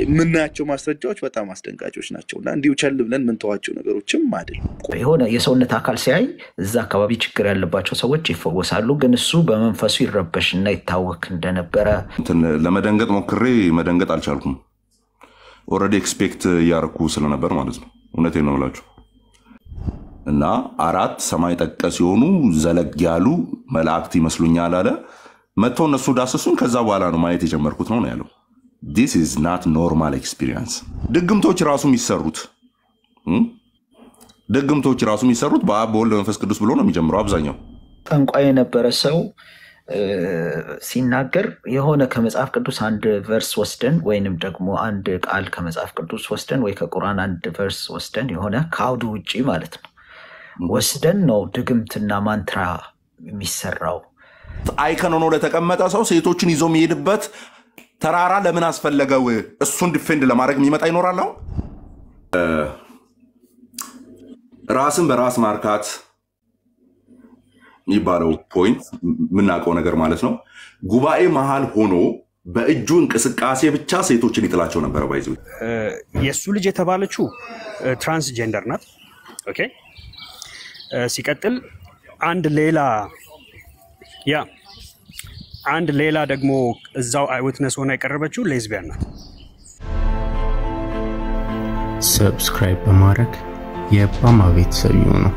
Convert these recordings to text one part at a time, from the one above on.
የምናያቸው ማስረጃዎች በጣም አስደንጋጮች ናቸው እና እንዲሁ ቸል ብለን ምንተዋቸው ነገሮችም አይደለም። የሆነ የሰውነት አካል ሲያይ እዛ አካባቢ ችግር ያለባቸው ሰዎች ይፈወሳሉ። ግን እሱ በመንፈሱ ይረበሽና ይታወክ እንደነበረ እንትን ለመደንገጥ ሞክሬ መደንገጥ አልቻልኩም። ኦልሬዲ ኤክስፔክት እያረኩ ስለነበር ማለት ነው። እውነቴን ነው ብላችሁ እና አራት ሰማይ ጠቀስ የሆኑ ዘለግ ያሉ መላእክት ይመስሉኛል አለ። መጥተው እነሱ ዳሰሱን። ከዛ በኋላ ነው ማየት የጀመርኩት ነው ነው ያለው። ዲስ ኢዝ ናት ኖርማል ኤክስፒሪየንስ። ድግምቶች ራሱ የሚሰሩት እም? ድግምቶች ራሱ የሚሰሩት በአብ በወልድ በመንፈስ ቅዱስ ብሎ ነው የሚጀምረው አብዛኛው ጠንቋይ የነበረ ሰው እ፣ ሲናገር የሆነ ከመጽሐፍ ቅዱስ አንድ ቨርስ ወስደን ወይንም ደግሞ አንድ ቃል ከመጽሐፍ ቅዱስ ወስደን ወይ ከቁርአን አንድ ቨርስ ወስደን የሆነ ከአውዱ ውጪ ማለት ነው ወስደን ነው ድግምትና ማንትራ የሚሰራው። አይከን ሆኖ ለተቀመጠ ሰው ሴቶችን ይዞ የሚሄድበት ተራራ ለምን አስፈለገው? እሱን ዲፌንድ ለማድረግ የሚመጣ ይኖራል። አሁን እ፣ ራስን በራስ ማርካት የሚባለው ፖይንት የምናውቀው ነገር ማለት ነው። ጉባኤ መሃል ሆኖ በእጁ እንቅስቃሴ ብቻ ሴቶችን ይጥላቸው ነበረ። ባይዘ የእሱ ልጅ የተባለችው ትራንስጀንደር ናት። ኦኬ እ፣ ሲቀጥል አንድ ሌላ ያ አንድ ሌላ ደግሞ እዛው አይዊትነስ ሆና የቀረበችው ሌዝቢያን ናት። ሰብስክራይብ በማድረግ የባማ ቤተሰብ ይሁኑ።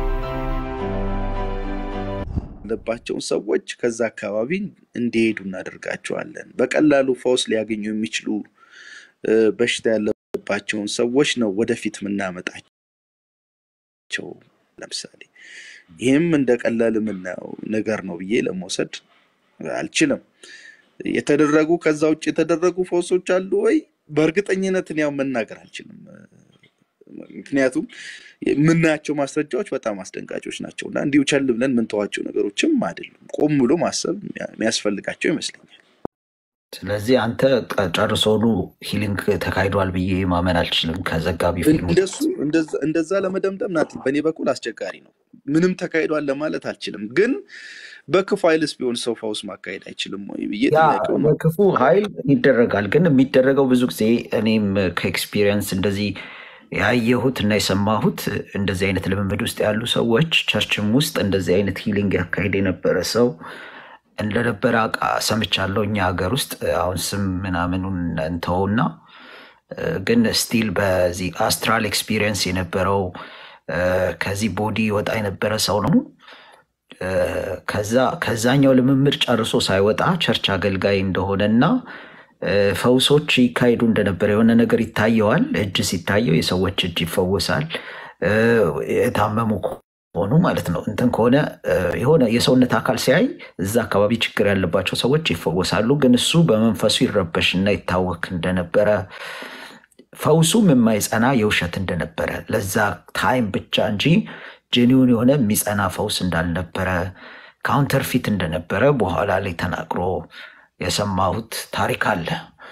ያለባቸውን ሰዎች ከዛ አካባቢ እንዲሄዱ እናደርጋቸዋለን። በቀላሉ ፈውስ ሊያገኙ የሚችሉ እ፣ በሽታ ያለባቸውን ሰዎች ነው ወደፊት የምናመጣቸው። ለምሳሌ ይህም እንደ ቀላል የምናየው ነገር ነው ብዬ ለመውሰድ አልችልም። የተደረጉ ከዛ ውጭ የተደረጉ ፈውሶች አሉ ወይ? በእርግጠኝነትን ያው መናገር አልችልም። ምክንያቱም የምናያቸው ማስረጃዎች በጣም አስደንጋጮች ናቸው እና እንዲሁ ቸል ብለን ምንተዋቸው ነገሮችም አይደሉም። ቆም ብሎ ማሰብ የሚያስፈልጋቸው ይመስለኛል። ስለዚህ አንተ ቀ- ጨርሶኑ ሂሊንግ ተካሂዷል ብዬ ማመን አልችልም። ከዘጋቢ ፊልሙ እንደሱ እንደዛ- እንደዛ ለመደምደም ናት በእኔ በኩል አስቸጋሪ ነው። ምንም ተካሂዷል ለማለት አልችልም። ግን በክፉ ኃይልስ ቢሆን ሰው ፈውስ ማካሄድ አይችልም ወይ ብዬ ያ ጥያቄውን በክፉ ኃይል ይደረጋል። ግን የሚደረገው ብዙ ጊዜ እኔም ከኤክስፒሪየንስ እንደዚህ ያየሁት እና የሰማሁት እንደዚህ አይነት ልምምድ ውስጥ ያሉ ሰዎች ቸርችም ውስጥ እንደዚህ አይነት ሂሊንግ ያካሄድ የነበረ ሰው እንደነበረ አውቃ ሰምቻለሁ። እኛ ሀገር ውስጥ አሁን ስም ምናምኑን እንተውና እ፣ ግን ስቲል በዚህ አስትራል ኤክስፒሪየንስ የነበረው እ፣ ከዚህ ቦዲ ወጣ የነበረ ሰው ነው። እ፣ ከዛ ከዛኛው ልምምድ ጨርሶ ሳይወጣ ቸርች አገልጋይ እንደሆነና እ፣ ፈውሶች ይካሄዱ እንደነበረ የሆነ ነገር ይታየዋል። እጅ ሲታየው የሰዎች እጅ ይፈወሳል። እ፣ የታመሙ ከሆኑ ማለት ነው እንትን ከሆነ እ፣ የሆነ የሰውነት አካል ሲያይ እዛ አካባቢ ችግር ያለባቸው ሰዎች ይፈወሳሉ። ግን እሱ በመንፈሱ ይረበሽና ይታወክ እንደነበረ ፈውሱም የማይጸና የውሸት እንደነበረ ለዛ ታይም ብቻ እንጂ ጄኒውን የሆነ የሚጸና ፈውስ እንዳልነበረ ካውንተርፊት እንደነበረ በኋላ ላይ ተናግሮ የሰማሁት ታሪክ አለ።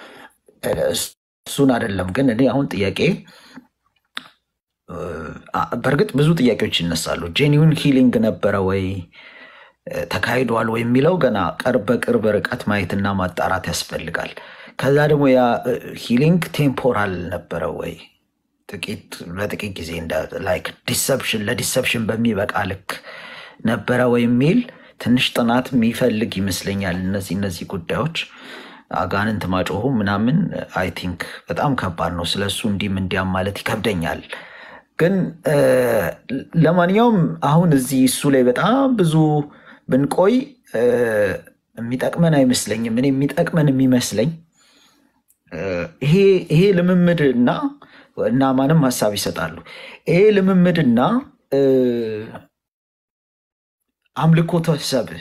እሱን አይደለም ግን እኔ አሁን ጥያቄ እ፣ አ- በእርግጥ ብዙ ጥያቄዎች ይነሳሉ። ጄኒውን ሂሊንግ ነበረ ወይ እ፣ ተካሂዷል ወይ የሚለው ገና ቅርብ በቅርብ ርቀት ማየትና ማጣራት ያስፈልጋል። ከዛ ደግሞ ያ ሂሊንግ ቴምፖራል ነበረ ወይ ጥቂት ለጥቂት ጊዜ ላይክ ዲሰፕሽን ለዲሰፕሽን በሚበቃ ልክ ነበረ ወይ የሚል ትንሽ ጥናት የሚፈልግ ይመስለኛል። እነዚህ እነዚህ ጉዳዮች አጋንንት ማጮሁ ምናምን አይ ቲንክ በጣም ከባድ ነው። ስለሱ እንዲህም እንዲያም ማለት ይከብደኛል። ግን እ፣ ለማንኛውም አሁን እዚህ እሱ ላይ በጣም ብዙ ብንቆይ እ፣ የሚጠቅመን አይመስለኝም። እኔ የሚጠቅመን የሚመስለኝ እ፣ ይሄ ይሄ ልምምድና እና ማንም ሀሳብ ይሰጣሉ። ይሄ ልምምድና እ፣ አምልኮተ ሰብእ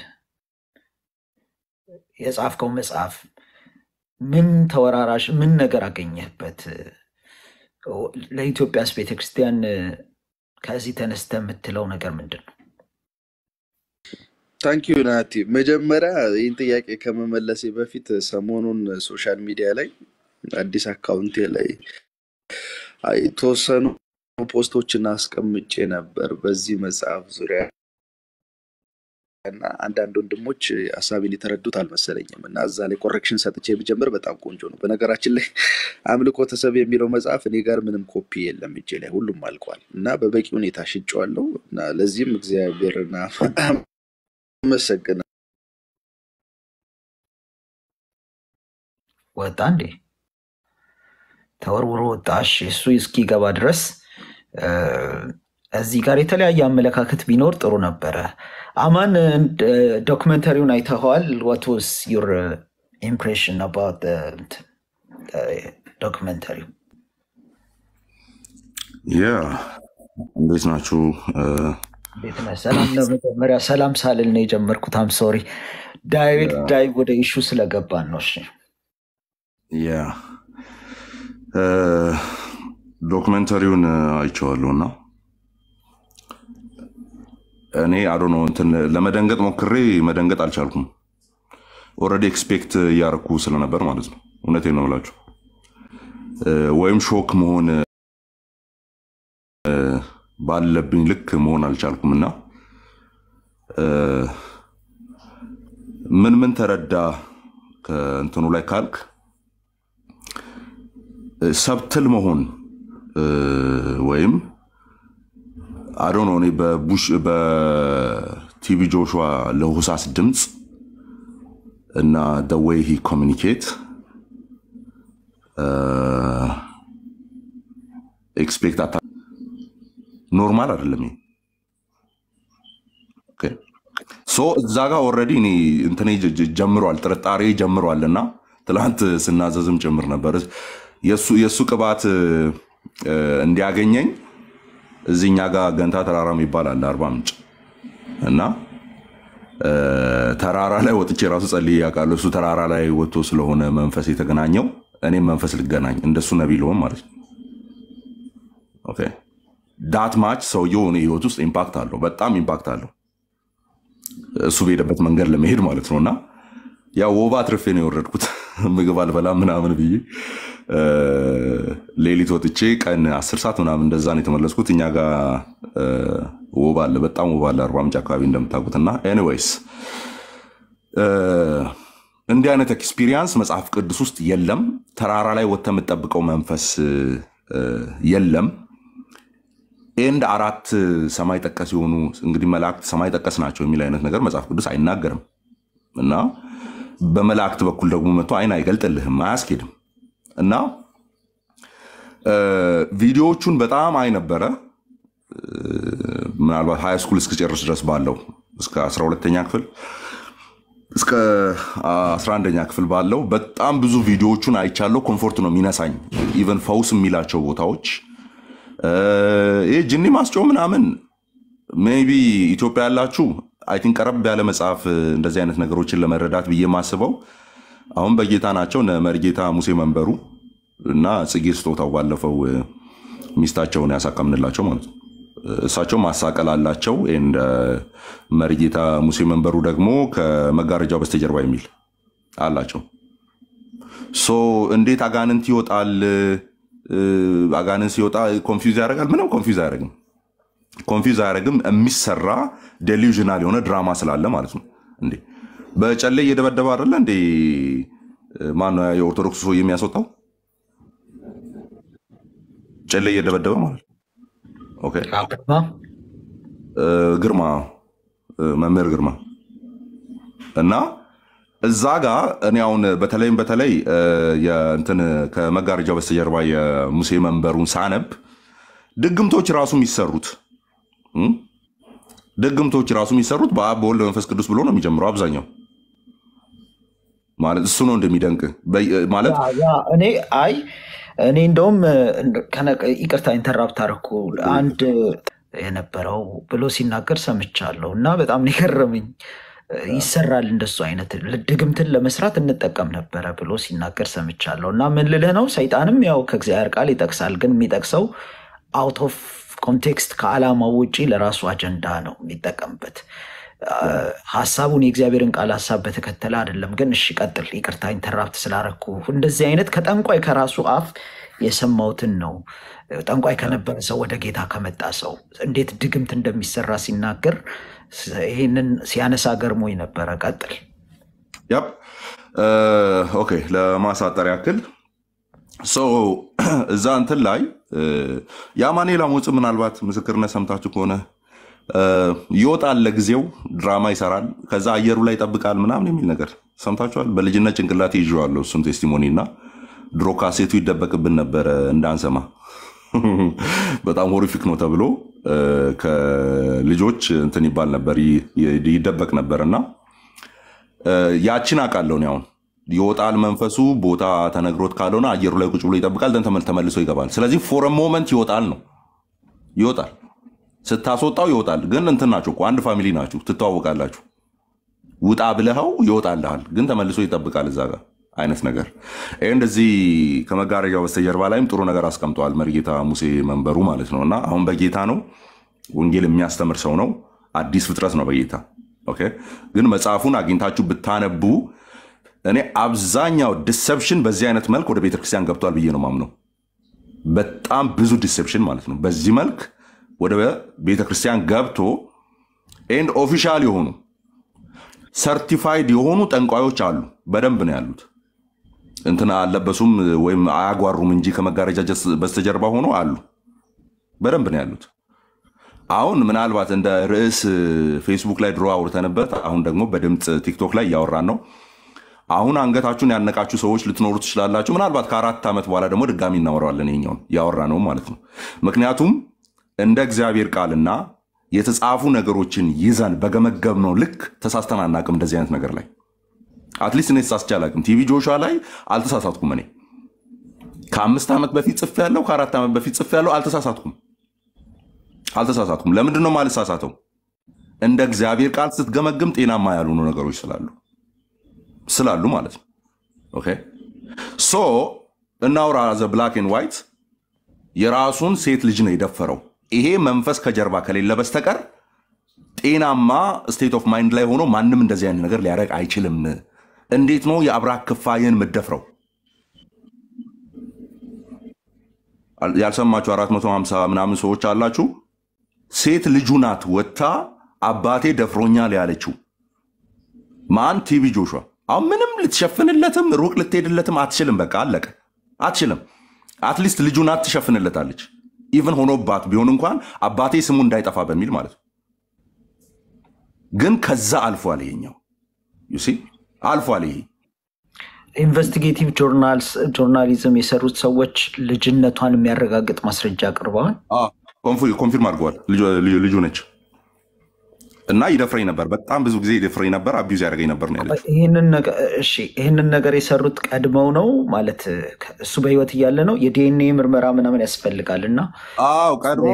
የጻፍከው መጽሐፍ ምን ተወራራሽ ምን ነገር አገኘህበት? ለኢትዮጵያስ ቤተክርስቲያን እ፣ ከዚህ ተነስተ የምትለው ነገር ምንድን ነው? ታንኪዩ ናቲ። መጀመሪያ ይህን ጥያቄ ከመመለሴ በፊት ሰሞኑን ሶሻል ሚዲያ ላይ አዲስ አካውንቴ ላይ የተወሰኑ ፖስቶችን አስቀምጬ ነበር በዚህ መጽሐፍ ዙሪያ እና አንዳንድ ወንድሞች ሀሳቤን የተረዱት አልመሰለኝም እና እዛ ላይ ኮሬክሽን ሰጥቼ ብጀምር በጣም ቆንጆ ነው። በነገራችን ላይ አምልኮተ ሰብ የሚለው መጽሐፍ እኔ ጋር ምንም ኮፒ የለም እጄ ላይ ሁሉም አልቋል እና በበቂ ሁኔታ ሽጬዋለሁ እና ለዚህም እግዚአብሔርን አመሰግናለሁ። ወጣ እንዴ? ተወርውሮ ወጣ። እሺ፣ እሱ እስኪገባ ድረስ እ፣ እዚህ ጋር የተለያየ አመለካከት ቢኖር ጥሩ ነበረ። አማን እ፣ ዶክመንተሪውን አይተኸዋል? ዋት ዋዝ ዩር ኢምፕሬሽን አባውት ዶክመንተሪው? ያ እንዴት ናችሁ? እ፣ እንዴት ነህ? ሰላም ነው። መጀመሪያ ሰላም ሳልል ነው የጀመርኩት። አም ሶሪ ዳይሬክት ዳይ ወደ ኢሹ ስለገባን ነው። እሺ ያ እ፣ ዶክመንተሪውን አይቼዋለሁ እና እኔ አዶ ነው እንትን ለመደንገጥ ሞክሬ መደንገጥ አልቻልኩም። ኦልሬዲ ኤክስፔክት እያረኩ ስለነበር ማለት ነው። እውነቴን ነው የምላችሁ እ፣ ወይም ሾክ መሆን እ፣ ባለብኝ ልክ መሆን አልቻልኩም እና እ፣ ምን ምን ተረዳ ከእንትኑ ላይ ካልክ እ፣ ሰብትል መሆን እ፣ ወይም አዶ ነው እኔ በቡሽ በቲቪ ጆሹዋ ለሆሳስ ድምፅ እና ደ ዌይ ሂ ኮሚኒኬት ኤክስፔክት አታ ኖርማል አይደለም ይሄ። ኦኬ። ሶ እዛ ጋር ኦልሬዲ እኔ እንትኔ ጀ- ጀ- ጀምሯል ጥርጣሬ ጀምሯል እና ትላንት ስናዘዝም ጭምር ነበር የእሱ የእሱ ቅባት እ፣ እንዲያገኘኝ እዚህኛ ጋር ገንታ ተራራ የሚባል አለ አርባ ምንጭ እና እ፣ ተራራ ላይ ወጥቼ ራሱ ጸልዬ ያውቃለሁ። እሱ ተራራ ላይ ወጥቶ ስለሆነ መንፈስ የተገናኘው እኔም መንፈስ ልገናኝ እንደሱ ነቢይ ልሆን ማለት ነው። ኦኬ ዳት ማች ሰውየው እኔ ህይወት ውስጥ ኢምፓክት አለው፣ በጣም ኢምፓክት አለው። እሱ በሄደበት መንገድ ለመሄድ ማለት ነው እና ያው ወባ አትርፌ ነው የወረድኩት ምግብ አልበላም ምናምን ብዬ እ፣ ሌሊት ወጥቼ ቀን አስር ሰዓት ምናምን እንደዛ ነው የተመለስኩት። እኛ ጋር እ፣ ወባ አለ፣ በጣም ወባ አለ አርባ ምንጭ አካባቢ እንደምታውቁት እና ኤኒዌይስ እንዲህ አይነት ኤክስፒሪየንስ መጽሐፍ ቅዱስ ውስጥ የለም። ተራራ ላይ ወጥተህ የምትጠብቀው መንፈስ እ፣ የለም። ኤንድ አራት ሰማይ ጠቀስ የሆኑ እንግዲህ መላእክት ሰማይ ጠቀስ ናቸው የሚል አይነት ነገር መጽሐፍ ቅዱስ አይናገርም እና በመላእክት በኩል ደግሞ መጥቶ አይን አይገልጥልህም፣ አያስኬድም እና እ፣ ቪዲዮዎቹን በጣም አይ ነበረ ምናልባት ሃይ ስኩል እስክጨርስ ድረስ ባለው እስከ 12ተኛ ክፍል እስከ 11ኛ ክፍል ባለው በጣም ብዙ ቪዲዮዎቹን አይቻለሁ። ኮምፎርት ነው የሚነሳኝ። ኢቨን ፈውስ የሚላቸው ቦታዎች እ፣ ይህ ጅኒ ማስጮ ምናምን ሜይ ቢ ኢትዮጵያ ያላችሁ አይ ቲንክ ቀረብ ያለ መጽሐፍ እ፣ እንደዚህ አይነት ነገሮችን ለመረዳት ብዬ የማስበው አሁን በጌታ ናቸው እነ መሪጌታ ሙሴ መንበሩ እና ጽጌ ስጦታው ባለፈው እ፣ ሚስታቸውን ያሳከምንላቸው ማለት ነው። እሳቸው ማሳቀል አላቸው። ኤንድ መሪጌታ ሙሴ መንበሩ ደግሞ ከመጋረጃው በስተጀርባ የሚል አላቸው። ሶ እንዴት አጋንንት ይወጣል? እ፣ አጋንንት ሲወጣ ኮንፊውዝ ያደርጋል? ምንም ኮንፊውዝ አያደርግም። ኮንፊውዝ አያደርግም። የሚሰራ ዴሉዥናል የሆነ ድራማ ስላለ ማለት ነው። እንዴ በጨሌ እየደበደበ አይደለ እንዴ? ማነው የኦርቶዶክስ ሰው የሚያስወጣው? ጨሌ እየደበደበ ማለት ነው። ኦኬ አቅርባ እ፣ ግርማ እ፣ መምህር ግርማ እና እዛ ጋር እኔ አሁን በተለይም በተለይ እ፣ የእንትን ከመጋረጃው በስተጀርባ የሙሴ መንበሩን ሳነብ ድግምቶች ራሱ የሚሰሩት እም፣ ድግምቶች ራሱ የሚሰሩት በአብ በወልድ በመንፈስ ቅዱስ ብሎ ነው የሚጀምረው አብዛኛው ማለት እሱ ነው እንደሚደንቅ በ- ማለት ያ ያ እኔ አይ እኔ እንደውም ከነ- ይቅርታ ኢንተራፕት አደረኩ። አንድ የነበረው ብሎ ሲናገር ሰምቻለሁ እና በጣም ነው የገረመኝ። ይሰራል እንደሱ አይነት ድግምትን ለመስራት እንጠቀም ነበረ ብሎ ሲናገር ሰምቻለሁ። እና ምን ልልህ ነው፣ ሰይጣንም ያው ከእግዚአብሔር ቃል ይጠቅሳል፣ ግን የሚጠቅሰው አውት ኦፍ ኮንቴክስት ከዓላማው ውጪ ለራሱ አጀንዳ ነው የሚጠቀምበት። ሀሳቡን የእግዚአብሔርን ቃል ሀሳብ በተከተለ አይደለም። ግን እሺ ቀጥል፣ ይቅርታ ኢንተራፕት ስላረኩ። እንደዚህ አይነት ከጠንቋይ ከራሱ አፍ የሰማሁትን ነው። ጠንቋይ ከነበረ ሰው ወደ ጌታ ከመጣ ሰው እንዴት ድግምት እንደሚሰራ ሲናገር ይህንን ሲያነሳ ገርሞኝ ነበረ። ቀጥል። ያፕ ኦኬ። ለማሳጠር ያክል ሰው እዛ እንትን ላይ የአማኑኤል አሞጽ ምናልባት ምስክርነት ሰምታችሁ ከሆነ ይወጣል፣ ለጊዜው ድራማ ይሰራል፣ ከዛ አየሩ ላይ ይጠብቃል ምናምን የሚል ነገር ሰምታችኋል። በልጅነት ጭንቅላት ይዤዋለሁ እሱን ቴስቲሞኒ እና ድሮ ካሴቱ ይደበቅብን ነበረ እንዳንሰማ በጣም ሆሪፊክ ነው ተብሎ ከልጆች እንትን ይባል ነበር ይደበቅ ነበር እና ያችን አውቃለሁ እኔ አሁን ይወጣል መንፈሱ ቦታ ተነግሮት ካልሆነ አየሩ ላይ ቁጭ ብሎ ይጠብቃል ደን ተመልሶ ይገባል ስለዚህ ፎር ሞመንት ይወጣል ነው ይወጣል ስታስወጣው ይወጣል ግን እንትን ናችሁ እኮ አንድ ፋሚሊ ናችሁ ትተዋወቃላችሁ ውጣ ብለኸው ይወጣልሃል ግን ተመልሶ ይጠብቃል እዛ ጋር አይነት ነገር ይህ እንደዚህ ከመጋረጃው በስተጀርባ ላይም ጥሩ ነገር አስቀምጠዋል መርጌታ ሙሴ መንበሩ ማለት ነው እና አሁን በጌታ ነው ወንጌል የሚያስተምር ሰው ነው አዲስ ፍጥረት ነው በጌታ ኦኬ ግን መጽሐፉን አግኝታችሁ ብታነቡ እኔ አብዛኛው ዲሰፕሽን በዚህ አይነት መልክ ወደ ቤተክርስቲያን ገብቷል ብዬ ነው ማምነው በጣም ብዙ ዲሰፕሽን ማለት ነው በዚህ መልክ ወደ ቤተክርስቲያን ገብቶ ኤንድ ኦፊሻል የሆኑ ሰርቲፋይድ የሆኑ ጠንቋዮች አሉ በደንብ ነው ያሉት እንትን አልለበሱም ወይም አያጓሩም እንጂ ከመጋረጃ በስተጀርባ ሆኖ አሉ በደንብ ነው ያሉት አሁን ምናልባት እንደ ርዕስ ፌስቡክ ላይ ድሮ አውርተንበት አሁን ደግሞ በድምፅ ቲክቶክ ላይ እያወራን ነው አሁን አንገታችሁን ያነቃችሁ ሰዎች ልትኖሩ ትችላላችሁ ምናልባት ከአራት ዓመት በኋላ ደግሞ ድጋሚ እናወራዋለን ይኛውን ያወራ ነው ማለት ነው ምክንያቱም እንደ እግዚአብሔር ቃልና የተጻፉ ነገሮችን ይዘን በገመገብ ነው ልክ ተሳስተን አናቅም እንደዚህ አይነት ነገር ላይ አትሊስት እኔ ተሳስቼ አላቅም ቲቪ ጆሹዋ ላይ አልተሳሳትኩም እኔ ከአምስት ዓመት በፊት ጽፍ ያለው ከአራት ዓመት በፊት ጽፍ ያለው አልተሳሳትኩም አልተሳሳትኩም ለምንድን ነው ማልሳሳተው እንደ እግዚአብሔር ቃል ስትገመግም ጤናማ ያልሆኑ ነገሮች ስላሉ ስላሉ ማለት ነው ኦኬ ሶ እናውራ ዘ ብላክ ኤንድ ዋይት የራሱን ሴት ልጅ ነው የደፈረው ይሄ መንፈስ ከጀርባ ከሌለ በስተቀር ጤናማ ስቴት ኦፍ ማይንድ ላይ ሆኖ ማንም እንደዚህ አይነት ነገር ሊያደርግ አይችልም እንዴት ነው የአብራክ ክፋይን የምደፍረው ያልሰማችሁ 450 ምናምን ሰዎች አላችሁ ሴት ልጁ ናት ወጥታ አባቴ ደፍሮኛል ያለችው ማን ቲቪ ጆሹዋ አሁን ምንም ልትሸፍንለትም ሩቅ ልትሄድለትም አትችልም በቃ አለቀ አትችልም አትሊስት ልጁ ናት ትሸፍንለታለች ኢቨን ሆኖባት ቢሆን እንኳን አባቴ ስሙ እንዳይጠፋ በሚል ማለት ነው ግን ከዛ አልፏል ይሄኛው ዩሲ አልፏል ይሄ ኢንቨስቲጌቲቭ ጆርናሊዝም የሰሩት ሰዎች ልጅነቷን የሚያረጋግጥ ማስረጃ አቅርበዋል ኮንፊርም አድርገዋል ልጁ ነች እና ይደፍረኝ ነበር በጣም ብዙ ጊዜ ይደፍረኝ ነበር አቢዩዝ ያደርገኝ ነበር ነው ያለችው ይህንን ነገር የሰሩት ቀድመው ነው ማለት እሱ በህይወት እያለ ነው የዲኤንኤ ምርመራ ምናምን ያስፈልጋል እና አዎ ቀድሞ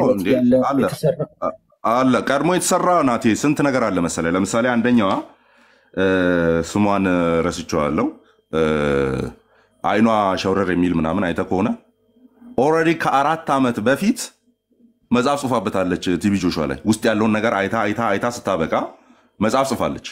አለ ቀድሞ የተሰራ ናቴ ስንት ነገር አለ መሰለ ለምሳሌ አንደኛዋ ስሟን ረስቸዋለው አይኗ ሸውረር የሚል ምናምን አይተ ከሆነ ኦልሬዲ ከአራት ዓመት በፊት መጽሐፍ ጽፋበታለች ቲቪ ጆሹዋ ላይ ውስጥ ያለውን ነገር አይታ አይታ አይታ ስታበቃ መጽሐፍ ጽፋለች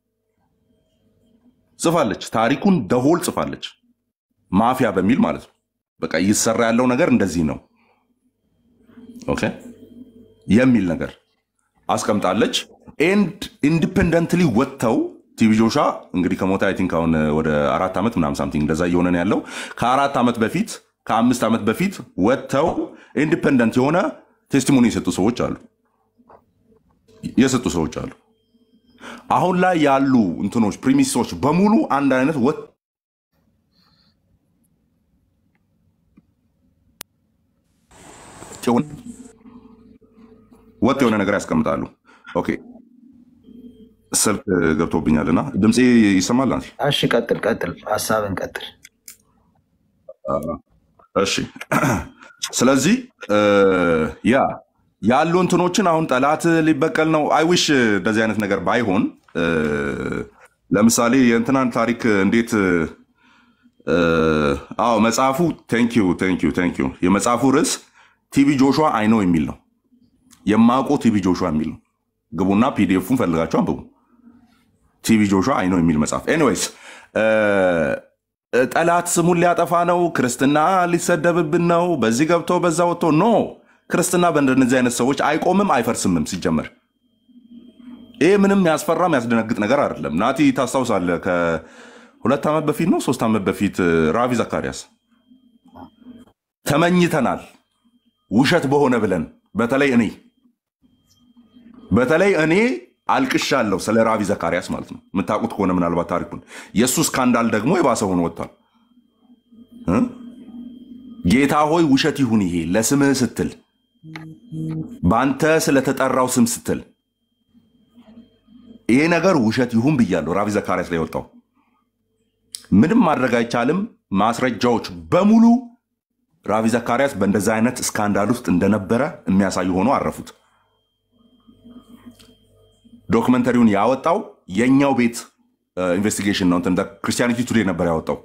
ጽፋለች ታሪኩን ደሆል ጽፋለች ማፊያ በሚል ማለት ነው በቃ ይሰራ ያለው ነገር እንደዚህ ነው ኦኬ የሚል ነገር አስቀምጣለች ኤንድ ኢንዲፔንደንትሊ ወጥተው ቲቪ ጆሹዋ እንግዲህ ከሞታ አይ ቲንክ አሁን ወደ አራት ዓመት ምናምን ሳምቲንግ እንደዛ እየሆነ ነው ያለው ከአራት ዓመት በፊት ከአምስት ዓመት በፊት ወጥተው ኢንዲፔንደንት የሆነ ቴስቲሞኒ የሰጡ ሰዎች አሉ የሰጡ ሰዎች አሉ አሁን ላይ ያሉ እንትኖች ፕሪሚሶች በሙሉ አንድ አይነት ወጥ ወጥ የሆነ ነገር ያስቀምጣሉ ኦኬ ስልክ ገብቶብኛልና ድምፄ ይሰማል አንቺ እሺ ቀጥል ቀጥል ሀሳብን ቀጥል እሺ ስለዚህ ያ ያሉ እንትኖችን አሁን ጠላት ሊበቀል ነው አይዊሽ እንደዚህ አይነት ነገር ባይሆን ለምሳሌ የእንትናን ታሪክ እንዴት አዎ መጽሐፉ ቴንኪዩ ቴንኪዩ ቴንኪዩ የመጽሐፉ ርዕስ ቲቪ ጆሹዋ አይነው የሚል ነው የማውቀው ቲቪ ጆሹዋ የሚል ነው ግቡና ፒዲኤፉን ፈልጋችሁ አንብቡ ቲቪ ጆሹዋ አይነው የሚል መጽሐፍ ኤኒዌይስ ጠላት ስሙን ሊያጠፋ ነው ክርስትና ሊሰደብብን ነው በዚህ ገብቶ በዛ ወጥቶ ኖ ክርስትና በእንደነዚህ አይነት ሰዎች አይቆምም አይፈርስምም ሲጀመር ይሄ ምንም ያስፈራ የሚያስደነግጥ ነገር አይደለም። ናቲ ታስታውሳለህ? ከሁለት ዓመት በፊት ነው ሶስት ዓመት በፊት እ፣ ራቪ ዘካሪያስ ተመኝተናል ውሸት በሆነ ብለን በተለይ እኔ በተለይ እኔ አልቅሻለሁ ስለ ራቪ ዘካሪያስ ማለት ነው። የምታውቁት ከሆነ ምናልባት ታሪኩን የእሱ ስካንዳል ደግሞ የባሰ ሆኖ ወጥቷል። እ? ጌታ ሆይ ውሸት ይሁን ይሄ ለስምህ ስትል በአንተ ስለተጠራው ስም ስትል ይሄ ነገር ውሸት ይሁን ብያለሁ። ራቪ ዘካሪያስ ላይ የወጣው ምንም ማድረግ አይቻልም። ማስረጃዎች በሙሉ ራቪ ዘካሪያስ በእንደዚህ አይነት ስካንዳል ውስጥ እንደነበረ የሚያሳዩ ሆኖ አረፉት። ዶክመንተሪውን ያወጣው የእኛው ቤት ኢንቨስቲጌሽን ነው። እንትን ክርስቲያኒቲ ቱዴ ነበር ያወጣው።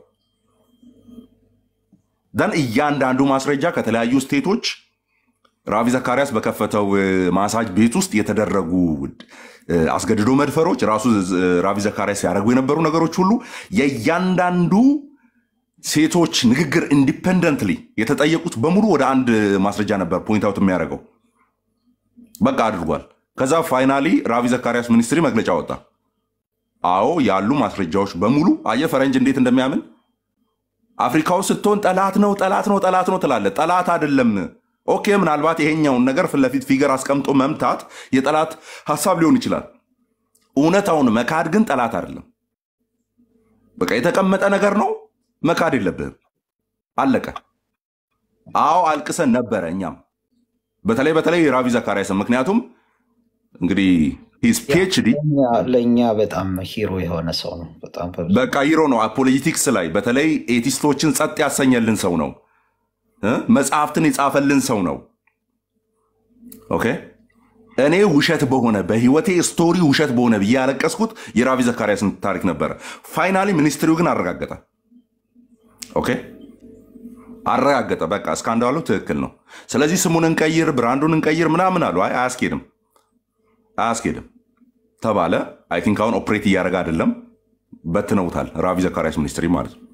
ደን እያንዳንዱ ማስረጃ ከተለያዩ ስቴቶች ራቪ ዘካሪያስ በከፈተው እ፣ ማሳጅ ቤት ውስጥ የተደረጉ እ፣ አስገድዶ መድፈሮች ራሱ እ፣ ራቪ ዘካሪያስ ያደረጉ የነበሩ ነገሮች ሁሉ የእያንዳንዱ ሴቶች ንግግር ኢንዲፐንደንትሊ የተጠየቁት በሙሉ ወደ አንድ ማስረጃ ነበር ፖይንት አውት የሚያደርገው። በቃ አድርጓል። ከዛ ፋይናሊ ራቪ ዘካሪያስ ሚኒስትሪ መግለጫ ወጣ። አዎ ያሉ ማስረጃዎች በሙሉ አየ ፈረንጅ እንዴት እንደሚያምን አፍሪካ ውስጥ ስትሆን ጠላት ነው ጠላት ነው ጠላት ነው ትላለ። ጠላት አይደለም። ኦኬ ምናልባት ይሄኛውን ነገር ፊት ለፊት ፊገር አስቀምጦ መምታት የጠላት ሀሳብ ሊሆን ይችላል። እውነታውን መካድ ግን ጠላት አይደለም። በቃ የተቀመጠ ነገር ነው፣ መካድ የለብህም። አለቀ። አዎ አልቅሰን ነበረ እኛም በተለይ በተለይ ራቪ ዘካሪያስን ምክንያቱም እንግዲህ ሂዝ ፒኤችዲ ለእኛ- ለእኛ በጣም ሂሮ የሆነ ሰው ነው። በጣም በብዙ በቃ ይሮ ነው። ፖለቲክስ ላይ በተለይ ኤቲስቶችን ጸጥ ያሰኘልን ሰው ነው። እ? መጽሐፍትን የጻፈልን ሰው ነው። ኦኬ እኔ ውሸት በሆነ በህይወቴ ስቶሪ ውሸት በሆነ ብዬ ያለቀስኩት የራቪ ዘካሪያስን ታሪክ ነበረ። ፋይናሊ ሚኒስትሪው ግን አረጋገጠ። ኦኬ አረጋገጠ። በቃ እስካንዳሉ ትክክል ነው። ስለዚህ ስሙን እንቀይር፣ ብራንዱን እንቀይር ምናምን አሉ። አይ አያስኬድም፣ አያስኬድም ተባለ። አይ ቲንክ አሁን ኦፕሬት እያደረገ አይደለም፣ በትነውታል። ራቪ ዘካሪያስ ሚኒስትሪ ማለት ነው።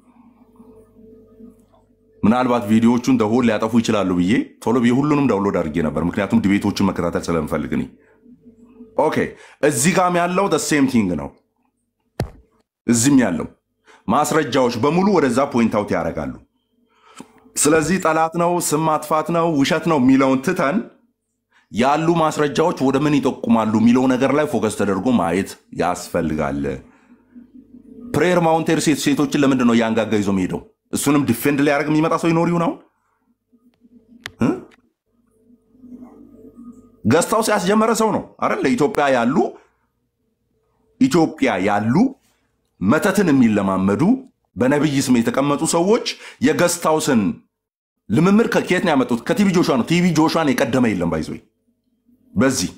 ምናልባት ቪዲዮዎቹን ደሆል ሊያጠፉ ይችላሉ ብዬ ቶሎ ብዬ ሁሉንም ዳውንሎድ አድርጌ ነበር፣ ምክንያቱም ዲቤቶችን መከታተል ስለምፈልግ እኔ። ኦኬ እዚህ ጋም ያለው ሴም ቲንግ ነው። እዚህም ያለው ማስረጃዎች በሙሉ ወደዛ ፖይንት አውት ያደርጋሉ። ስለዚህ ጠላት ነው፣ ስም ማጥፋት ነው፣ ውሸት ነው የሚለውን ትተን ያሉ ማስረጃዎች ወደ ምን ይጠቁማሉ የሚለው ነገር ላይ ፎከስ ተደርጎ ማየት ያስፈልጋል። ፕሬየር ማውንቴር ሴት ሴቶችን ለምንድን ነው እያንጋጋ ይዞ የሚሄደው? እሱንም ዲፌንድ ሊያደርግ የሚመጣ ሰው ይኖር ይሁን? አሁን እ? ገዝታው ሲያስጀመረ ሰው ነው አይደል? ኢትዮጵያ ያሉ ኢትዮጵያ ያሉ መተትን የሚለማመዱ በነብይ ስም የተቀመጡ ሰዎች የገስታውስን ልምምድ ከ- ከየት ነው ያመጡት? ከቲቪ ጆሹዋ ነው። ቲቪ ጆሹዋን የቀደመ የለም። ባይዞ በዚህ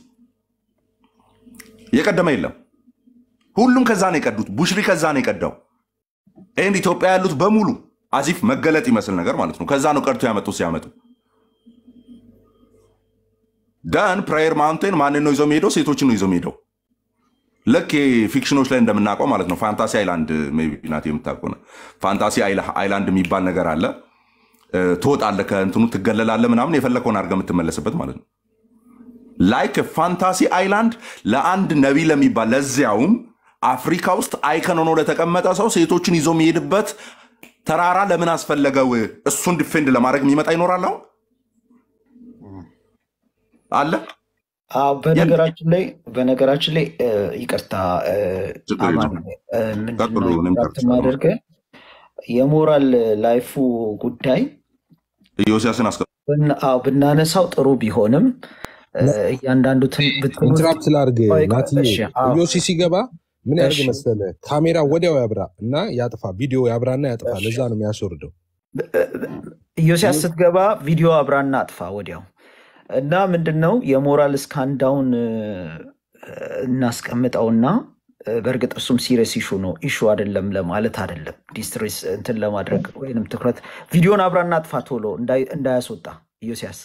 የቀደመ የለም። ሁሉም ከዛ ነው የቀዱት። ቡሽሪ ከዛ ነው የቀዳው። ይህን ኢትዮጵያ ያሉት በሙሉ አዚፍ መገለጥ ይመስል ነገር ማለት ነው። ከዛ ነው ቀድቶ ያመጡት። ሲያመጡ ደን ፕራየር ማውንቴን ማንን ነው ይዞ የሚሄደው? ሴቶችን ነው ይዞ የሚሄደው። ልክ ፊክሽኖች ላይ እንደምናውቀው ማለት ነው። ፋንታሲ አይላንድ ሜይ ቢ ናት የምታውቀው ነው። ፋንታሲ አይላ- አይላንድ የሚባል ነገር አለ። እ፣ ትወጣለህ፣ ከእንትኑ ትገለላለህ፣ ምናምን የፈለከውን አድርገህ የምትመለስበት ማለት ነው። ላይክ ፋንታሲ አይላንድ ለአንድ ነቢይ ለሚባል ለዚያውም አፍሪካ ውስጥ አይከን ሆኖ ለተቀመጠ ሰው ሴቶችን ይዞ የሚሄድበት ተራራ ለምን አስፈለገው? እሱን ዲፌንድ ለማድረግ የሚመጣ ይኖራል። አሁን አለ አዎ በነገራችን ላይ በነገራችን ላይ እ፣ ይቅርታ እ፣ ችግር አማን የለውም። እ፣ ምንድን ቀጥሉ። ነው እኔም ኢንተራፕት ጨርሻለሁ። ማደርገህ የሞራል ላይፉ ጉዳይ ኢዮስያስን አስቀ ብን- አዎ ብናነሳው ጥሩ ቢሆንም እ፣ እያንዳንዱ ትን- ብትሉት ኢንትራፕት ላርግ ቆይ ቆይ፣ ናትዬ እሺ አዎ ኢዮሲ ሲገባ ምን ያርግ እሺ መሰለ ካሜራ ወዲያው ያብራ እና ያጥፋ ቪዲዮ ያብራና ያጥፋ እሺ ለዛ ነው የሚያስወርደው ኢዮስያስ ስትገባ ቪዲዮ አብራና አጥፋ ወዲያው እና ምንድን ነው የሞራል እስካንዳውን እ፣ እናስቀምጠውና እ፣ በእርግጥ እሱም ሲሪየስ ኢሹ ነው ኢሹ አይደለም ለማለት አይደለም ዲስትሬስ እንትን ለማድረግ ወይንም ትኩረት ቪዲዮን አብራና አጥፋ ቶሎ እንዳይ- እንዳያስወጣ ኢዮስያስ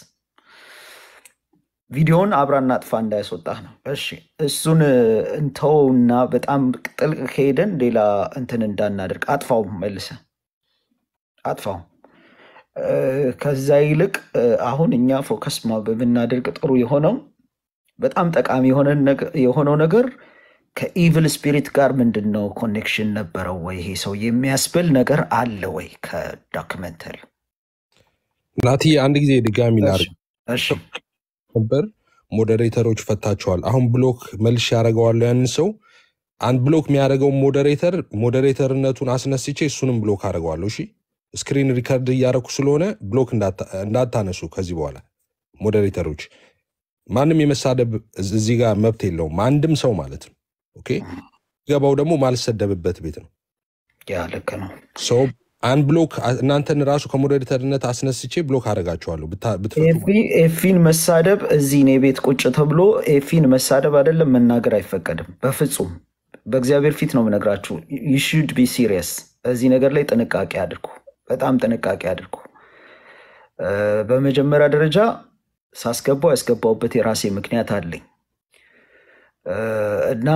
ቪዲዮን አብራና አጥፋ እንዳያስወጣ ነው እሺ እሱን እ፣ እንተውና በጣም ጥልቅ ከሄደን ሌላ እንትን እንዳናደርግ አጥፋው መልሰ አጥፋው እ፣ ከዛ ይልቅ እ፣ አሁን እኛ ፎከስ ማ- ብናደርግ ጥሩ የሆነው በጣም ጠቃሚ የሆነ ነገ- የሆነው ነገር ከኢቭል ስፒሪት ጋር ምንድን ነው ኮኔክሽን ነበረው ወይ ይሄ ሰው የሚያስብል ነገር አለ ወይ ከዶክመንተሪ? ናቲ አንድ ጊዜ ድጋሚ እሺ ላድርግ እሺ ነበር። ሞዴሬተሮች ፈታቸዋል። አሁን ብሎክ መልሽ ያደረገዋለሁ ያንን ሰው አንድ ብሎክ የሚያደርገው ሞዴሬተር ሞዴሬተርነቱን አስነስቼ እሱንም ብሎክ አደርገዋለሁ። እሺ ስክሪን ሪከርድ እያደረኩ ስለሆነ ብሎክ እንዳታ- እንዳታነሱ ከዚህ በኋላ ሞዴሬተሮች። ማንም የመሳደብ እዝ- እዚህ ጋር መብት የለውም፣ አንድም ሰው ማለት ነው። ኦኬ ገባው ደግሞ ማልሰደብበት ቤት ነው። ያ ልክ ነው። ሰው አንድ ብሎክ እናንተን ራሱ ከሞዴሬተርነት አስነስቼ ብሎክ አደርጋችኋለሁ ብታ- ብትፈቱ ኤፊ- ኤፊን መሳደብ እዚህ እኔ ቤት ቁጭ ተብሎ ኤፊን መሳደብ አይደለም መናገር አይፈቀድም በፍጹም። በእግዚአብሔር ፊት ነው የምነግራችሁ። ሹድ ቢ ሲሪየስ። እዚህ ነገር ላይ ጥንቃቄ አድርጉ፣ በጣም ጥንቃቄ አድርጉ። እ፣ በመጀመሪያ ደረጃ ሳስገባው ያስገባውበት የራሴ ምክንያት አለኝ እ፣ እና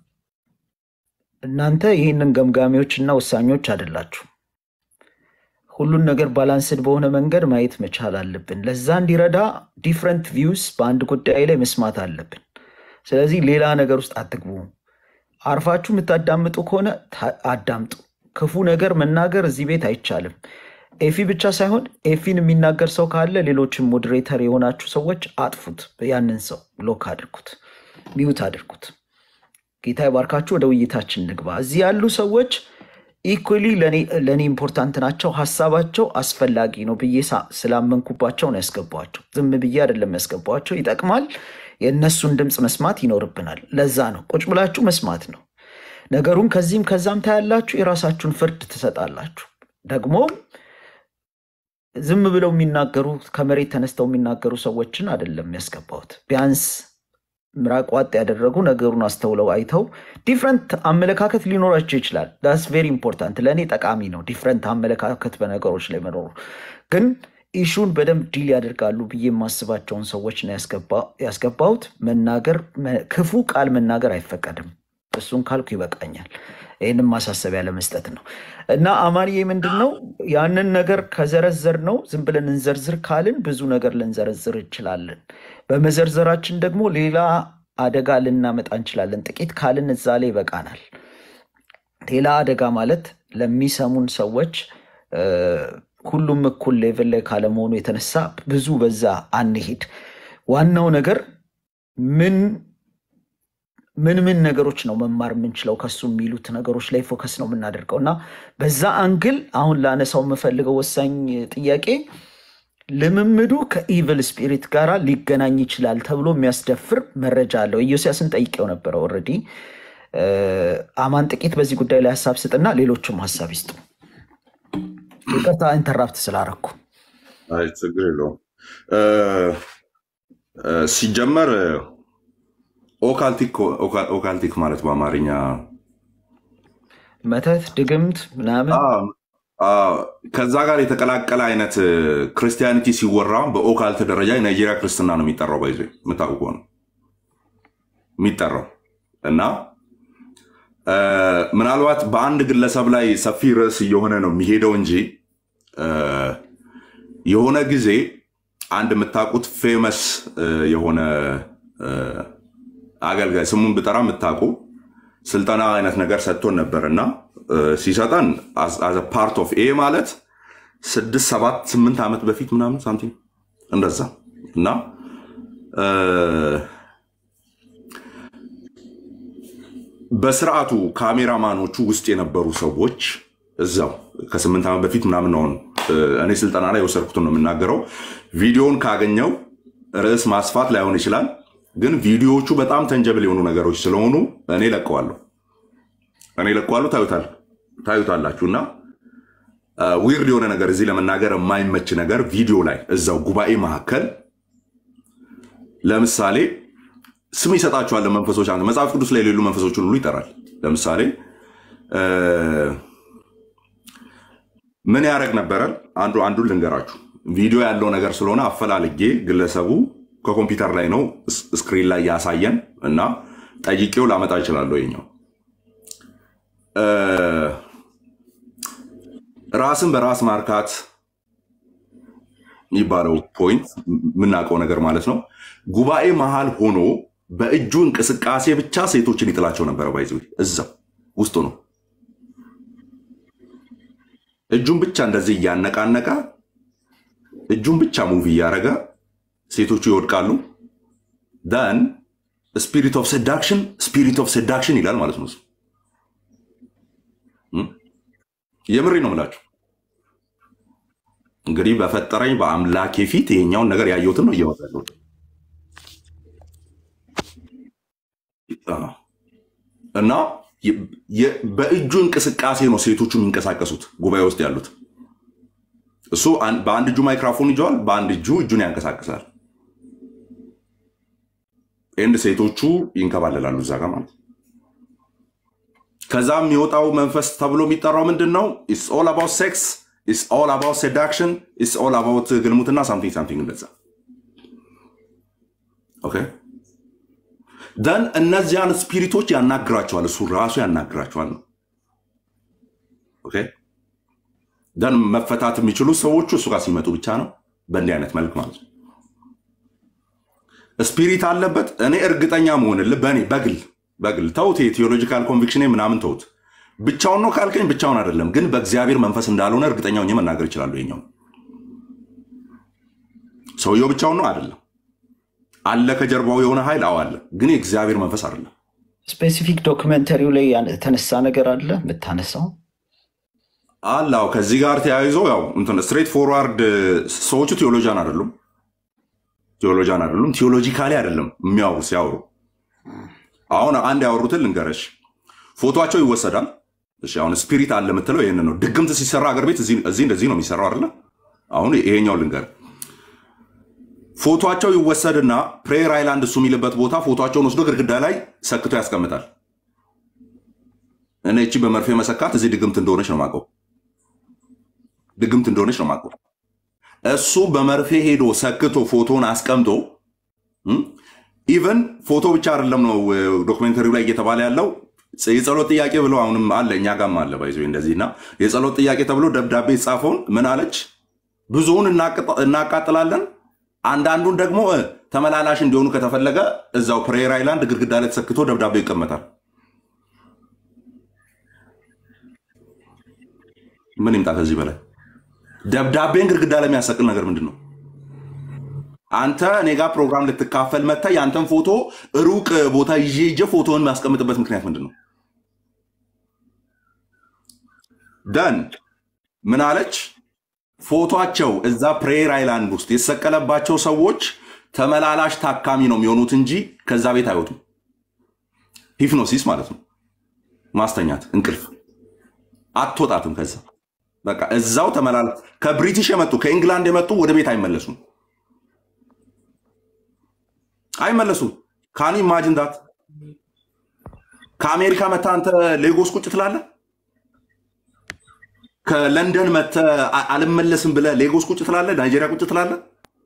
እናንተ ይህንን ገምጋሚዎች እና ወሳኞች አይደላችሁ። ሁሉን ነገር ባላንስድ በሆነ መንገድ ማየት መቻል አለብን። ለዛ እንዲረዳ ዲፍረንት ቪውስ በአንድ ጉዳይ ላይ መስማት አለብን። ስለዚህ ሌላ ነገር ውስጥ አትግቡ። አርፋችሁ የምታዳምጡ ከሆነ ታ- አዳምጡ። ክፉ ነገር መናገር እዚህ ቤት አይቻልም። ኤፊ ብቻ ሳይሆን ኤፊን የሚናገር ሰው ካለ ሌሎችም ሞዴሬተር የሆናችሁ ሰዎች አጥፉት። ያንን ሰው ብሎክ አድርጉት፣ ሚዩት አድርጉት። ጌታ ይባርካችሁ። ወደ ውይይታችን ንግባ። እዚህ ያሉ ሰዎች ኢኩሊ ለእኔ ኢምፖርታንት ናቸው። ሀሳባቸው አስፈላጊ ነው ብዬ ሳ- ስላመንኩባቸው ነው ያስገባቸው። ዝም ብዬ አይደለም ያስገባቸው። ይጠቅማል። የእነሱን ድምፅ መስማት ይኖርብናል። ለዛ ነው ቁጭ ብላችሁ መስማት ነው። ነገሩን ከዚህም ከዛም ታያላችሁ። የራሳችሁን ፍርድ ትሰጣላችሁ። ደግሞ ዝም ብለው የሚናገሩ ከመሬት ተነስተው የሚናገሩ ሰዎችን አይደለም ያስገባሁት። ቢያንስ ምራቅ ዋጥ ያደረጉ ነገሩን አስተውለው አይተው ዲፍረንት አመለካከት ሊኖራቸው ይችላል። ዳስ ቬሪ ኢምፖርታንት ለእኔ ጠቃሚ ነው። ዲፍረንት አመለካከት በነገሮች ላይ መኖሩ ግን ኢሹን በደንብ ዲል ያደርጋሉ ብዬ የማስባቸውን ሰዎች ነው ያስገባ- ያስገባሁት። መናገር መ- ክፉ ቃል መናገር አይፈቀድም። እሱን ካልኩ ይበቃኛል። ይህንም ማሳሰቢያ ለመስጠት ነው እና አማንዬ ምንድን ነው ያንን ነገር ከዘረዘር ነው ዝም ብለን እንዘርዝር ካልን ብዙ ነገር ልንዘረዝር እንችላለን። በመዘርዘራችን ደግሞ ሌላ አደጋ ልናመጣ እንችላለን። ጥቂት ካልን እዛ ላይ ይበቃናል። ሌላ አደጋ ማለት ለሚሰሙን ሰዎች እ፣ ሁሉም እኩል ሌቭል ላይ ካለመሆኑ የተነሳ ብዙ በዛ አንሄድ። ዋናው ነገር ምን ምን ምን ነገሮች ነው መማር የምንችለው ከሱ የሚሉት ነገሮች ላይ ፎከስ ነው የምናደርገው እና በዛ አንግል አሁን ላነሳው የምፈልገው ወሳኝ ጥያቄ ልምምዱ ከኢቭል ስፒሪት ጋር ሊገናኝ ይችላል ተብሎ የሚያስደፍር መረጃ አለው። ኢዮስያስን ጠይቄው ነበረ ኦልሬዲ። አማን ጥቂት በዚህ ጉዳይ ላይ ሀሳብ ስጥና ሌሎችም ሀሳብ ይስጡ። ይቅርታ ኢንተራፕት ስላረኩ። አይ ችግር የለውም። እ፣ እ፣ ሲጀመር ኦካልቲክ ኦካ- ኦካልቲክ ማለት በአማርኛ መተት፣ ድግምት ምናምን አ፣ አ፣ ከዛ ጋር የተቀላቀለ አይነት ክርስቲያኒቲ ሲወራ በኦካልት ደረጃ የናይጄሪያ ክርስትና ነው የሚጠራው። ባይዞ የምታውቁ ከሆነ የሚጠራው እና እ፣ ምናልባት በአንድ ግለሰብ ላይ ሰፊ ርዕስ እየሆነ ነው የሚሄደው እንጂ እ፣ የሆነ ጊዜ አንድ የምታውቁት ፌመስ የሆነ እ፣ አገልጋይ ስሙን ብጠራ የምታውቁ ስልጠና አይነት ነገር ሰጥቶን ነበር እና እ፣ ሲሰጠን አዘ ፓርት ኦፍ ይሄ ማለት ስድስት ሰባት ስምንት ዓመት በፊት ምናምን ሳምቲንግ እንደዛ እና እ፣ በስርዓቱ ካሜራማኖቹ ውስጥ የነበሩ ሰዎች እዛው ከስምንት ዓመት በፊት ምናምን ነው እ፣ እኔ ስልጠና ላይ የወሰድኩትን ነው የምናገረው። ቪዲዮውን ካገኘው ርዕስ ማስፋት ላይሆን ይችላል፣ ግን ቪዲዮዎቹ በጣም ተንጀብል የሆኑ ነገሮች ስለሆኑ እኔ ለቀዋለሁ እኔ ለቀዋለሁ። ታዩታል ታዩታላችሁ እና ዊርድ የሆነ ነገር እዚህ ለመናገር የማይመች ነገር ቪዲዮ ላይ እዛው ጉባኤ መካከል ለምሳሌ ስም ይሰጣቸዋል መንፈሶች። አንተ መጽሐፍ ቅዱስ ላይ የሌሉ መንፈሶችን ሁሉ ይጠራል። ለምሳሌ እ፣ ምን ያደረግ ነበረ? አንዱ አንዱን ልንገራችሁ። ቪዲዮ ያለው ነገር ስለሆነ አፈላልጌ ግለሰቡ ከኮምፒውተር ላይ ነው ስ- ስክሪን ላይ ያሳየን እና ጠይቄው ላመጣ እችላለሁ። የኛው እ፣ ራስን በራስ ማርካት የሚባለው ፖይንት የምናውቀው ነገር ማለት ነው። ጉባኤ መሃል ሆኖ በእጁ እንቅስቃሴ ብቻ ሴቶችን ይጥላቸው ነበረ። ባይዘ እዛው ውስጡ ነው። እጁን ብቻ እንደዚህ እያነቃነቀ እጁን ብቻ ሙቭ እያደረገ ሴቶቹ ይወድቃሉ። ን ስፒሪት ኦፍ ሴዳክሽን ስፒሪት ኦፍ ሴዳክሽን ይላል ማለት ነው። እሱ እም? የምሬ ነው የምላችሁ። እንግዲህ በፈጠረኝ በአምላኬ ፊት ይሄኛውን ነገር ያየሁትን ነው እያወራ ያለሁት። አዎ። እና የ- የ- በእጁ እንቅስቃሴ ነው ሴቶቹ የሚንቀሳቀሱት ጉባኤ ውስጥ ያሉት። እሱ አን- በአንድ እጁ ማይክራፎን ይዘዋል፣ በአንድ እጁ እጁን ያንቀሳቅሳል። ኤንድ ሴቶቹ ይንከባለላሉ እዛ ጋር ማለት ነው። ከዛ የሚወጣው መንፈስ ተብሎ የሚጠራው ምንድን ነው? ኢትስ ኦል አባውት ሴክስ ኢትስ ኦል አባውት ሴዳክሽን ኢትስ ኦል አባውት ግልሙትና ሳምቲንግ ሳምቲንግ እንደዛ ኦኬ ደን እነዚያን ስፒሪቶች ያናግራቸዋል። እሱ ራሱ ያናግራቸዋል ነው ኦኬ ደን መፈታት የሚችሉ ሰዎቹ እሱ ጋር ሲመጡ ብቻ ነው። በእንዲህ አይነት መልክ ማለት ነው። ስፒሪት አለበት። እኔ እርግጠኛ መሆንልህ በእኔ በግል በግል ተውት፣ የቴዎሎጂካል ኮንቪክሽን ምናምን ተውት። ብቻውን ነው ካልከኝ ብቻውን አይደለም፣ ግን በእግዚአብሔር መንፈስ እንዳልሆነ እርግጠኛ ሆኜ መናገር ይችላሉ። ይኛው ሰውየው ብቻውን ነው አይደለም። አለ ከጀርባው የሆነ ኃይል አዎ አለ፣ ግን የእግዚአብሔር መንፈስ አይደለም። ስፔሲፊክ ዶክመንተሪው ላይ ያን- የተነሳ ነገር አለ የምታነሳው? አላው ከዚህ ጋር ተያይዞ ያው እንትን ስትሬት ፎርዋርድ ሰዎቹ ቴዎሎጂያን አይደሉም፣ ቴዎሎጂያን አይደሉም፣ ቴዎሎጂካሊ አይደለም የሚያወሩ ሲያወሩ። አሁን አንድ ያወሩትን ልንገረሽ፣ ፎቶቸው ይወሰዳል። እሺ አሁን ስፒሪት አለ የምትለው ይህን ነው። ድግምት ሲሰራ አገር ቤት እዚህ እዚህ እንደዚህ ነው የሚሰራው አይደለ? አሁን ይሄኛው ልንገር፣ ፎቶቸው ይወሰድና ፕሬየር አይላንድ እሱ የሚልበት ቦታ ፎቶቸውን ወስዶ ግድግዳ ላይ ሰክቶ ያስቀምጣል። እኔ እቺ በመርፌ መሰካት እዚህ ድግምት እንደሆነች ነው የማውቀው ድግምት እንደሆነች ነው የማውቀው። እሱ በመርፌ ሄዶ ሰክቶ ፎቶን አስቀምጦ ኢቨን ፎቶ ብቻ አይደለም ነው ዶክሜንተሪው ላይ እየተባለ ያለው የጸሎት ጥያቄ ብሎ አሁንም አለ እኛ ጋም አለ ባይዞ እንደዚህ እና የጸሎት ጥያቄ ተብሎ ደብዳቤ የተጻፈውን ምን አለች? ብዙውን እናቅጣ- እናቃጥላለን፣ አንዳንዱን ደግሞ እ፣ ተመላላሽ እንዲሆኑ ከተፈለገ እዛው ፕሬየር አይላንድ ግድግዳ ላይ ተሰክቶ ደብዳቤው ይቀመጣል። ምን ይምጣ ከዚህ በላይ? ደብዳቤን ግድግዳ ላይ የሚያሰቅል ነገር ምንድን ነው? አንተ እኔ ጋር ፕሮግራም ልትካፈል መጥተህ የአንተን ፎቶ ሩቅ ቦታ ይዤ ሄጄ ፎቶን የሚያስቀምጥበት ምክንያት ምንድን ነው? ደን ምን አለች? ፎቶቸው እዛ ፕሬየር አይላንድ ውስጥ የተሰቀለባቸው ሰዎች ተመላላሽ ታካሚ ነው የሚሆኑት እንጂ ከዛ ቤት አይወጡም። ሂፕኖሲስ ማለት ነው፣ ማስተኛት፣ እንቅልፍ አትወጣትም ከዛ በቃ እዛው ተመላላ ከብሪቲሽ የመጡ ከኢንግላንድ የመጡ ወደ ቤት አይመለሱም አይመለሱም። ካን ኢማጅን ዳት ከአሜሪካ መታ አንተ ሌጎስ ቁጭ ትላለህ። ከለንደን መተ አልመለስም ብለህ ሌጎስ ቁጭ ትላለህ። ናይጄሪያ ቁጭ ትላለህ።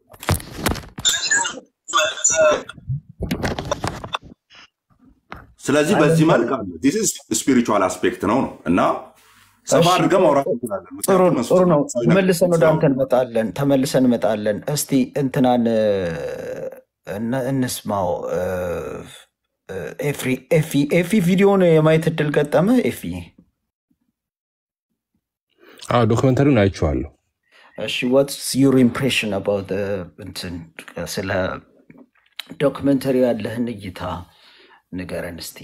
ስለዚህ በዚህ መልክ ስፒሪቹዋል አስፔክት ነው ነው እና ሰፋ እሺ፣ አድርገን ማውራት እንችላለን። ጥሩ ምክንያቱም ጥሩ ነው። መንፈሳዊ ነገር መልሰን ወደ አንተ ስለሆነ እንመጣለን። ተመልሰን እንመጣለን። እስቲ እንትናን እ፣ እነ- እንስማው። እ፣ እ፣ ኤፍሪ ኤፊ ኤፊ ቪዲዮን የማየት እድል ገጠመ? ኤፊ አዎ ዶክመንተሪውን አይቼዋለሁ። እሺ ዋትስ ዩር ኢምፕሬሽን አባውት እንትን ስለ ዶክመንተሪ ያለህን እይታ ንገረን እስቲ።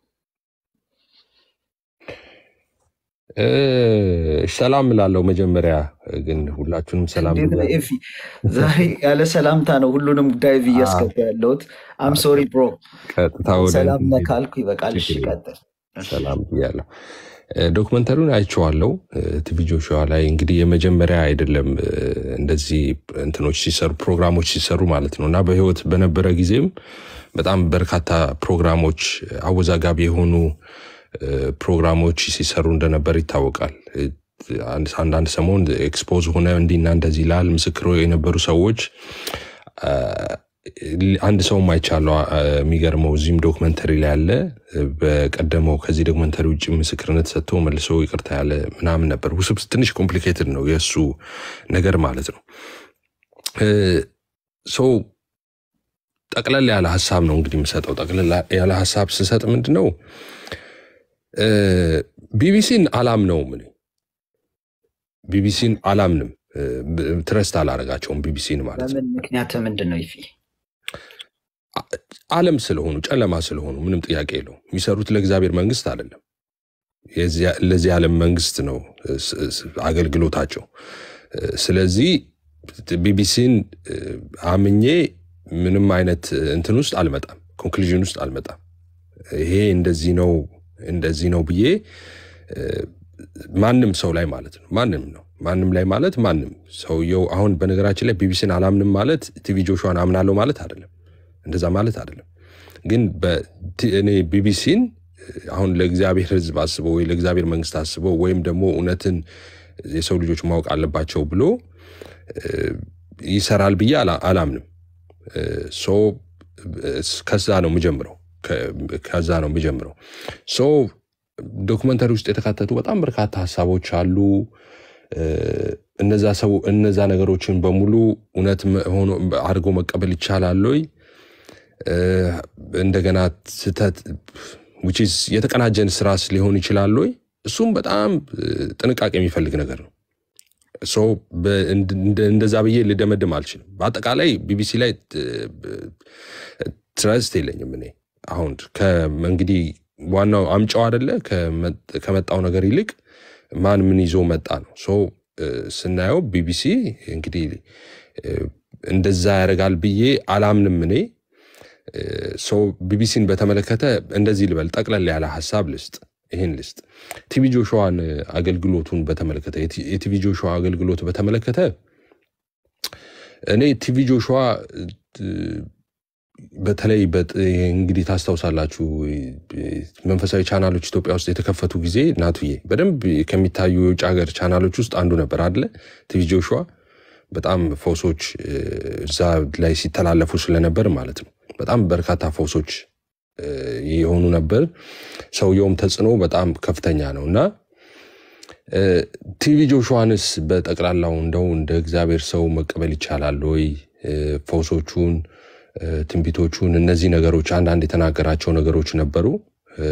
እ፣ ሰላም እላለሁ። መጀመሪያ ግን ሁላችሁንም ሰላም እንዴት ነው ብያለሁ። ኤፊ? ዛሬ ያለ ሰላምታ ነው ሁሉንም ዳይቭ እያስገባ ያለሁት። አም ሶሪ ብሮ። ቀጥታ ወደ ሰላም እንትን ነህ ሄድ- ካልኩ ይበቃል። እሺ ችግር የለም። ቀጥል። እሺ ሰላም ብያለሁ። እ፣ ዶክመንተሪውን አይቼዋለሁ። እ፣ ቲቪ ጆሹዋ ላይ እንግዲህ የመጀመሪያ አይደለም እ፣ እንደዚህ እንትኖች ሲሰሩ ፕሮግራሞች ሲሰሩ ማለት ነው እና በህይወት በነበረ ጊዜም በጣም በርካታ ፕሮግራሞች አወዛጋቢ የሆኑ እ፣ ፕሮግራሞች ሲሰሩ እንደነበር ይታወቃል። እ፣ አንድ አንዳንድ ሰሞን ኤክስፖዝ ሆነ እንዲና እንደዚህ ይላል ምስክሮ የነበሩ ሰዎች አ፣ አንድ ሰውም አይቻለው አ፣ የሚገርመው እዚህም ዶክመንተሪ ላይ ያለ በቀደመው ከዚህ ዶክመንተሪ ውጭ ምስክርነት ሰጥቶ መልሶ ይቅርታ ያለ ምናምን ነበር። ውስብ ትንሽ ኮምፕሊኬትድ ነው የእሱ ነገር ማለት ነው። ሰው ጠቅለል ያለ ሀሳብ ነው እንግዲህ የምሰጠው። ጠቅለል ያለ ሀሳብ ስሰጥ ምንድን ነው እ፣ ቢቢሲን አላምነውም እኔ ቢቢሲን አላምንም፣ እ፣ ብ- ትረስት አላረጋቸውም ቢቢሲን ማለት ነው። በምን ምክንያት ምንድን ነው ይፊ? ዓለም ስለሆኑ ጨለማ ስለሆኑ ምንም ጥያቄ የለውም። የሚሰሩት ለእግዚአብሔር መንግስት አይደለም፣ የዚያ- ለዚህ ዓለም መንግስት ነው እ፣ ስ- ስ- አገልግሎታቸው። እ፣ ስለዚህ ቢቢሲን እ፣ አምኜ ምንም አይነት እንትን ውስጥ አልመጣም፣ ኮንክሉዥን ውስጥ አልመጣም። ይሄ እንደዚህ ነው እንደዚህ ነው ብዬ እ፣ ማንም ሰው ላይ ማለት ነው ማንም ነው ማንም ላይ ማለት ማንም ሰውየው አሁን በነገራችን ላይ ቢቢሲን አላምንም ማለት ቲቪ ጆሹዋን አምናለሁ ማለት አይደለም እንደዛ ማለት አይደለም ግን በቲ- እኔ ቢቢሲን አሁን ለእግዚአብሔር ህዝብ አስበው ወይ ለእግዚአብሔር መንግስት አስበው ወይም ደግሞ እውነትን የሰው ልጆች ማወቅ አለባቸው ብሎ እ፣ ይሰራል ብዬ አላ- አላምንም እ፣ ሶ እ፣ ከዛ ነው የምጀምረው ከ- ከዛ ነው የምጀምረው ሶ ዶክመንተሪ ውስጥ የተካተቱ በጣም በርካታ ሀሳቦች አሉ እ፣ እነዛ ሰው እነዛ ነገሮችን በሙሉ እውነት መ- ሆኖ አድርጎ መቀበል ይቻላል ወይ እ፣ እንደገና ስህተት which is የተቀናጀን ስራስ ሊሆን ይችላል ወይ እሱም በጣም እ፣ ጥንቃቄ የሚፈልግ ነገር ነው ሶ በ- እንድ- እንደ- እንደዛ ብዬ ልደመድም አልችልም በአጠቃላይ ቢቢሲ ላይ ትረስት የለኝም እኔ አሁን ከ- እንግዲህ ዋናው አምጫው አደለ ከመ- ከመጣው ነገር ይልቅ ማን ምን ይዞ መጣ ነው ሶ እ፣ ስናየው ቢቢሲ እንግዲህ እ፣ እንደዛ ያደርጋል ብዬ አላምንም እኔ ሰው ቢቢሲን በተመለከተ እንደዚህ ልበል፣ ጠቅለል ያለ ሀሳብ ልስጥ። ይህን ልስጥ። ቲቪ ጆሹዋን አገልግሎቱን በተመለከተ የቲ- የቲቪ ጆሹዋ አገልግሎት በተመለከተ እኔ ቲቪ ጆሹዋ እ፣ በተለይ በጥ- እንግዲህ ታስታውሳላችሁ እ፣ መንፈሳዊ ቻናሎች ኢትዮጵያ ውስጥ የተከፈቱ ጊዜ ናቱዬ በደንብ ከሚታዩ የውጭ ሀገር ቻናሎች ውስጥ አንዱ ነበር አደለ ቲቪ ጆሹዋ በጣም ፈውሶች እ፣ እዛ ላይ ሲተላለፉ ስለነበር ማለት ነው። በጣም በርካታ ፈውሶች እ፣ የሆኑ ነበር። ሰውየውም ተጽዕኖ በጣም ከፍተኛ ነው እና እ፣ ቲቪ ጆሹዋንስ በጠቅላላው እንደው እንደ እግዚአብሔር ሰው መቀበል ይቻላል ወይ? እ፣ ፈውሶቹን፣ እ፣ ትንቢቶቹን፣ እነዚህ ነገሮች አንዳንድ የተናገራቸው ነገሮች ነበሩ። እ፣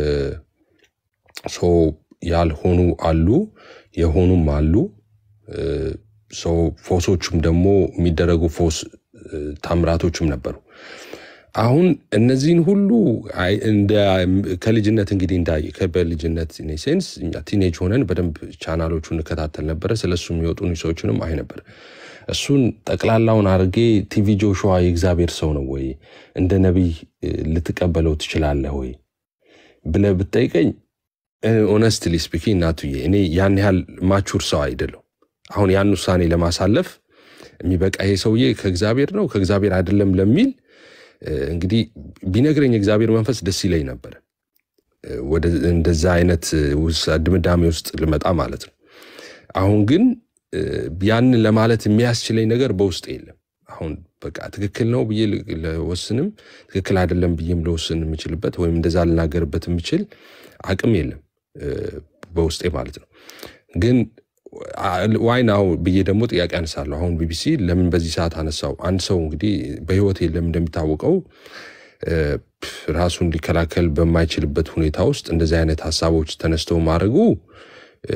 ሶ ያልሆኑ አሉ፣ የሆኑም አሉ። እ፣ ሶ ፈውሶቹም ደግሞ የሚደረጉ ፈውስ እ፣ ታምራቶችም ነበሩ። አሁን እነዚህን ሁሉ አይ- እንደ ከልጅነት እንግዲህ እንዳየ በልጅነት ሴንስ እኛ ቲኔጅ ሆነን በደንብ ቻናሎቹ እንከታተል ነበረ። ስለሱ የሚወጡ ኒውሶችንም አይ ነበር። እሱን ጠቅላላውን አድርጌ ቲቪ ጆሹዋ የእግዚአብሔር ሰው ነው ወይ እንደ ነቢይ እ፣ ልትቀበለው ትችላለህ ወይ ብለህ ብትጠይቀኝ ኦነስትሊ ስፒኪ እናቱዬ እኔ ያን ያህል ማቹር ሰው አይደለሁ። አሁን ያን ውሳኔ ለማሳለፍ የሚበቃ ይሄ ሰውዬ ከእግዚአብሔር ነው ከእግዚአብሔር አይደለም ለሚል እ፣ እንግዲህ ቢነግረኝ የእግዚአብሔር መንፈስ ደስ ይለኝ ነበረ እ፣ ወደ እንደዛ አይነት እ፣ ውሳ- ድምዳሜ ውስጥ ልመጣ ማለት ነው። አሁን ግን እ፣ ያንን ለማለት የሚያስችለኝ ነገር በውስጥ የለም። አሁን በቃ ትክክል ነው ብዬ ል- ለወስንም ትክክል አይደለም ብዬም ለወስን የምችልበት ወይም እንደዛ ልናገርበት የምችል አቅም የለም እ፣ በውስጤ ማለት ነው። ግን ዋይ ናው ብዬ ደግሞ ጥያቄ አነሳለሁ። አሁን ቢቢሲ ለምን በዚህ ሰዓት አነሳው? አንድ ሰው እንግዲህ በህይወት የለም እንደሚታወቀው እ፣ ራሱን ሊከላከል በማይችልበት ሁኔታ ውስጥ እንደዚህ አይነት ሀሳቦች ተነስተው ማድረጉ እ፣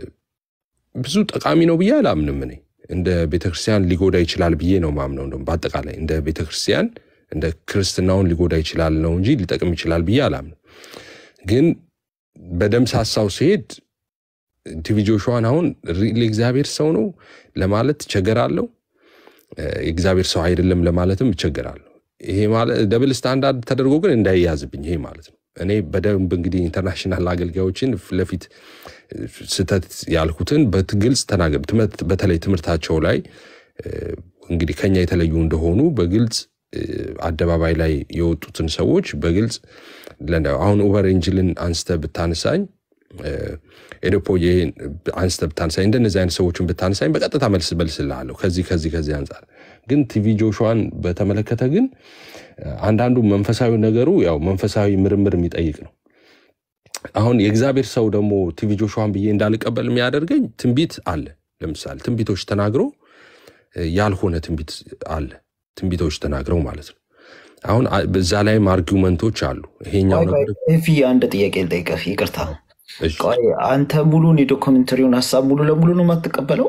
ብዙ ጠቃሚ ነው ብዬ አላምንም። እኔ እንደ ቤተክርስቲያን ሊጎዳ ይችላል ብዬ ነው ማምነው። እንደውም በአጠቃላይ እንደ ቤተክርስቲያን እንደ ክርስትናውን ሊጎዳ ይችላል ነው እንጂ ሊጠቅም ይችላል ብዬ አላምንም። ግን በደም ሳሳው ሲሄድ ቲቪ ጆሹዋን አሁን ሪል የእግዚአብሔር ሰው ነው ለማለት እቸገራለሁ። እ፣ የእግዚአብሔር ሰው አይደለም ለማለትም እቸገራለሁ። ይሄ ማለት ደብል ስታንዳርድ ተደርጎ ግን እንዳይያዝብኝ ይሄ ማለት ነው። እኔ በደንብ እንግዲህ ኢንተርናሽናል አገልጋዮችን ፊት ለፊት እ፣ ስህተት ያልኩትን በግልጽ ተናገር። ትምህርት በተለይ ትምህርታቸው ላይ እ፣ እንግዲህ ከኛ የተለዩ እንደሆኑ በግልጽ እ፣ አደባባይ ላይ የወጡትን ሰዎች በግልጽ ለነ- አሁን ኡበር ኢንጅልን አንስተ ብታነሳኝ እ፣ ኤዶፖ ይሄን አንስተ ብታነሳኝ እንደነዚህ አይነት ሰዎችን ብታነሳኝ በቀጥታ መልስ መልስልሃለሁ ከዚህ ከዚህ ከዚህ አንጻር ግን ቲቪ ጆሹዋን በተመለከተ ግን እ፣ አንዳንዱ መንፈሳዊ ነገሩ ያው መንፈሳዊ ምርምር የሚጠይቅ ነው። አሁን የእግዚአብሔር ሰው ደግሞ ቲቪ ጆሹዋን ብዬ እንዳልቀበል የሚያደርገኝ ትንቢት አለ። ለምሳሌ ትንቢቶች ተናግሮ እ፣ ያልሆነ ትንቢት አለ። ትንቢቶች ተናግረው ማለት ነው። አሁን አ- በዛ ላይም አርጊውመንቶች አሉ። ይሄኛው ቆይ ቆይ ነገር ኤፊ አንድ ጥያቄ ልጠይቅህ፣ ይቅርታ። እሺ፣ ቆይ አንተ ሙሉን የዶክመንተሪውን ሀሳብ ሙሉ ለሙሉ ነው የማትቀበለው?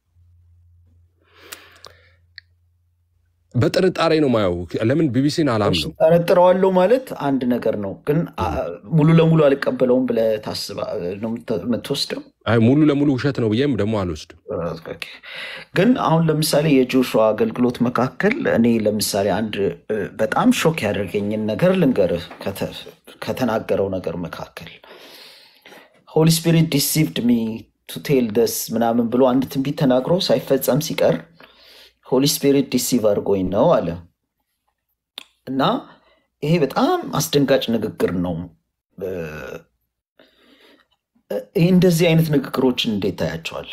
በጥርጣሬ ነው ማየው። ለምን ቢቢሲን እሺ፣ አላምነው? ጠረጥረዋለሁ ማለት አንድ ነገር ነው፣ ግን አ፣ ሙሉ ለሙሉ አልቀበለውም ብለህ ታስባ ነው የምት- የምትወስደው? አይ ሙሉ ለሙሉ ውሸት ነው ብዬም ደግሞ አልወስድም። ኦኬ። ግን አሁን ለምሳሌ የጆሹዋ አገልግሎት መካከል እኔ ለምሳሌ አንድ እ፣ በጣም ሾክ ያደርገኝን ነገር ልንገርህ። ከተ- ከተናገረው ነገር መካከል ሆሊ ስፒሪት ዲሲቭድ ሚ ቱ ቴል ደስ ምናምን ብሎ አንድ ትንቢት ተናግሮ ሳይፈጸም ሲቀር ሆሊ ስፒሪት ዲሲቭ አድርጎኝ ነው አለ እና ይሄ በጣም አስደንጋጭ ንግግር ነው። እ፣ ይህ እንደዚህ አይነት ንግግሮችን እንዴት ታያቸዋለህ?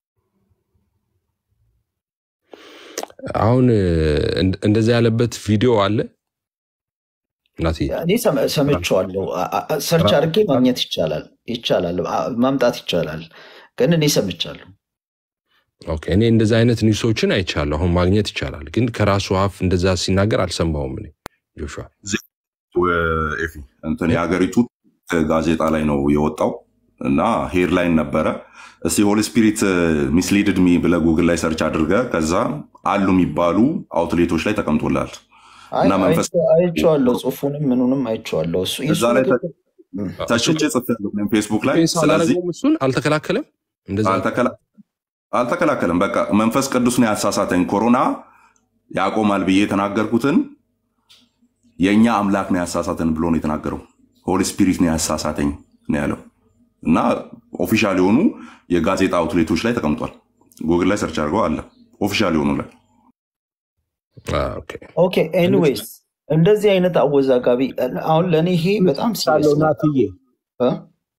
አሁን እ፣ እንደ- እንደዛ ያለበት ቪዲዮ አለ እናትዬ። እኔ ሰም- ሰምቼዋለሁ። አ- አ- ሰርች አድርጌ ማግኘት ይቻላል ይቻላል አ- ማምጣት ይቻላል። ግን እኔ ሰምቻለሁ። ኦኬ፣ እኔ እንደዛ አይነት ኒውሶችን አይቻለሁ። አሁን ማግኘት ይቻላል፣ ግን ከራሱ አፍ እንደዛ ሲናገር አልሰማውም። እኔ ጆሹዋ ኤፊ እንትን የሀገሪቱ ጋዜጣ ላይ ነው የወጣው እና ሄድላይን ነበረ። እስቲ ሆሊ ስፒሪት ሚስሊድድ ሚ ብለህ ጉግል ላይ ሰርች አድርገህ ከዛ አሉ የሚባሉ አውትሌቶች ላይ ተቀምጦላል አይ እና መንፈስ አይቼ- አይቼዋለሁ። ጽሁፉንም ምኑንም አይቼዋለሁ። እሱ የእሱ እዛ ላይ ንግግር እም፣ ተሽጬ ጽፌያለሁ እኔም ፌስቡክ ላይ። ዲፌንስ ስለዚህ አላደረገውም፣ እሱን አልተከላከለም። እንደዛ አልተከላ- አልተከላከለም። በቃ መንፈስ ቅዱስ ነው ያሳሳተኝ። ኮሮና ያቆማል ብዬ የተናገርኩትን የእኛ አምላክ ነው ያሳሳተን ብሎ ነው የተናገረው። ሆሊ ስፒሪት ነው ያሳሳተኝ ነው ያለው እና ኦፊሻል የሆኑ የጋዜጣ አውትሌቶች ላይ ተቀምጧል። ጉግል ላይ ሰርች አድርገው አለ ኦፊሻል የሆኑ ላይ አ፣ ኦኬ። ኦኬ ኤኒዌይስ እንደዚህ አይነት አወዛጋቢ አሁን ለእኔ ይሄ በጣም ሳለው ሲሪየስ ነው። ናትዬ እ?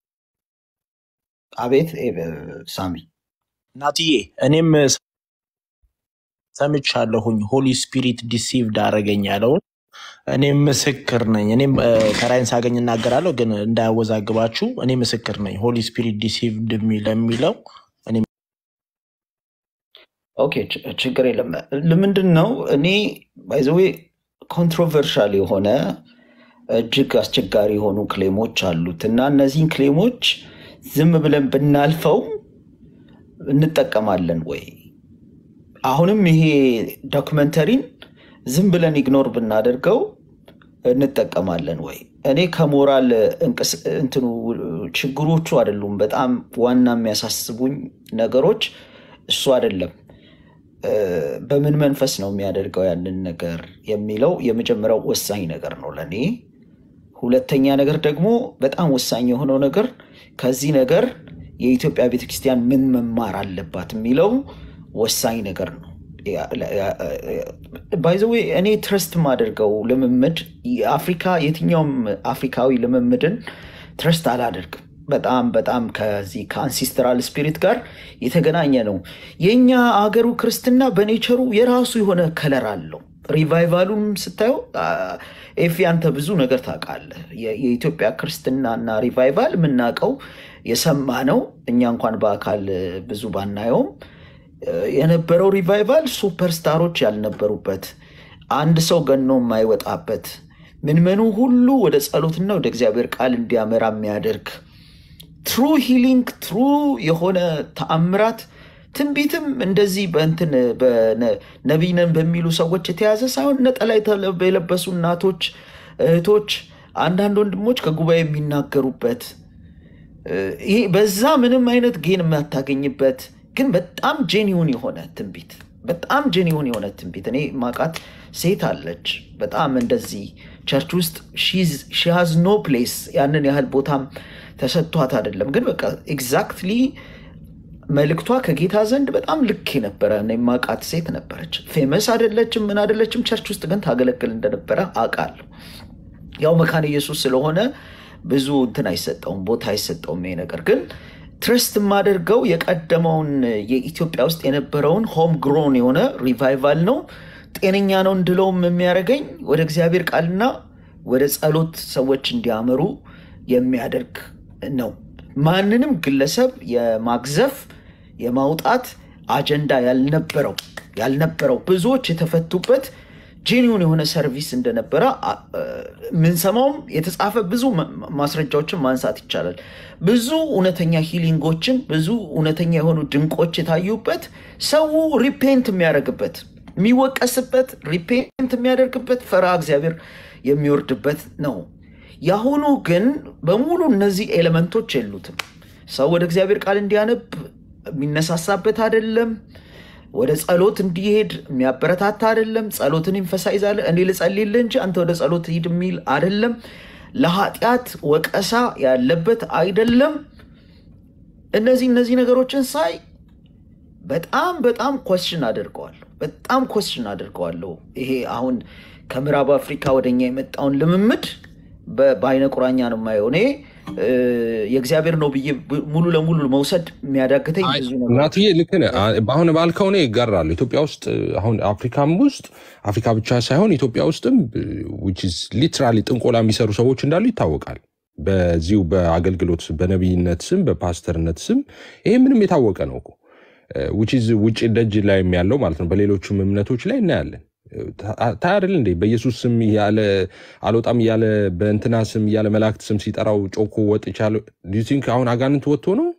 አቤት ኤ፣ ሳሚ ናትዬ እኔም ሰምቻለሁኝ ሆሊ ስፒሪት ዲሲቭድ አደረገኝ ያለውን እኔም ምስክር ነኝ። እኔም እ፣ ተራይን ሳገኝ እናገራለሁ፣ ግን እንዳያወዛግባችሁ እኔ ምስክር ነኝ። ሆሊ ስፒሪት ዲሲቭድ ለሚለው እኔ ኦኬ ች- ችግር የለም። ለምንድን ነው እኔ ባይዘዌ ኮንትሮቨርሻል የሆነ እጅግ አስቸጋሪ የሆኑ ክሌሞች አሉት እና እነዚህን ክሌሞች ዝም ብለን ብናልፈው እንጠቀማለን ወይ? አሁንም ይሄ ዶክመንተሪን ዝም ብለን ኢግኖር ብናደርገው እንጠቀማለን ወይ? እኔ ከሞራል እንቅስ- እንትኑ ችግሮቹ አይደሉም። በጣም ዋና የሚያሳስቡኝ ነገሮች እሱ አይደለም። እ፣ በምን መንፈስ ነው የሚያደርገው ያንን ነገር የሚለው የመጀመሪያው ወሳኝ ነገር ነው ለእኔ። ሁለተኛ ነገር ደግሞ በጣም ወሳኝ የሆነው ነገር ከዚህ ነገር የኢትዮጵያ ቤተክርስቲያን ምን መማር አለባት የሚለው ወሳኝ ነገር ነው። ባይዘዌ እኔ ትረስት የማደርገው ልምምድ የአፍሪካ የትኛውም አፍሪካዊ ልምምድን ትረስት አላደርግም። በጣም በጣም ከዚህ ከአንሲስተራል ስፒሪት ጋር የተገናኘ ነው። የእኛ አገሩ ክርስትና በኔቸሩ የራሱ የሆነ ከለር አለው። ሪቫይቫሉም ስታየው አ፣ ኤፊ አንተ ብዙ ነገር ታውቃለህ። የ- የኢትዮጵያ ክርስትናና ሪቫይቫል የምናውቀው የሰማ ነው። እኛ እንኳን በአካል ብዙ ባናየውም እ፣ የነበረው ሪቫይቫል ሱፐርስታሮች ያልነበሩበት አንድ ሰው ገኖ የማይወጣበት ምንመኑ ሁሉ ወደ ጸሎትና ወደ እግዚአብሔር ቃል እንዲያመራ የሚያደርግ ትሩ ሂሊንግ ትሩ የሆነ ተአምራት ትንቢትም እንደዚህ በእንትን ነቢይ ነን በሚሉ ሰዎች የተያዘ ሳይሆን ነጠላ የተለ- የለበሱ እናቶች፣ እህቶች፣ አንዳንድ ወንድሞች ከጉባኤ የሚናገሩበት ይሄ በዛ ምንም አይነት ጌን የማታገኝበት ግን በጣም ጄኒውን የሆነ ትንቢት በጣም ጄኒውን የሆነ ትንቢት እኔ ማቃት ሴት አለች። በጣም እንደዚህ ቸርች ውስጥ ሺሃዝ ኖ ፕሌስ ያንን ያህል ቦታም ተሰጥቷት አይደለም፣ ግን በቃ ኤግዛክትሊ መልእክቷ ከጌታ ዘንድ በጣም ልክ የነበረ እኔ ማቃት ሴት ነበረች። ፌመስ አይደለችም፣ ምን አይደለችም፣ ቸርች ውስጥ ግን ታገለግል እንደነበረ አውቃለሁ። ያው መካነ ኢየሱስ ስለሆነ ብዙ እንትን አይሰጠውም፣ ቦታ አይሰጠውም። ይሄ ነገር ግን ትረስት የማደርገው የቀደመውን የኢትዮጵያ ውስጥ የነበረውን ሆም ግሮን የሆነ ሪቫይቫል ነው። ጤነኛ ነው እንድለውም የሚያደርገኝ ወደ እግዚአብሔር ቃልና ወደ ጸሎት ሰዎች እንዲያመሩ የሚያደርግ ነው። ማንንም ግለሰብ የማግዘፍ የማውጣት አጀንዳ ያልነበረው ያልነበረው ብዙዎች የተፈቱበት ጄኒውን የሆነ ሰርቪስ እንደነበረ አ- እ፣ የምንሰማውም የተጻፈ ብዙ ማ- ማስረጃዎችን ማንሳት ይቻላል። ብዙ እውነተኛ ሂሊንጎችን ብዙ እውነተኛ የሆኑ ድንቆች የታዩበት ሰው ሪፔንት የሚያደርግበት የሚወቀስበት ሪፔንት የሚያደርግበት ፈርሃ እግዚአብሔር የሚወርድበት ነው። የአሁኑ ግን በሙሉ እነዚህ ኤሌመንቶች የሉትም። ሰው ወደ እግዚአብሔር ቃል እንዲያነብ የሚነሳሳበት አይደለም። ወደ ጸሎት እንዲሄድ የሚያበረታታ አይደለም። ጸሎትን ይንፈሳይዛለ እኔ ልጸልይልህ እንጂ አንተ ወደ ጸሎት ሂድ የሚል አይደለም። ለኃጢአት ወቀሳ ያለበት አይደለም። እነዚህ እነዚህ ነገሮችን ሳይ በጣም በጣም ኮስችን አደርገዋለሁ። በጣም ኮስችን አደርገዋለሁ። ይሄ አሁን ከምዕራብ አፍሪካ ወደኛ የመጣውን ልምምድ በ- በአይነ ቁራኛ ነው የማየው። እኔ እ፣ የእግዚአብሔር ነው ብዬ ብ- ሙሉ ለሙሉ መውሰድ የሚያዳግተኝ አይ፣ ብዙ ነገሮች እናትዬ ልክ ነህ። አ- አሁን ባልከው እኔ ይጋራሉ። ኢትዮጵያ ውስጥ አሁን አፍሪካም ውስጥ አፍሪካ ብቻ ሳይሆን ኢትዮጵያ ውስጥም ሊትራሊ ጥንቆላ የሚሰሩ ሰዎች እንዳሉ ይታወቃል። በዚሁ በአገልግሎት በነቢይነት ስም በፓስተርነት ስም ይሄ ምንም የታወቀ ነው እኮ which is ውጭ ደጅ ላይም ያለው ማለት ነው። በሌሎቹም እምነቶች ላይ እናያለን። ታይ አይደል እንዴ በኢየሱስ ስም እያለ አልወጣም እያለ በእንትና ስም እያለ መላእክት ስም ሲጠራው ጮኮ ወጥቻለሁ። ዱ ዩ ቲንክ አሁን አጋንንት ወጥቶ ነው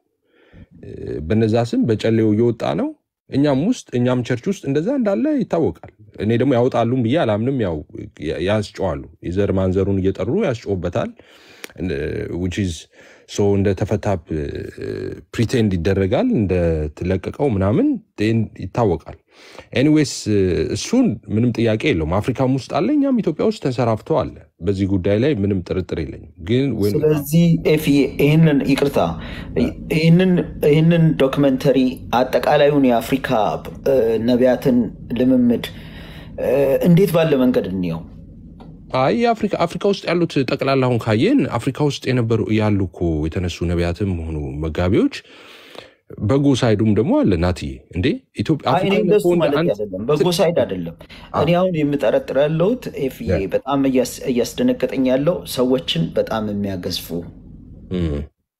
በነዛ ስም በጨሌው እየወጣ ነው። እኛም ውስጥ እኛም ቸርች ውስጥ እንደዛ እንዳለ ይታወቃል። እኔ ደግሞ ያወጣሉም ብዬ አላምንም። ያው ያስጨዋሉ፣ የዘር ማንዘሩን እየጠሩ ያስጮበታል። which is so እንደ ተፈታ ፕሪቴንድ ይደረጋል እንደተለቀቀው ምናምን then ይታወቃል። ኤኒዌይስ እሱን ምንም ጥያቄ የለውም። አፍሪካም ውስጥ አለ፣ እኛም ኢትዮጵያ ውስጥ ተንሰራፍቶ አለ። በዚህ ጉዳይ ላይ ምንም ጥርጥር የለኝም። ግን when- ስለዚህ ኤፍዬ ይህንን ይቅርታ ይህንን ይህንን ዶክመንተሪ አጠቃላዩን የአፍሪካ እ፣ ነቢያትን ልምምድ እ፣ እንዴት ባለ መንገድ እንየው? አይ የአፍሪካ አፍሪካ ውስጥ ያሉት ጠቅላላ አሁን ካየን አፍሪካ ውስጥ የነበሩ ያሉ እኮ የተነሱ ነቢያትም ሆኑ መጋቢዎች በጎ ሳይዱም ደግሞ አለ። ናትዬ እንዴ ኢትዮጵያ አይ እኔ አፍሪካ እንደሱ እኮ እንደ ማለት አንድ አይደለም፣ በጎ ሳይድ አይደለም። እኔ አሁን የምጠረጥር ያለሁት ኤፍዬ ያ። በጣም እያስ- እያስደነገጠኝ ያለው ሰዎችን በጣም የሚያገዝፉ እም፣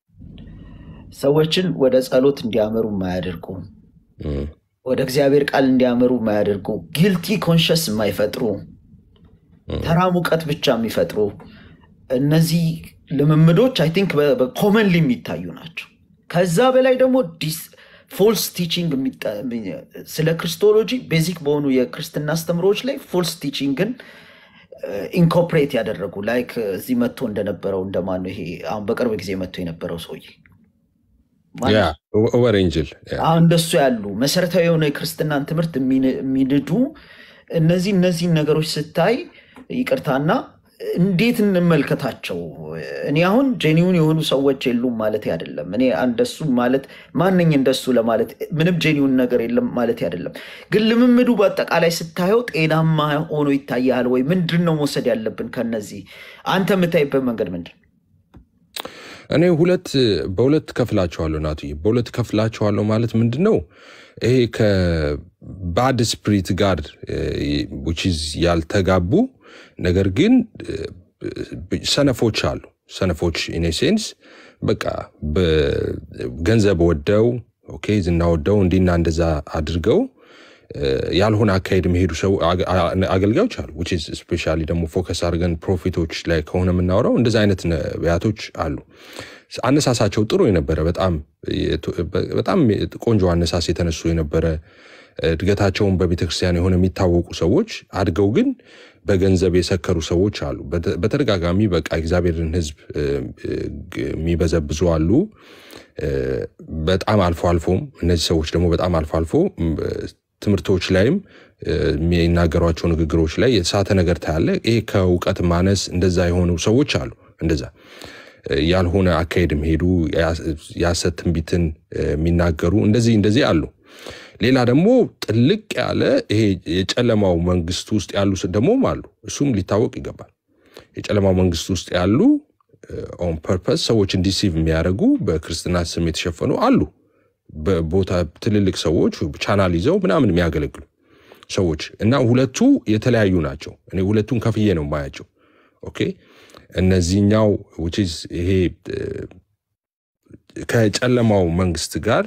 ሰዎችን ወደ ጸሎት እንዲያመሩ የማያደርጉ እም፣ ወደ እግዚአብሔር ቃል እንዲያመሩ የማያደርጉ ጊልቲ ኮንሸስ የማይፈጥሩ እም። ተራ ሙቀት ብቻ የሚፈጥሩ እነዚህ ልምምዶች አይ ቲንክ በኮመንሊ የሚታዩ ናቸው። ከዛ በላይ ደግሞ ፎልስ ቲቺንግ ስለ ክርስቶሎጂ ቤዚክ በሆኑ የክርስትና አስተምሮዎች ላይ ፎልስ ቲቺንግን ኢንኮፕሬት ያደረጉ ላይክ እዚህ መጥቶ እንደነበረው እንደማን ነው ይሄ አሁን በቅርብ ጊዜ መጥቶ የነበረው ሰውዬ ማን ያ ነው? ኦቨር ኤንጅል ያ አሁን እንደሱ ያሉ መሰረታዊ የሆነ የክርስትናን ትምህርት የሚን- የሚንዱ እነዚህ እነዚህን ነገሮች ስታይ ይቅርታና እንዴት እንመልከታቸው? እኔ አሁን ጄኒውን የሆኑ ሰዎች የሉም ማለት አይደለም። እኔ እንደሱ ማለት ማንኝ እንደሱ ለማለት ምንም ጄኒውን ነገር የለም ማለት አይደለም። ግን ልምምዱ በአጠቃላይ ስታየው ጤናማ ሆኖ ይታያል ወይ? ምንድን ነው መውሰድ ያለብን ከነዚህ? አንተ የምታይበት መንገድ ምንድን ነው? እኔ ሁለት በሁለት ከፍላቸዋለሁ ናትዬ፣ በሁለት ከፍላቸዋለሁ ማለት ምንድን ነው? ይሄ ከባድ ስፕሪት ጋር which is ያልተጋቡ ነገር ግን እ፣ ሰነፎች አሉ። ሰነፎች ኢን ሴንስ በቃ በገንዘብ ወደው ኦኬ ዝና ወደው እንዲና እንደዛ አድርገው እ፣ ያልሆነ አካሄድ የሚሄዱ ሰው አገ- አ- አገልጋዮች አሉ። which is ስፔሻሊ ደግሞ ፎከስ አድርገን ፕሮፊቶች ላይ ከሆነ የምናወራው እንደዚ አይነት ነቢያቶች አሉ። አነሳሳቸው ጥሩ የነበረ በጣም የቱ- በጣም ቆንጆ አነሳስ የተነሱ የነበረ እድገታቸውን በቤተክርስቲያን የሆነ የሚታወቁ ሰዎች አድገው ግን በገንዘብ የሰከሩ ሰዎች አሉ። በተ- በተደጋጋሚ በቃ እግዚአብሔርን ሕዝብ እ፣ እ፣ ግ- የሚበዘብዙ አሉ። እ፣ በጣም አልፎ አልፎም እነዚህ ሰዎች ደግሞ በጣም አልፎ አልፎ ም፣ ትምህርቶች ላይም እ፣ የሚናገሯቸው ንግግሮች ላይ የተሳተ ነገር ታያለ። ይሄ ከእውቀት ማነስ እንደዛ የሆኑ ሰዎች አሉ። እንደዛ እ፣ ያልሆነ አካሄድ የሚሄዱ የሐሰት ትንቢትን እ፣ የሚናገሩ እንደዚህ እንደዚህ አሉ። ሌላ ደግሞ ጥልቅ ያለ ይሄ የጨለማው መንግስት ውስጥ ያሉ ስ- ደግሞም አሉ። እሱም ሊታወቅ ይገባል። የጨለማው መንግስት ውስጥ ያሉ ኦን ፐርፐስ ሰዎችን ዲሲቭ የሚያደርጉ በክርስትና ስም የተሸፈኑ አሉ። በቦታ ትልልቅ ሰዎች ቻናል ይዘው ምናምን የሚያገለግሉ ሰዎች እና ሁለቱ የተለያዩ ናቸው። እኔ ሁለቱን ከፍዬ ነው የማያቸው። ኦኬ እነዚህኛው which is ይሄ እ፣ ከጨለማው መንግስት ጋር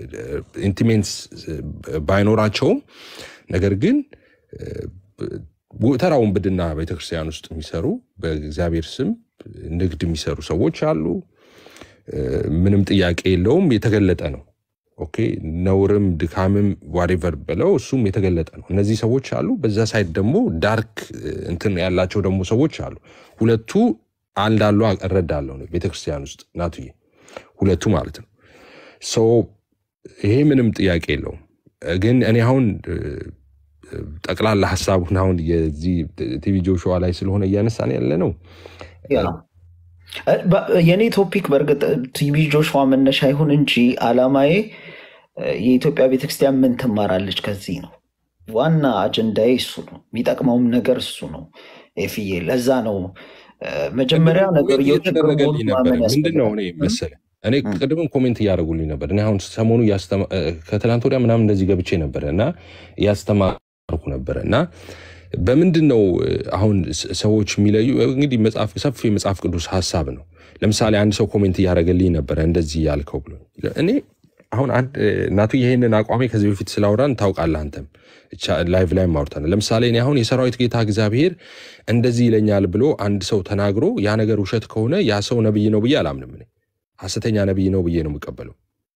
ኢንቲሜንስ ባይኖራቸውም ነገር ግን ተራ ውንብድና ቤተክርስቲያን ውስጥ የሚሰሩ በእግዚአብሔር ስም ንግድ የሚሰሩ ሰዎች አሉ። እ፣ ምንም ጥያቄ የለውም። የተገለጠ ነው። ኦኬ ነውርም ድካምም ዋሬቨር ብለው እሱም የተገለጠ ነው። እነዚህ ሰዎች አሉ። በዛ ሳይድ ደግሞ ዳርክ እ፣ እንትን ያላቸው ደግሞ ሰዎች አሉ። ሁለቱ አንዳሉ እረዳለሁ ነው ቤተክርስቲያን ውስጥ ናቱዬ፣ ሁለቱ ማለት ነው። ሶ ይሄ ምንም ጥያቄ የለውም። ግን እኔ አሁን እ፣ ጠቅላላ ሀሳቡን አሁን የዚህ ቲቪ ጆሹዋ ላይ ስለሆነ እያነሳን ያለ ነው ያ እ፣ በ- የእኔ ቶፒክ በእርግጥ ቲቪ ጆሹዋ መነሻ ይሁን እንጂ አላማዬ እ፣ የኢትዮጵያ ቤተክርስቲያን ምን ትማራለች ከዚህ ነው። ዋና አጀንዳዬ እሱ ነው። የሚጠቅመውም ነገር እሱ ነው። ኤፍዬ ለዛ ነው እ፣ መጀመሪያ ቅድምም ኮሜንት ነገርየው ችግር እየተደረገልኝ መሆኑን ነበረ። ማመን ምንድን ነው ያስፈልጋል። እኔ እ? መሰለ እኔ እ፣ ቅድምም ኮሜንት እያደረጉልኝ ነበር። እኔ አሁን ሰሞኑ እያስተማ- እ፣ ከትላንት ወዲያ ምናምን እንደዚህ ገብቼ ነበረ እና እያስተማርኩ ነበረ እና በምንድን ነው እ፣ አሁን ስ- ሰዎች የሚለዩ እንግዲህ መጽሐፍ ሰፊ የመጽሐፍ ቅዱስ ሀሳብ ነው። ለምሳሌ አንድ ሰው ኮሜንት እያደረገልኝ ነበረ እንደዚህ ያልከው ብሎ እኔ አሁን አንድ እ፣ እናቱ ይሄንን አቋሜ ከዚህ በፊት ስላወራን ታውቃለህ አንተም ቻ- ላይቭ ላይ ማውርተናል። ለምሳሌ እኔ አሁን የሰራዊት ጌታ እግዚአብሔር እንደዚህ ይለኛል ብሎ አንድ ሰው ተናግሮ ያ ነገር ውሸት ከሆነ ያ ሰው ነብይ ነው ብዬ አላምንም። እኔ ሐሰተኛ ነብይ ነው ብዬ ነው የምቀበለው።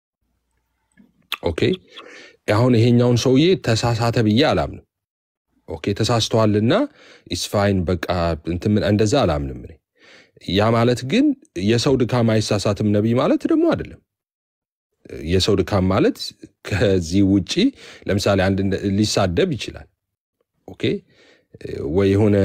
ኦኬ አሁን ይሄኛውን ሰውዬ ተሳሳተ ብዬ አላምንም። ኦኬ ተሳስተዋልና ኢስፋይን በቃ እንትን ምን- እንደዛ አላምንም። እኔ ያ ማለት ግን የሰው ድካም አይሳሳትም ነቢይ ማለት ደግሞ አይደለም። የሰው ድካም ማለት ከዚህ ውጪ ለምሳሌ አንድ እንደ- ሊሳደብ ይችላል። ኦኬ ወይ የሆነ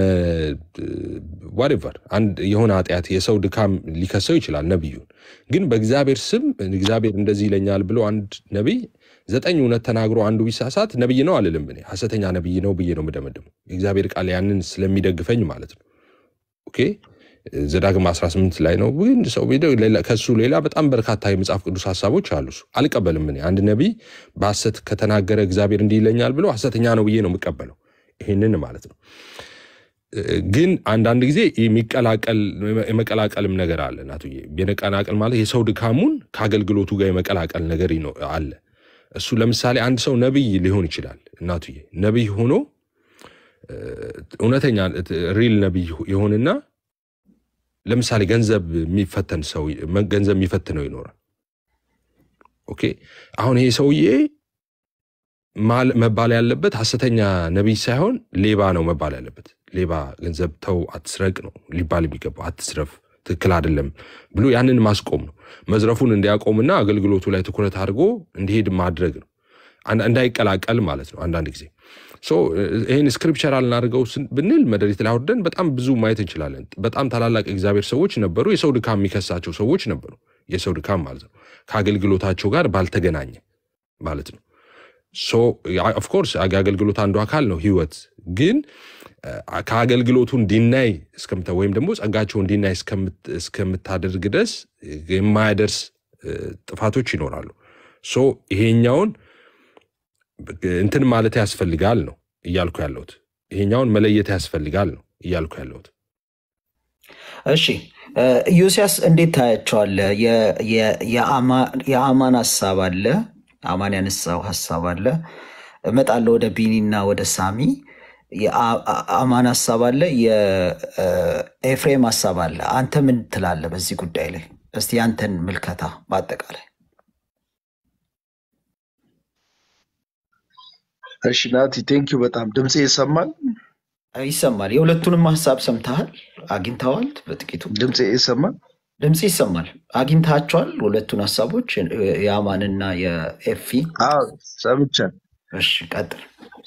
ዋሬቨር አንድ የሆነ ኃጢአት የሰው ድካም ሊከሰው ይችላል ነቢዩን። ግን በእግዚአብሔር ስም እግዚአብሔር እንደዚህ ይለኛል ብሎ አንድ ነቢይ ዘጠኝ እውነት ተናግሮ አንዱ ቢሳሳት ነቢይ ነው አልልም። እኔ ሐሰተኛ ነቢይ ነው ብዬ ነው የምደመድመው። የእግዚአብሔር ቃል ያንን ስለሚደግፈኝ ማለት ነው። ኦኬ ዘዳግም 18 ላይ ነው። ግን ሰው ቢደ- ሌላ- ከሱ ሌላ በጣም በርካታ የመጽሐፍ ቅዱስ ሀሳቦች አሉ። እሱ አልቀበልም። እኔ አንድ ነቢይ በሐሰት ከተናገረ እግዚአብሔር እንዲህ ይለኛል ብሎ ሐሰተኛ ነው ብዬ ነው የምቀበለው። ይህንን ማለት ነው። ግን አንዳንድ ጊዜ የሚቀላቀል የመቀላቀልም ነገር አለ። እናቱዬ የመቀላቀል ማለት የሰው ድካሙን ከአገልግሎቱ ጋር የመቀላቀል ነገር ይኖ- አለ። እሱ ለምሳሌ አንድ ሰው ነቢይ ሊሆን ይችላል። እናቱዬ ነቢይ ሆኖ እ፣ እውነተኛ ሪል ነቢይ የሆንና ለምሳሌ ገንዘብ የሚፈተን ሰው ገንዘብ የሚፈትነው ይኖራል። ኦኬ አሁን ይሄ ሰውዬ ማል- መባል ያለበት ሐሰተኛ ነቢይ ሳይሆን ሌባ ነው መባል ያለበት። ሌባ ገንዘብ ተው፣ አትስረቅ ነው ሊባል የሚገባው። አትስረፍ፣ ትክክል አይደለም ብሎ ያንን ማስቆም ነው። መዝረፉን እንዲያቆምና አገልግሎቱ ላይ ትኩረት አድርጎ እንዲሄድ ማድረግ ነው። አንድ- እንዳይቀላቀል ማለት ነው። አንዳንድ ጊዜ ሶ ይህን ስክሪፕቸራል እናድርገው ስን- ብንል መደሪት ላይ አውርደን በጣም ብዙ ማየት እንችላለን። በጣም ታላላቅ እግዚአብሔር ሰዎች ነበሩ። የሰው ድካም የሚከሳቸው ሰዎች ነበሩ። የሰው ድካም ማለት ነው ከአገልግሎታቸው ጋር ባልተገናኘ ማለት ነው። ሶ ኦፍኮርስ አገልግሎት አንዱ አካል ነው ህይወት ግን አ፣ ከአገልግሎቱ እንዲናይ እስከምታ ወይም ደግሞ ጸጋቸው እንዲናይ እስከምት- እስከምታደርግ ድረስ የማያደርስ እ፣ ጥፋቶች ይኖራሉ። ሶ ይሄኛውን እንትን ማለት ያስፈልጋል ነው እያልኩ ያለሁት። ይሄኛውን መለየት ያስፈልጋል ነው እያልኩ ያለሁት። እሺ እ፣ ኢዮስያስ እንዴት ታያቸዋለህ? የ- የ- የአማ- የአማን ሀሳብ አለ፣ አማን ያነሳው ሀሳብ አለ። እመጣለሁ ወደ ቢኒና ወደ ሳሚ። የአ- አ- አማን ሀሳብ አለ፣ የኤፍሬም ሀሳብ አለ። አንተ ምን ትላለህ በዚህ ጉዳይ ላይ? እስቲ ያንተን ምልከታ በአጠቃላይ እሺ ናቲ ቴንኪዩ በጣም ድምፄ ይሰማል ይሰማል። የሁለቱንም ሀሳብ ሰምተሃል፣ አግኝተዋል። በጥቂቱ ድምፄ ይሰማል ድምፅ ይሰማል። አግኝታቸዋል ሁለቱን ሀሳቦች የአማንና የኤፊ። አዎ ሰምቻል እሺ ቀጥል።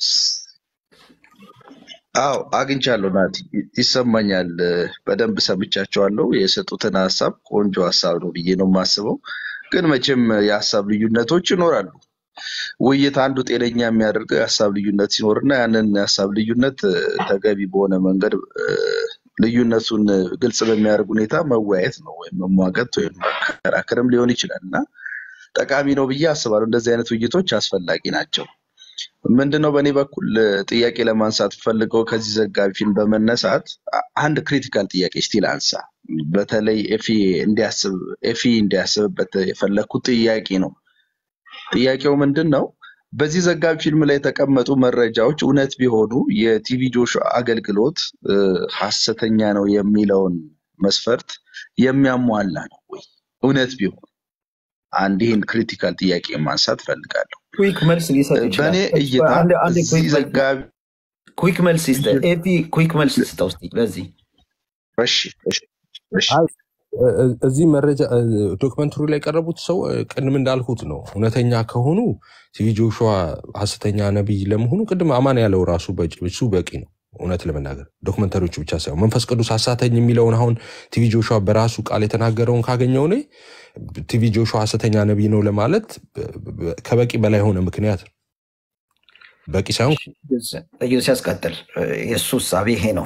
አዎ አግኝቻለሁ ናቲ ይ- ይሰማኛል በደንብ ሰምቻቸዋለሁ የሰጡትን ሀሳብ ቆንጆ ሀሳብ ነው ብዬ ነው የማስበው ግን መቼም የሀሳብ ልዩነቶች ይኖራሉ ውይይት አንዱ ጤነኛ የሚያደርገው የሀሳብ ልዩነት ሲኖርና ያንን የሀሳብ ልዩነት እ፣ ተገቢ በሆነ መንገድ እ፣ ልዩነቱን እ፣ ግልጽ በሚያደርግ ሁኔታ መወያየት ነው ወይም መሟገት ወይም መከራከርም ሊሆን ይችላል እና ጠቃሚ ነው ብዬ አስባለሁ። እንደዚህ አይነት ውይይቶች አስፈላጊ ናቸው። ምንድነው በእኔ በኩል እ፣ ጥያቄ ለማንሳት ፈልገው ከዚህ ዘጋቢ ፊልም በመነሳት አ- አንድ ክሪቲካል ጥያቄ ስቲል አንሳ። በተለይ ኤፊ እንዲያስብ ኤፊ እንዲያስብበት የፈለግኩት ጥያቄ ነው። ጥያቄው ምንድን ነው? በዚህ ዘጋቢ ፊልም ላይ የተቀመጡ መረጃዎች እውነት ቢሆኑ የቲቪ ጆሽ አገልግሎት እ፣ ሐሰተኛ ነው የሚለውን መስፈርት የሚያሟላ ነው ወይ? እውነት ቢሆን አንድ ይህን ክሪቲካል ጥያቄ ማንሳት ፈልጋለሁ። ኩዊክ መልስ ሊሰጥ እ፣ ይችላል። በእኔ እይታ አንድ አንድ እዚህ ኩዊክ መልስ ዘጋቢ ኩዊክ መልስ ይስጥ። ኤፒ ኩዊክ መልስ ስጠው እስኪ ለዚህ እሺ እሺ እሺ አይ እ- እ- እዚህ መረጃ ዶክመንተሪ ላይ የቀረቡት ሰው እ፣ ቅድም እንዳልኩት ነው። እውነተኛ ከሆኑ ቲቪ ጆሹዋ ሐሰተኛ ነቢይ ለመሆኑ ቅድም አማን ያለው ራሱ በቂ- እሱ በቂ ነው። እውነት ለመናገር ዶክመንተሪዎቹ ብቻ ሳይሆን መንፈስ ቅዱስ አሳተኝ የሚለውን አሁን ቲቪ ጆሹዋ በራሱ ቃል የተናገረውን ካገኘው እኔ ቲቪ ጆሹዋ ሐሰተኛ ነቢይ ነው ለማለት በ- በ- ከበቂ በላይ የሆነ ምክንያት ነው። በቂ ሳይሆን እዩ ሲያስቀጥል የእሱ እሳቤ ይሄ ነው።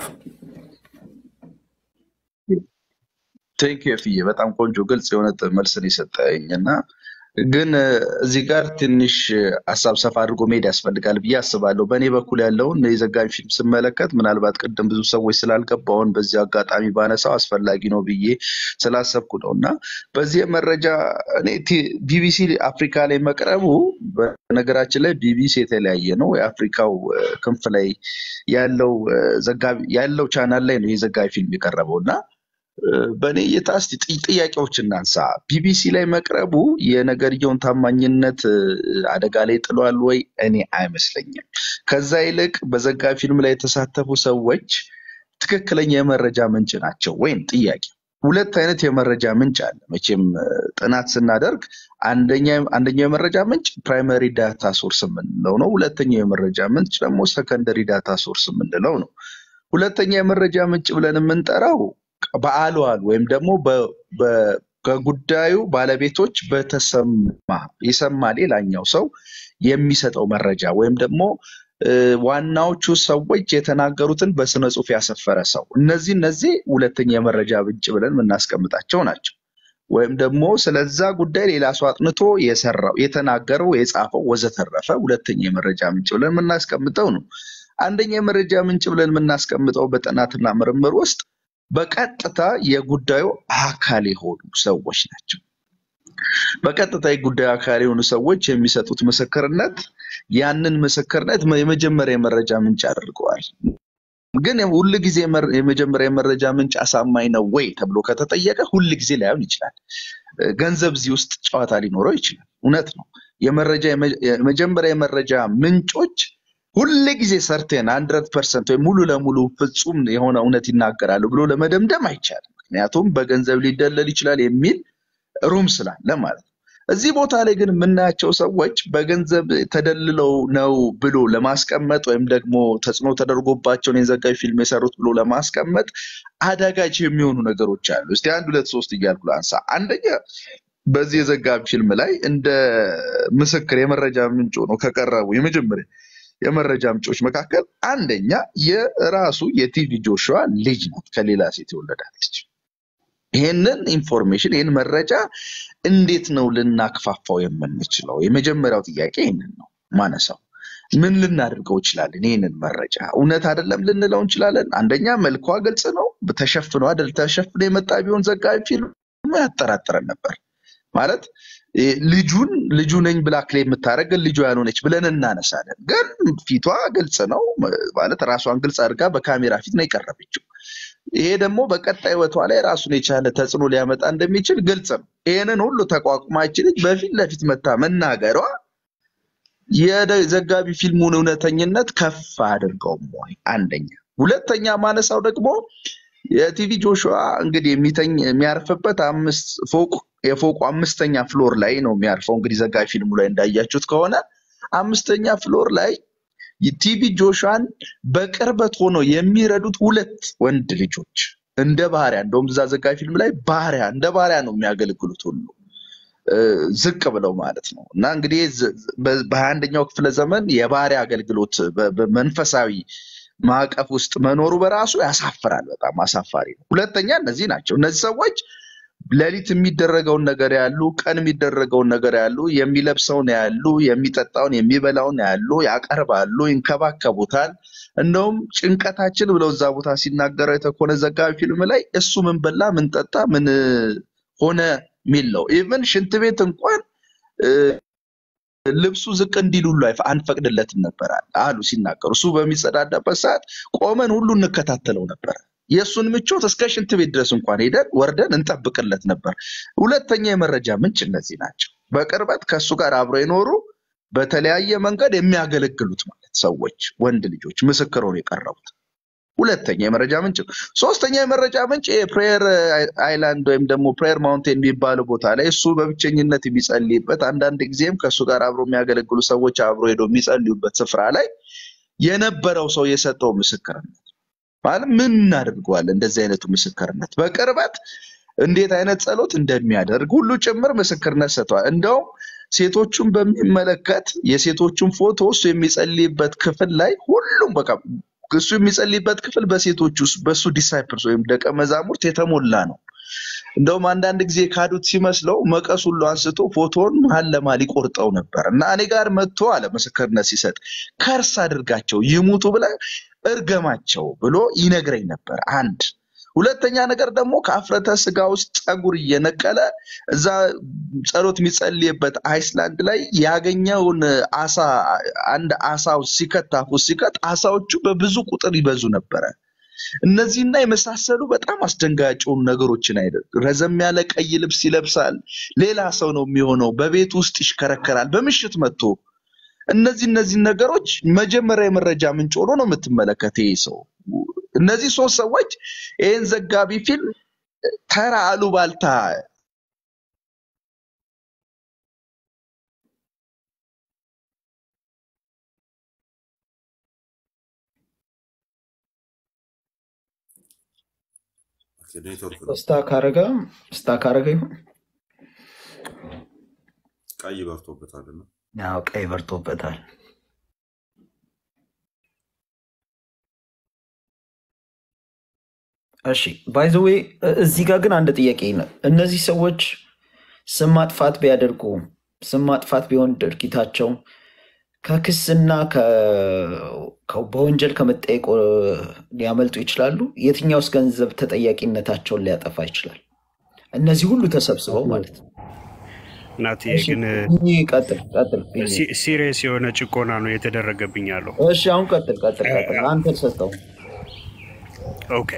ቴንክ ዩ ፍዬ በጣም ቆንጆ ግልጽ የሆነ ጥ- መልስን የሰጠኝ እና ግን እ፣ እዚህ ጋር ትንሽ እ፣ ሀሳብ ሰፋ አድርጎ መሄድ ያስፈልጋል ብዬ አስባለሁ። በእኔ በኩል ያለውን የዘጋቢ ፊልም ስመለከት ምናልባት ቅድም ብዙ ሰዎች ስላልገባውን በዚህ አጋጣሚ ባነሳው አስፈላጊ ነው ብዬ ስላሰብኩ ነው እና በዚህ መረጃ እኔ ቲ- ቢቢሲ አፍሪካ ላይ መቅረቡ በነገራችን ላይ ቢቢሲ የተለያየ ነው። የአፍሪካው እ፣ ክንፍ ላይ ያለው እ፣ ዘጋቢ ያለው ቻናል ላይ ነው የዘጋቢ ፊልም የቀረበው እና በእኔ እይታ እስቲ ጥ- ጥያቄዎች እናንሳ። ቢቢሲ ላይ መቅረቡ የነገርየውን ታማኝነት እ፣ አደጋ ላይ ጥሏል ወይ? እኔ አይመስለኝም። ከዛ ይልቅ በዘጋቢ ፊልም ላይ የተሳተፉ ሰዎች ትክክለኛ የመረጃ ምንጭ ናቸው ወይም ጥያቄ። ሁለት አይነት የመረጃ ምንጭ አለ። መቼም እ፣ ጥናት ስናደርግ አንደኛ አንደኛው የመረጃ ምንጭ ፕራይመሪ ዳታ ሶርስ የምንለው ነው። ሁለተኛው የመረጃ ምንጭ ደግሞ ሰከንደሪ ዳታ ሶርስ የምንለው ነው። ሁለተኛ የመረጃ ምንጭ ብለን የምንጠራው በአሏል ወይም ደግሞ በ- በ- ከጉዳዩ ባለቤቶች በተሰማ የሰማ ሌላኛው ሰው የሚሰጠው መረጃ ወይም ደግሞ እ፣ ዋናዎቹ ሰዎች የተናገሩትን በስነ ጽሁፍ ያሰፈረ ሰው እነዚህ እነዚህ ሁለተኛ የመረጃ ምንጭ ብለን የምናስቀምጣቸው ናቸው። ወይም ደግሞ ስለዛ ጉዳይ ሌላ ሰው አጥንቶ የሰራው የተናገረው የጻፈው ወዘተረፈ ሁለተኛ የመረጃ ምንጭ ብለን የምናስቀምጠው ነው። አንደኛ የመረጃ ምንጭ ብለን የምናስቀምጠው በጥናትና ምርምር ውስጥ በቀጥታ የጉዳዩ አካል የሆኑ ሰዎች ናቸው። በቀጥታ የጉዳዩ አካል የሆኑ ሰዎች የሚሰጡት ምስክርነት ያንን ምስክርነት የመጀመሪያ የመረጃ ምንጭ አድርገዋል። ግን ሁል ጊዜ የመር- የመጀመሪያ የመረጃ ምንጭ አሳማኝ ነው ወይ ተብሎ ከተጠየቀ ሁል ጊዜ ላይሆን ይችላል። እ፣ ገንዘብ እዚህ ውስጥ ጨዋታ ሊኖረው ይችላል። እውነት ነው። የመረጃ የመ- የመጀመሪያ የመረጃ ምንጮች ሁል ጊዜ ሰርቴን ሀንድረድ ፐርሰንት ወይም ሙሉ ለሙሉ ፍጹም የሆነ እውነት ይናገራሉ ብሎ ለመደምደም አይቻልም። ምክንያቱም በገንዘብ ሊደለል ይችላል የሚል ሩም ስላለ ማለት ነው። እዚህ ቦታ ላይ ግን የምናያቸው ሰዎች በገንዘብ ተደልለው ነው ብሎ ለማስቀመጥ ወይም ደግሞ ተጽዕኖ ተደርጎባቸውን የዘጋቢ ፊልም የሰሩት ብሎ ለማስቀመጥ አዳጋች የሚሆኑ ነገሮች አሉ። እስቲ አንድ ሁለት ሶስት እያልኩ ላንሳ። አንደኛ በዚህ የዘጋቢ ፊልም ላይ እንደ ምስክር የመረጃ ምንጭ ሆነው ከቀረቡ የመጀመሪያ የመረጃ ምንጮች መካከል አንደኛ የራሱ የቲቪ ጆሹዋ ልጅ ናት፣ ከሌላ ሴት የወለዳለች። ይህንን ኢንፎርሜሽን ይህን መረጃ እንዴት ነው ልናክፋፋው የምንችለው? የመጀመሪያው ጥያቄ ይህንን ነው ማነሳው። ምን ልናደርገው እንችላለን? ይህንን መረጃ እውነት አይደለም ልንለው እንችላለን። አንደኛ መልኳ ግልጽ ነው፣ ተሸፍኖ አይደል? ተሸፍኖ የመጣ ቢሆን ዘጋቢ ፊልሙ ያጠራጥረን ነበር ማለት እ፣ ልጁን ልጁ ነኝ ብላ ክሌም የምታደርግ ግን ልጁ ያልሆነች ብለን እናነሳለን። ግን ፊቷ ግልጽ ነው ማለት ራሷን ግልጽ አድርጋ በካሜራ ፊት ነው የቀረበችው። ይሄ ደግሞ በቀጣይ ህይወቷ ላይ ራሱን የቻለ ተጽዕኖ ሊያመጣ እንደሚችል ግልጽ ነው። ይህንን ሁሉ ተቋቁማች ልጅ በፊት ለፊት መታ መናገሯ የዘጋቢ ፊልሙን እውነተኝነት ከፍ አድርገውም ወይ? አንደኛ። ሁለተኛ ማነሳው ደግሞ የቲቪ ጆሹዋ እንግዲህ የሚተኝ የሚያርፍበት አምስት ፎቅ የፎቁ አምስተኛ ፍሎር ላይ ነው የሚያርፈው። እንግዲህ ዘጋቢ ፊልሙ ላይ እንዳያችሁት ከሆነ አምስተኛ ፍሎር ላይ ቲቪ ጆሹዋን በቅርበት ሆነው የሚረዱት ሁለት ወንድ ልጆች እንደ ባሪያ እንደውም እዛ ዘጋቢ ፊልም ላይ ባሪያ እንደ ባሪያ ነው የሚያገለግሉት ሁሉ እ፣ ዝቅ ብለው ማለት ነው። እና እንግዲህ ዝ- በ- በሀያ አንደኛው ክፍለ ዘመን የባሪያ አገልግሎት በ- በመንፈሳዊ ማዕቀፍ ውስጥ መኖሩ በራሱ ያሳፍራል። በጣም አሳፋሪ ነው። ሁለተኛ እነዚህ ናቸው። እነዚህ ሰዎች ሌሊት የሚደረገውን ነገር ያሉ፣ ቀን የሚደረገውን ነገር ያሉ፣ የሚለብሰውን ያሉ፣ የሚጠጣውን የሚበላውን ያሉ፣ ያቀርባሉ፣ ይንከባከቡታል። እንደውም ጭንቀታችን ብለው እዛ ቦታ ሲናገረው የተኮነ ዘጋቢ ፊልም ላይ እሱ ምን በላ ምን ጠጣ ምን ሆነ የሚል ነው። ኢቨን ሽንት ቤት እንኳን እ፣ ልብሱ ዝቅ እንዲል ሁሉ አይፈ- አንፈቅድለትም ነበር አሉ ሲናገሩ። እሱ በሚጸዳዳበት ሰዓት ቆመን ሁሉ እንከታተለው ነበር። የእሱን ምቾት እስከ ሽንት ቤት ድረስ እንኳን ሄደን ወርደን እንጠብቅለት ነበር። ሁለተኛ የመረጃ ምንጭ እነዚህ ናቸው። በቅርበት ከእሱ ጋር አብረው የኖሩ በተለያየ መንገድ የሚያገለግሉት ማለት ሰዎች፣ ወንድ ልጆች ምስክር ሆነው የቀረቡት ሁለተኛ የመረጃ ምንጭ ነው። ሶስተኛ የመረጃ ምንጭ የፕሬየር አይላንድ ወይም ደግሞ ፕሬየር ማውንቴን የሚባለው ቦታ ላይ እሱ በብቸኝነት የሚጸልይበት አንዳንድ ጊዜም ከእሱ ጋር አብሮ የሚያገለግሉ ሰዎች አብሮ ሄደው የሚጸልዩበት ስፍራ ላይ የነበረው ሰው የሰጠው ምስክርነት ማለት ምን እናደርገዋለን? እንደዚህ አይነቱ ምስክርነት በቅርበት እንዴት አይነት ጸሎት እንደሚያደርግ ሁሉ ጭምር ምስክርነት ሰጥተዋል። እንደውም ሴቶቹን በሚመለከት የሴቶቹን ፎቶ እሱ የሚጸልይበት ክፍል ላይ ሁሉም በቃ እሱ የሚጸልይበት ክፍል በሴቶች ውስጥ በእሱ ዲሳይፕልስ ወይም ደቀ መዛሙርት የተሞላ ነው። እንደውም አንዳንድ ጊዜ ካዱት ሲመስለው መቀስ ሁሉ አንስቶ ፎቶውን መሀል ለመሀል ይቆርጠው ነበር እና እኔ ጋር መጥቶ አለ ምስክርነት ሲሰጥ ከርስ አድርጋቸው ይሙቱ ብለህ እርገማቸው ብሎ ይነግረኝ ነበር። አንድ ሁለተኛ ነገር ደግሞ ከአፍረተ ስጋ ውስጥ ፀጉር እየነቀለ እዛ ጸሎት የሚጸልይበት አይስላንድ ላይ ያገኘውን አሳ አንድ አሳ ሲከት አፉ ሲከት አሳዎቹ በብዙ ቁጥር ይበዙ ነበረ። እነዚህና የመሳሰሉ በጣም አስደንጋጭ የሆኑ ነገሮችን አይደል። ረዘም ያለ ቀይ ልብስ ይለብሳል። ሌላ ሰው ነው የሚሆነው። በቤት ውስጥ ይሽከረከራል። በምሽት መጥቶ እነዚህ እነዚህ ነገሮች መጀመሪያ የመረጃ ምንጭ ሆኖ ነው የምትመለከት ይህ ሰው። እነዚህ ሶስት ሰዎች ይህን ዘጋቢ ፊልም ተራ አሉባልታ ኔትወርክ ነው። ስታክ አረገ ስታክ አረገ ይሁን ቀይ በርቶበታልና ያው ቀይ በርቶበታል። እሺ ባይ ዘ ዌይ እዚህ ጋር ግን አንድ ጥያቄ ነው። እነዚህ ሰዎች ስም ማጥፋት ቢያደርጉ ስም ማጥፋት ቢሆን ድርጊታቸው ከክስና ከ- ከ- በወንጀል ከመጠየቅ እ, ሊያመልጡ ይችላሉ። የትኛውስ ገንዘብ ተጠያቂነታቸውን ሊያጠፋ ይችላል? እነዚህ ሁሉ ተሰብስበው ማለት ነው። ናት እሺ ግን ቢኒ ቀጥል ቀጥል ቢኒ። ሲሪየስ የሆነ ጭቆና ነው የተደረገብኝ ያለው። እሺ አሁን ቀጥል ቀጥል ቀጥል አንተ ሰጠው። ኦኬ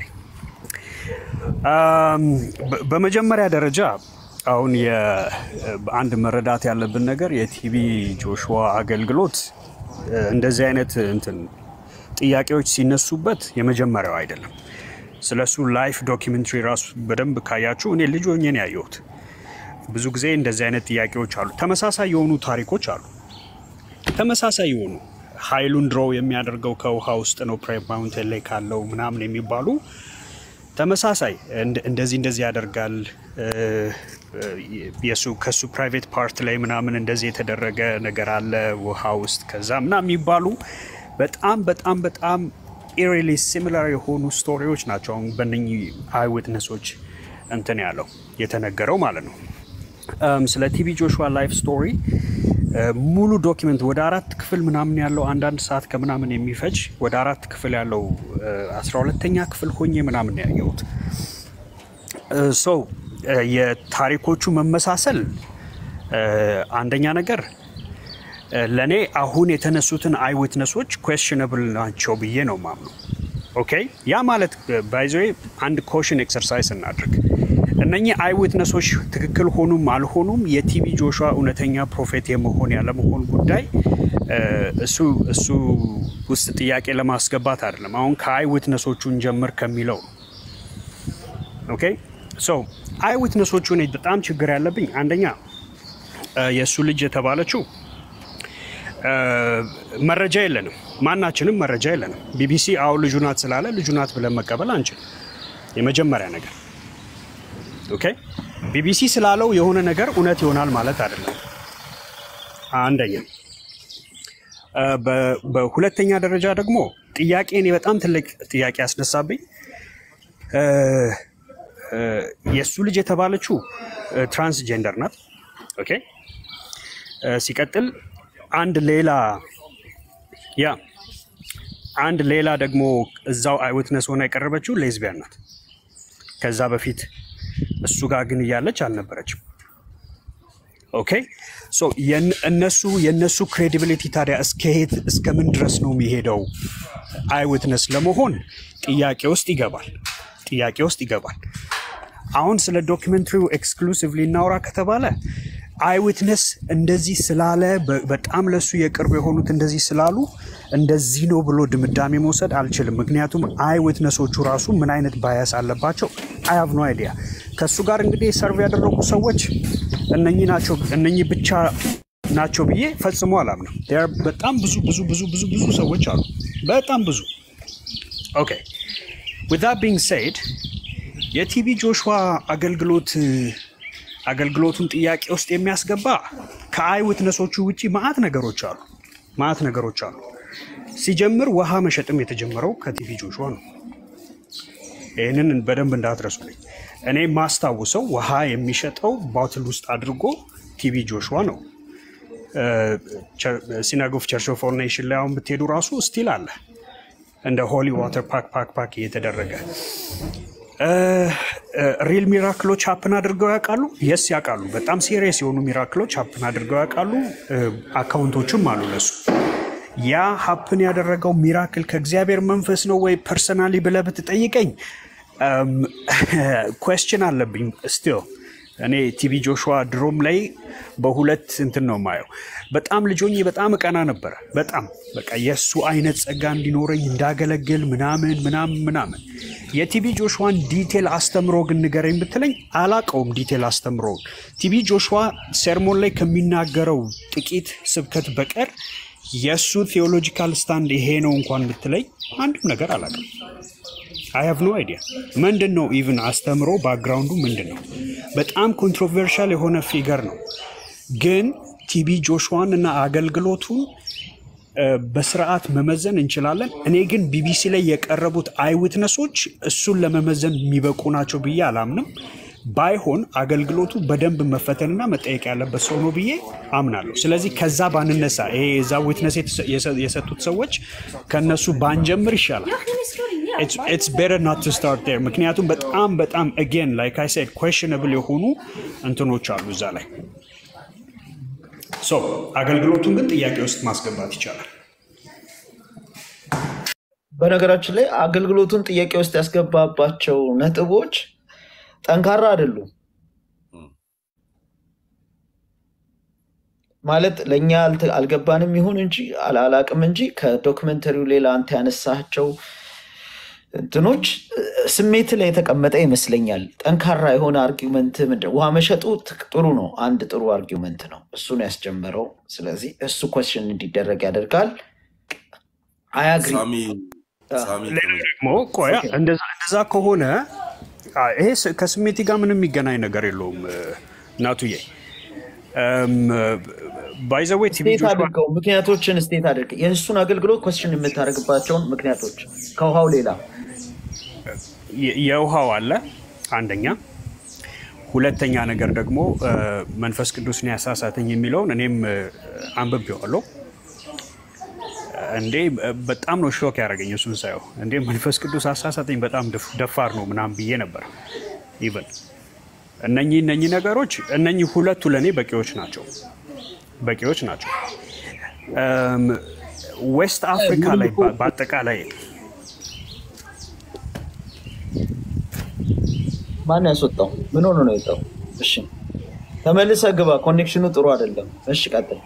አም፣ በ- በመጀመሪያ ደረጃ አሁን የ- አንድ መረዳት ያለብን ነገር የቲቢ ጆሹዋ አገልግሎት እ፣ እንደዚህ አይነት እንትን ጥያቄዎች ሲነሱበት የመጀመሪያው አይደለም። ስለሱ ላይፍ ዶኪመንትሪ ራሱ በደንብ ካያችሁ እኔ ልጅ ሆኜ ነው ያየሁት። ብዙ ጊዜ እንደዚህ አይነት ጥያቄዎች አሉ። ተመሳሳይ የሆኑ ታሪኮች አሉ። ተመሳሳይ የሆኑ ኃይሉን ድሮው የሚያደርገው ከውሃ ውስጥ ነው ፕሬር ማውንቴን ላይ ካለው ምናምን የሚባሉ ተመሳሳይ እንደ- እንደዚህ እንደዚህ ያደርጋል እ፣ እ፣ የሱ ከሱ ፕራይቬት ፓርት ላይ ምናምን እንደዚህ የተደረገ ነገር አለ ውሃ ውስጥ ከዛ ምናምን የሚባሉ በጣም በጣም በጣም ኢሪሊ ሲሚላር የሆኑ ስቶሪዎች ናቸው። አሁን በእነኚህ አይ ዊትነሶች እንትን ያለው የተነገረው ማለት ነው። እም፣ ስለ ቲቢ ጆሹዋ ላይፍ ስቶሪ እ፣ ሙሉ ዶኪመንት ወደ አራት ክፍል ምናምን ያለው አንዳንድ ሰዓት ከምናምን የሚፈጅ ወደ አራት ክፍል ያለው እ፣ አስራ ሁለተኛ ክፍል ሆኜ ምናምን ነው ያየሁት። ሰው የታሪኮቹ መመሳሰል እ፣ አንደኛ ነገር እ፣ ለእኔ አሁን የተነሱትን አይ ዊትነሶች ኩዌስችነብል ናቸው ብዬ ነው ማምነው። ኦኬ ያ ማለት ባይዘ አንድ ኮሽን ኤክሰርሳይዝ እናድርግ። እነኚህ አይ ዊትነሶች ትክክል ሆኑም አልሆኑም የቲቢ ጆሹዋ እውነተኛ ፕሮፌት የመሆን ያለመሆን ጉዳይ እ፣ እሱ እሱ ውስጥ ጥያቄ ለማስገባት አይደለም። አሁን ከአይ ዊትነሶቹን ጀምር ከሚለው ነው። ኦኬ ሶ አይ ዊትነሶቹ እኔ በጣም ችግር ያለብኝ አንደኛ እ፣ የእሱ ልጅ የተባለችው እ፣ መረጃ የለንም። ማናችንም መረጃ የለንም። ቢቢሲ አዎ ልጁ ናት ስላለ ልጁ ናት ብለን መቀበል አንችልም። የመጀመሪያ ነገር ኦኬ። ቢቢሲ ስላለው የሆነ ነገር እውነት ይሆናል ማለት አይደለም። አንደኛ እ፣ በ- በሁለተኛ ደረጃ ደግሞ ጥያቄ እኔ በጣም ትልቅ ጥያቄ ያስነሳብኝ እ፣ እ፣ የእሱ ልጅ የተባለችው እ፣ ትራንስጀንደር ናት። ኦኬ እ፣ ሲቀጥል አንድ ሌላ ያ አንድ ሌላ ደግሞ እዛው አይዊትነስ ሆና የቀረበችው ሌዝቢያን ናት። ከዛ በፊት እሱ ጋር ግን እያለች አልነበረችም። ኦኬ ሶ የን- እነሱ የእነሱ ክሬዲቢሊቲ ታዲያ እስከየት እስከምን ድረስ ነው የሚሄደው? አይ ዊትነስ ለመሆን ጥያቄ ውስጥ ይገባል። ጥያቄ ውስጥ ይገባል። አሁን ስለ ዶኪመንትሪው ኤክስክሉሲቭሊ እናውራ ከተባለ አይ ዊትነስ እንደዚህ ስላለ በ- በጣም ለሱ የቅርብ የሆኑት እንደዚህ ስላሉ እንደዚህ ነው ብሎ ድምዳሜ መውሰድ አልችልም። ምክንያቱም አይ ዊትነሶቹ ራሱ ምን አይነት ባያስ አለባቸው አይ ሃቭ ኖ አይዲያ። ከእሱ ጋር እንግዲህ ሰርቭ ያደረጉ ሰዎች እነኚህ ናቸው እነኚህ ብቻ ናቸው ብዬ ፈጽሞ አላምንም። There are በጣም ብዙ ብዙ ብዙ ብዙ ብዙ ሰዎች አሉ። በጣም ብዙ ኦኬ with that being said የቲቢ ጆሹዋ አገልግሎት አገልግሎቱን ጥያቄ ውስጥ የሚያስገባ ከአይ ዊትነሶቹ ውጪ ማአት ነገሮች አሉ። ማአት ነገሮች አሉ። ሲጀምር ውሃ መሸጥም የተጀመረው ከቲቢ ጆሹዋ ነው። ይህንን በደንብ እንዳትረሱልኝ። እኔ ማስታውሰው ውሃ የሚሸጠው ባትል ውስጥ አድርጎ ቲቢ ጆሹዋ ነው። ሲናግ ኦፍ ቸርች ኦፍ ኦል ኔሽን ላይ አሁን ብትሄዱ ራሱ ስቲል አለ እንደ ሆሊ ዋተር ፓክ ፓክ ፓክ እየተደረገ ሪል ሚራክሎች ሀፕን አድርገው ያውቃሉ? የስ ያውቃሉ። በጣም ሲሪየስ የሆኑ ሚራክሎች ሀፕን አድርገው ያውቃሉ። አካውንቶችም አሉ ለሱ። ያ ሀፕን ያደረገው ሚራክል ከእግዚአብሔር መንፈስ ነው ወይ ፐርሰናሊ ብለህ ብትጠይቀኝ ኮስችን አለብኝ ስቲል እኔ ቲቢ ጆሹዋ ድሮም ላይ በሁለት እንትን ነው ማየው። በጣም ልጆኜ በጣም እቀና ነበረ። በጣም በቃ የእሱ አይነት ጸጋ እንዲኖረኝ እንዳገለግል ምናምን ምናምን ምናምን። የቲቢ ጆሹዋን ዲቴል አስተምሮ ግን ንገረኝ ብትለኝ አላቀውም። ዲቴል አስተምሮውን ቲቢ ጆሹዋ ሴርሞን ላይ ከሚናገረው ጥቂት ስብከት በቀር የእሱ ቴዎሎጂካል ስታንድ ይሄ ነው እንኳን ብትለኝ አንድም ነገር አላውቅም። አይ ሃቭ ኖ አይዲያ ምንድን ነው ኢቭን አስተምሮ ባክግራውንዱ ምንድን ነው? በጣም ኮንትሮቨርሻል የሆነ ፊገር ነው። ግን ቲቢ ጆሹዋን እና አገልግሎቱን እ፣ በስርዓት መመዘን እንችላለን። እኔ ግን ቢቢሲ ላይ የቀረቡት አይ ዊትነሶች እሱን ለመመዘን የሚበቁ ናቸው ብዬ አላምንም። ባይሆን አገልግሎቱ በደንብ መፈተንና መጠየቅ ያለበት ሰው ነው ብዬ አምናለሁ። ስለዚህ ከዛ ባንነሳ፣ ይሄ የዛ ዊትነስ የሰጡት ሰዎች ከነሱ ባንጀምር ይሻላል። ኢትስ ቤተር ናት ቱ ስታርት ዴር። ምክንያቱም በጣም በጣም አጌን ላይክ አይ ሴድ ኩዌሽነብል የሆኑ እንትኖች አሉ እዛ ላይ ሶ አገልግሎቱን ግን ጥያቄ ውስጥ ማስገባት ይቻላል። በነገራችን ላይ አገልግሎቱን ጥያቄ ውስጥ ያስገባባቸው ነጥቦች ጠንካራ አይደሉም። ማለት ለእኛ አልተ- አልገባንም ይሁን እንጂ አላ- አላቅም እንጂ ከዶክመንተሪው ሌላ አንተ ያነሳቸው እንትኖች እ፣ ስሜት ላይ የተቀመጠ ይመስለኛል። ጠንካራ የሆነ አርጊመንት ምንድን ውሃ መሸጡ ትክ- ጥሩ ነው። አንድ ጥሩ አርጊመንት ነው። እሱ ነው ያስጀመረው። ስለዚህ እሱ ኮስችን እንዲደረግ ያደርጋል። አያግሪ ሳሚ ሳሚ ሌላ ደግሞ ቆያ እንደዛ እንደዛ ከሆነ አ፣ ይሄ ስ- ከስሜቴ ጋር ምንም የሚገናኝ ነገር የለውም እ፣ እናቱዬ ባይዘዌ ቲቪ ስቴት አድርገው ምክንያቶችን ስቴት አድርገው የእሱን አገልግሎት ኮስችን የምታደርግባቸውን ምክንያቶች ከውሃው ሌላ የውሃው አለ አንደኛ። ሁለተኛ ነገር ደግሞ እ፣ መንፈስ ቅዱስን ያሳሳተኝ የሚለውን እኔም እ፣ አንብቤዋለሁ። እንዴ በጣም ነው ሾክ ያደረገኝ እሱን ሳየው። እንዴ መንፈስ ቅዱስ አሳሳተኝ በጣም ደፍ- ደፋር ነው ምናምን ብዬ ነበር። ኢቨን እነኚህ እነኚህ ነገሮች እነኚህ ሁለቱ ለእኔ በቂዎች ናቸው በቂዎች ናቸው። እም፣ ዌስት አፍሪካ ላይ በ- በአጠቃላይ ማን ያስወጣው? ምን ሆኖ ነው የወጣው? እሺ ተመልሰ ግባ። ኮኔክሽኑ ጥሩ አይደለም። እሺ ቀጥል።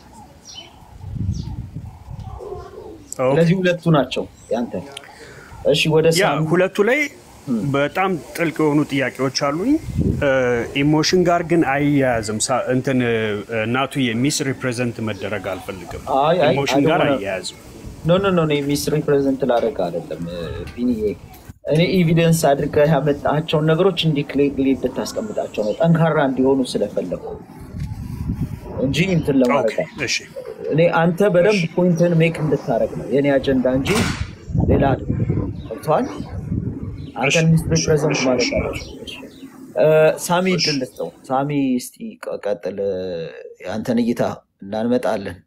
ኦኬ። ስለዚህ ሁለቱ ናቸው ያንተ። እሺ ወደ ያ ሳሚ ሁለቱ ላይ በጣም ጥልቅ የሆኑ ጥያቄዎች አሉኝ። ኢሞሽን ጋር ግን አያያዝም። ሳ- እንትን እናቱ የሚስ ሪፕሬዘንት መደረግ አልፈልግም። አይ አይ ኢሞሽን ጋር አይ አያያዝም። ኖ ኖ ኖ ሚስ ሪፕሬዘንት ላደርግ አይደለም ቢኒዬ። እኔ ኤቪደንስ አድርገህ ያመጣቸውን ነገሮች እንዲህ ክሊርሊ እንድታስቀምጣቸው ነው፣ ጠንካራ እንዲሆኑ ስለፈለጉ እንጂ እንትን ለማድረግ ኦኬ፣ አይደለም። እሺ እኔ አንተ በደንብ ፖይንትን ሜክ እንድታደረግ ነው የኔ አጀንዳ እንጂ ሌላ አይደለም። ገብቶሃል? አንተን ሚስ ሪፕሬዘንት ማለት አለ። ሳሚ እድል ልስጠው። ሳሚ እስቲ ቀ- ቀጥል። አንተን እይታ እናንመጣለን።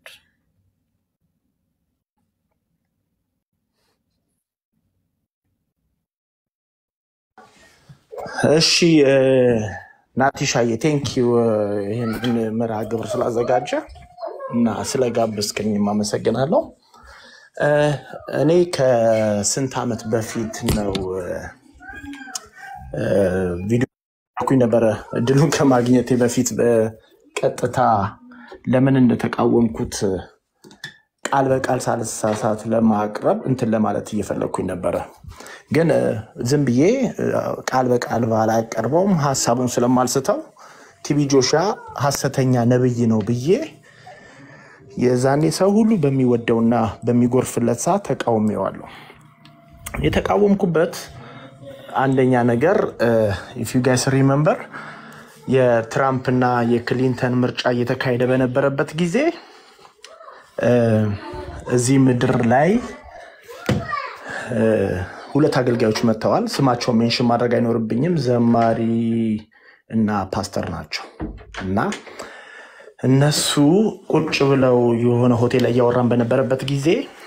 እሺ እ፣ ናቲሻዬ ቴንኪው ይህን መርሃ ግብር ስላዘጋጀ እና ስለጋበዝከኝም አመሰግናለሁ። እ፣ እኔ ከስንት ዓመት በፊት ነው እ፣ ቪዲዮ ኩኝ ነበረ እድሉን ከማግኘቴ በፊት በቀጥታ ለምን እንደተቃወምኩት ቃል በቃል ሳልሳሳት ለማቅረብ እንትን ለማለት እየፈለግኩኝ ነበረ። ግን እ፣ ዝም ብዬ እ፣ ቃል በቃል ባላቀርበውም ሀሳቡን ስለማልስተው ቲቢ ጆሻ ሀሰተኛ ነብይ ነው ብዬ የዛኔ ሰው ሁሉ በሚወደውና በሚጎርፍለት ሰዓት ተቃውሜዋለሁ። የተቃወምኩበት አንደኛ ነገር ኢፍ ዩ ጋይስ ሪመምበር የትራምፕና የክሊንተን ምርጫ እየተካሄደ በነበረበት ጊዜ እ፣ እዚህ ምድር ላይ እ፣ ሁለት አገልጋዮች መጥተዋል። ስማቸው ሜንሽን ማድረግ አይኖርብኝም። ዘማሪ እና ፓስተር ናቸው እና እነሱ ቁጭ ብለው የሆነ ሆቴል ላይ እያወራን በነበረበት ጊዜ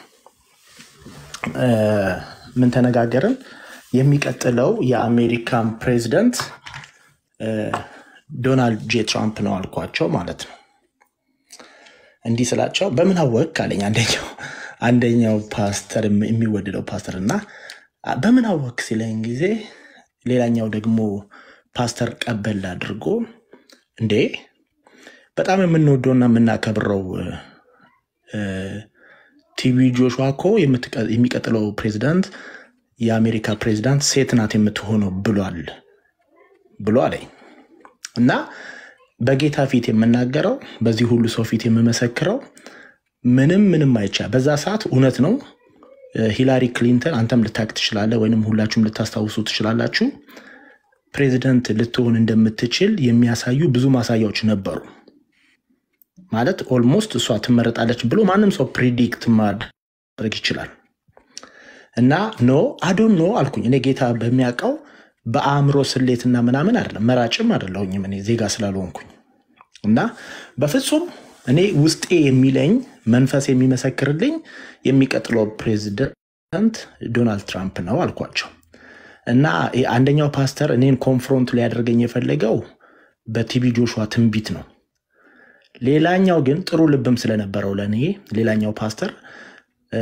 እ፣ ምን ተነጋገርን? የሚቀጥለው የአሜሪካን ፕሬዚደንት እ፣ ዶናልድ ጄ ትራምፕ ነው አልኳቸው ማለት ነው። እንዲህ ስላቸው በምን አወቅ አለኝ አንደኛው አንደኛው ፓስተር የሚወደደው ፓስተር እና በምን አወቅ ሲለኝ ጊዜ ሌላኛው ደግሞ ፓስተር ቀበል አድርጎ እንዴ በጣም የምንወደውና የምናከብረው እ፣ ቲቪ ጆሹዋ እኮ የምትቀ- የሚቀጥለው ፕሬዚዳንት የአሜሪካ ፕሬዚዳንት ሴት ናት የምትሆነው ብሏል ብሎ አለኝ እና በጌታ ፊት የምናገረው በዚህ ሁሉ ሰው ፊት የምመሰክረው ምንም ምንም አይቻ በዛ ሰዓት እውነት ነው። እ፣ ሂላሪ ክሊንተን አንተም ልታቅ ትችላለህ፣ ወይም ሁላችሁም ልታስታውሱ ትችላላችሁ። ፕሬዚደንት ልትሆን እንደምትችል የሚያሳዩ ብዙ ማሳያዎች ነበሩ። ማለት ኦልሞስት እሷ ትመረጣለች ብሎ ማንም ሰው ፕሪዲክት ማድረግ ይችላል። እና ኖ አዶን ኖ አልኩኝ። እኔ ጌታ በሚያውቀው በአእምሮ ስሌትና ምናምን አይደለም፣ መራጭም አይደለሁኝም እኔ ዜጋ ስላልሆንኩኝ እና በፍጹም እኔ ውስጤ የሚለኝ መንፈስ የሚመሰክርልኝ የሚቀጥለው ፕሬዚደንት ዶናልድ ትራምፕ ነው አልኳቸው። እና ይሄ አንደኛው ፓስተር እኔን ኮንፍሮንት ሊያደርገኝ የፈለገው በቲቢ ጆሹዋ ትንቢት ነው። ሌላኛው ግን ጥሩ ልብም ስለነበረው ለእኔ ሌላኛው ፓስተር እ፣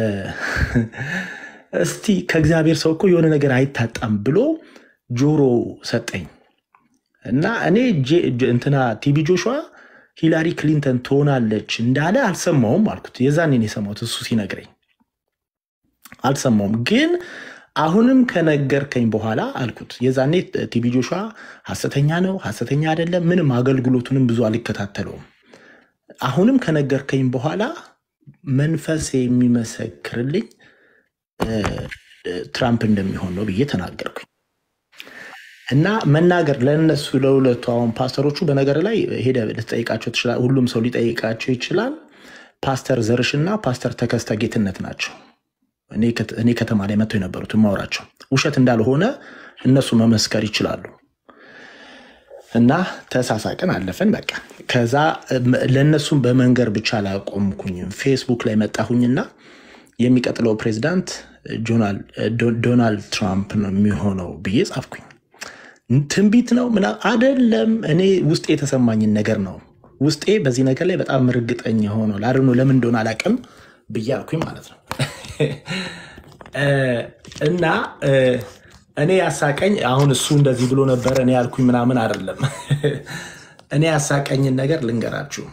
እስቲ ከእግዚአብሔር ሰው እኮ የሆነ ነገር አይታጣም ብሎ ጆሮ ሰጠኝ እና እኔ ጄ- ጄ- እንትና ቲቢ ጆሹዋ ሂላሪ ክሊንተን ትሆናለች እንዳለ አልሰማውም አልኩት። የዛኔ ነው የሰማሁት እሱ ሲነግረኝ አልሰማውም። ግን አሁንም ከነገርከኝ በኋላ አልኩት። የዛኔ ቲቢ ጆሹዋ ሐሰተኛ ነው ሐሰተኛ አይደለም ምንም አገልግሎቱንም ብዙ አልከታተለውም። አሁንም ከነገርከኝ በኋላ መንፈስ የሚመሰክርልኝ እ፣ እ፣ ትራምፕ እንደሚሆን ነው ብዬ ተናገርኩኝ። እና መናገር ለእነሱ ለሁለቱ አሁን ፓስተሮቹ በነገር ላይ ሄደ ልትጠይቃቸው ትችላል። ሁሉም ሰው ሊጠይቃቸው ይችላል። ፓስተር ዘርሽና ፓስተር ተከስተ ጌትነት ናቸው። እኔ ከት- እኔ ከተማ ላይ መጥተው የነበሩት ማውራቸው ውሸት እንዳልሆነ እነሱ መመስከር ይችላሉ። እና ተሳሳቅን፣ አለፈን። በቃ ከዛ እም፣ ለእነሱም በመንገር ብቻ አላቆምኩኝም። ፌስቡክ ላይ መጣሁኝና የሚቀጥለው ፕሬዚዳንት ጆናል- ዶ- ዶናልድ ትራምፕ ነው የሚሆነው ብዬ ጻፍኩኝ። ትንቢት ነው ምና አደለም። እኔ ውስጤ የተሰማኝን ነገር ነው። ውስጤ በዚህ ነገር ላይ በጣም እርግጠኛ ሆኗል። አድኖ ለምን እንደሆነ አላውቅም ብዬ አልኩኝ ማለት ነው። እ፣ እና እ፣ እኔ ያሳቀኝ አሁን እሱ እንደዚህ ብሎ ነበረ እኔ ያልኩኝ ምናምን አይደለም። እኔ ያሳቀኝን ነገር ልንገራችሁ።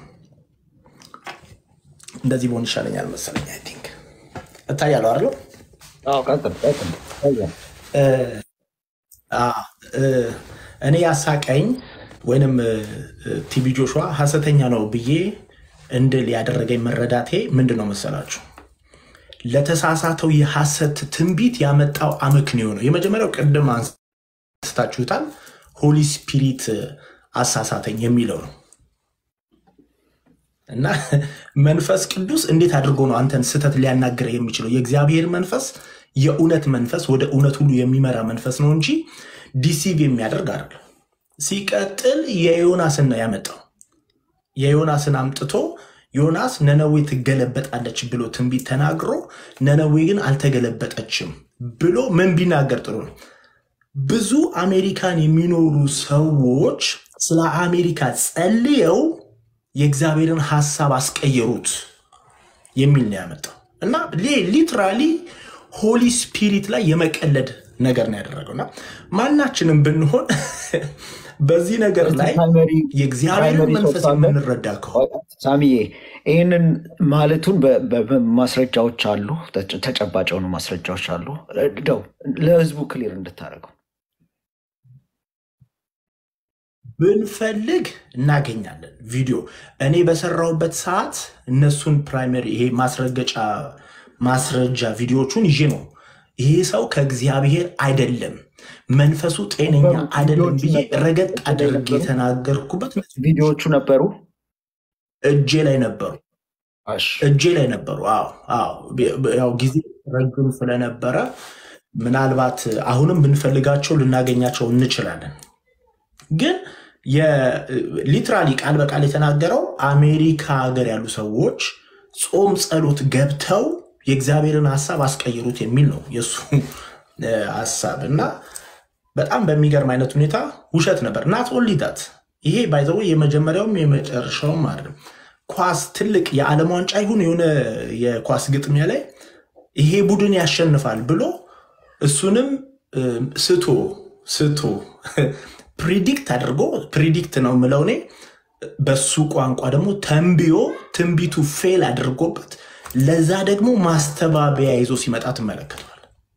እንደዚህ በሆን ይሻለኛል መሰለኝ። አይ ቲንክ እታያለሁ አይደለም? እ፣ አ፣ እ፣ እኔ ያሳቀኝ ወይንም እ፣ እ፣ ቲቢ ጆሹዋ ሐሰተኛ ነው ብዬ እንድል ያደረገኝ መረዳቴ ምንድን ነው መሰላችሁ? ለተሳሳተው የሐሰት ትንቢት ያመጣው አመክንዮ ነው። የመጀመሪያው ቅድም አንስታችሁታል፣ ሆሊ ስፒሪት አሳሳተኝ የሚለው ነው እና መንፈስ ቅዱስ እንዴት አድርጎ ነው አንተን ስህተት ሊያናግርህ የሚችለው? የእግዚአብሔር መንፈስ የእውነት መንፈስ ወደ እውነት ሁሉ የሚመራ መንፈስ ነው እንጂ ዲሲቭ የሚያደርግ አይደለም። ሲቀጥል የዮናስን ነው ያመጣው። የዮናስን አምጥቶ ዮናስ ነነዌ ትገለበጣለች ብሎ ትንቢት ተናግሮ ነነዌ ግን አልተገለበጠችም ብሎ ምን ቢናገር ጥሩ ነው? ብዙ አሜሪካን የሚኖሩ ሰዎች ስለ አሜሪካ ጸልየው የእግዚአብሔርን ሀሳብ አስቀየሩት የሚል ነው ያመጣው እና ሊትራሊ ሆሊ ስፒሪት ላይ የመቀለድ ነገር ነው ያደረገው እና ማናችንም ብንሆን በዚህ ነገር ላይ ፕራይመሪ የእግዚአብሔርን ፕራይመሪ መንፈስ ሶርስ አለ የምንረዳ ከሆነ ሳሚዬ ይህንን ማለቱን በ- በ- በ- ማስረጃዎች አሉ፣ ተጨ- ተጨባጭ የሆኑ ማስረጃዎች አሉ። ደው ለህዝቡ ክሊር እንድታደርገው ብንፈልግ እናገኛለን። ቪዲዮ እኔ በሰራሁበት ሰዓት እነሱን ፕራይመሪ ይሄ ማስረገጫ ማስረጃ ቪዲዮቹን ይዤ ነው ይሄ ሰው ከእግዚአብሔር አይደለም፣ መንፈሱ ጤነኛ ነበሩ አይደለም ቪዲዮዎቹ ብዬ ነበሩ ረገጥ እጅ ላይ አድርጌ ነበሩ የተናገርኩበት ቪዲዮዎቹ ነበሩ። እጄ ላይ ነበሩ እሺ እጄ ላይ ነበሩ። አዎ አዎ፣ ቢ- ቢ- ያው ጊዜ ረጅም ስለነበረ ምናልባት አሁንም ብንፈልጋቸው ልናገኛቸው እንችላለን። ግን ሊትራሊ ቃል በቃል የተናገረው አሜሪካ ሀገር ያሉ ሰዎች ጾም ጸሎት ገብተው የእግዚአብሔርን ሀሳብ አስቀይሩት የሚል ነው የእሱ እ፣ ሀሳብ እና በጣም በሚገርም አይነት ሁኔታ ውሸት ነበር። ናት ኦንሊ ዳት ይሄ ባይዘው የመጀመሪያውም የመጨረሻውም አይደለም። ኳስ ትልቅ የዓለም ዋንጫ ይሁን የሆነ የኳስ ግጥሚያ ላይ ይሄ ቡድን ያሸንፋል ብሎ እሱንም እ፣ ስቶ ስቶ ፕሪዲክት አድርጎ ፕሪዲክት ነው የምለው እኔ በሱ ቋንቋ ደግሞ ተንብዮ ትንቢቱ ፌል አድርጎበት ለዛ ደግሞ ማስተባበያ ይዞ ሲመጣ ትመለከተዋል።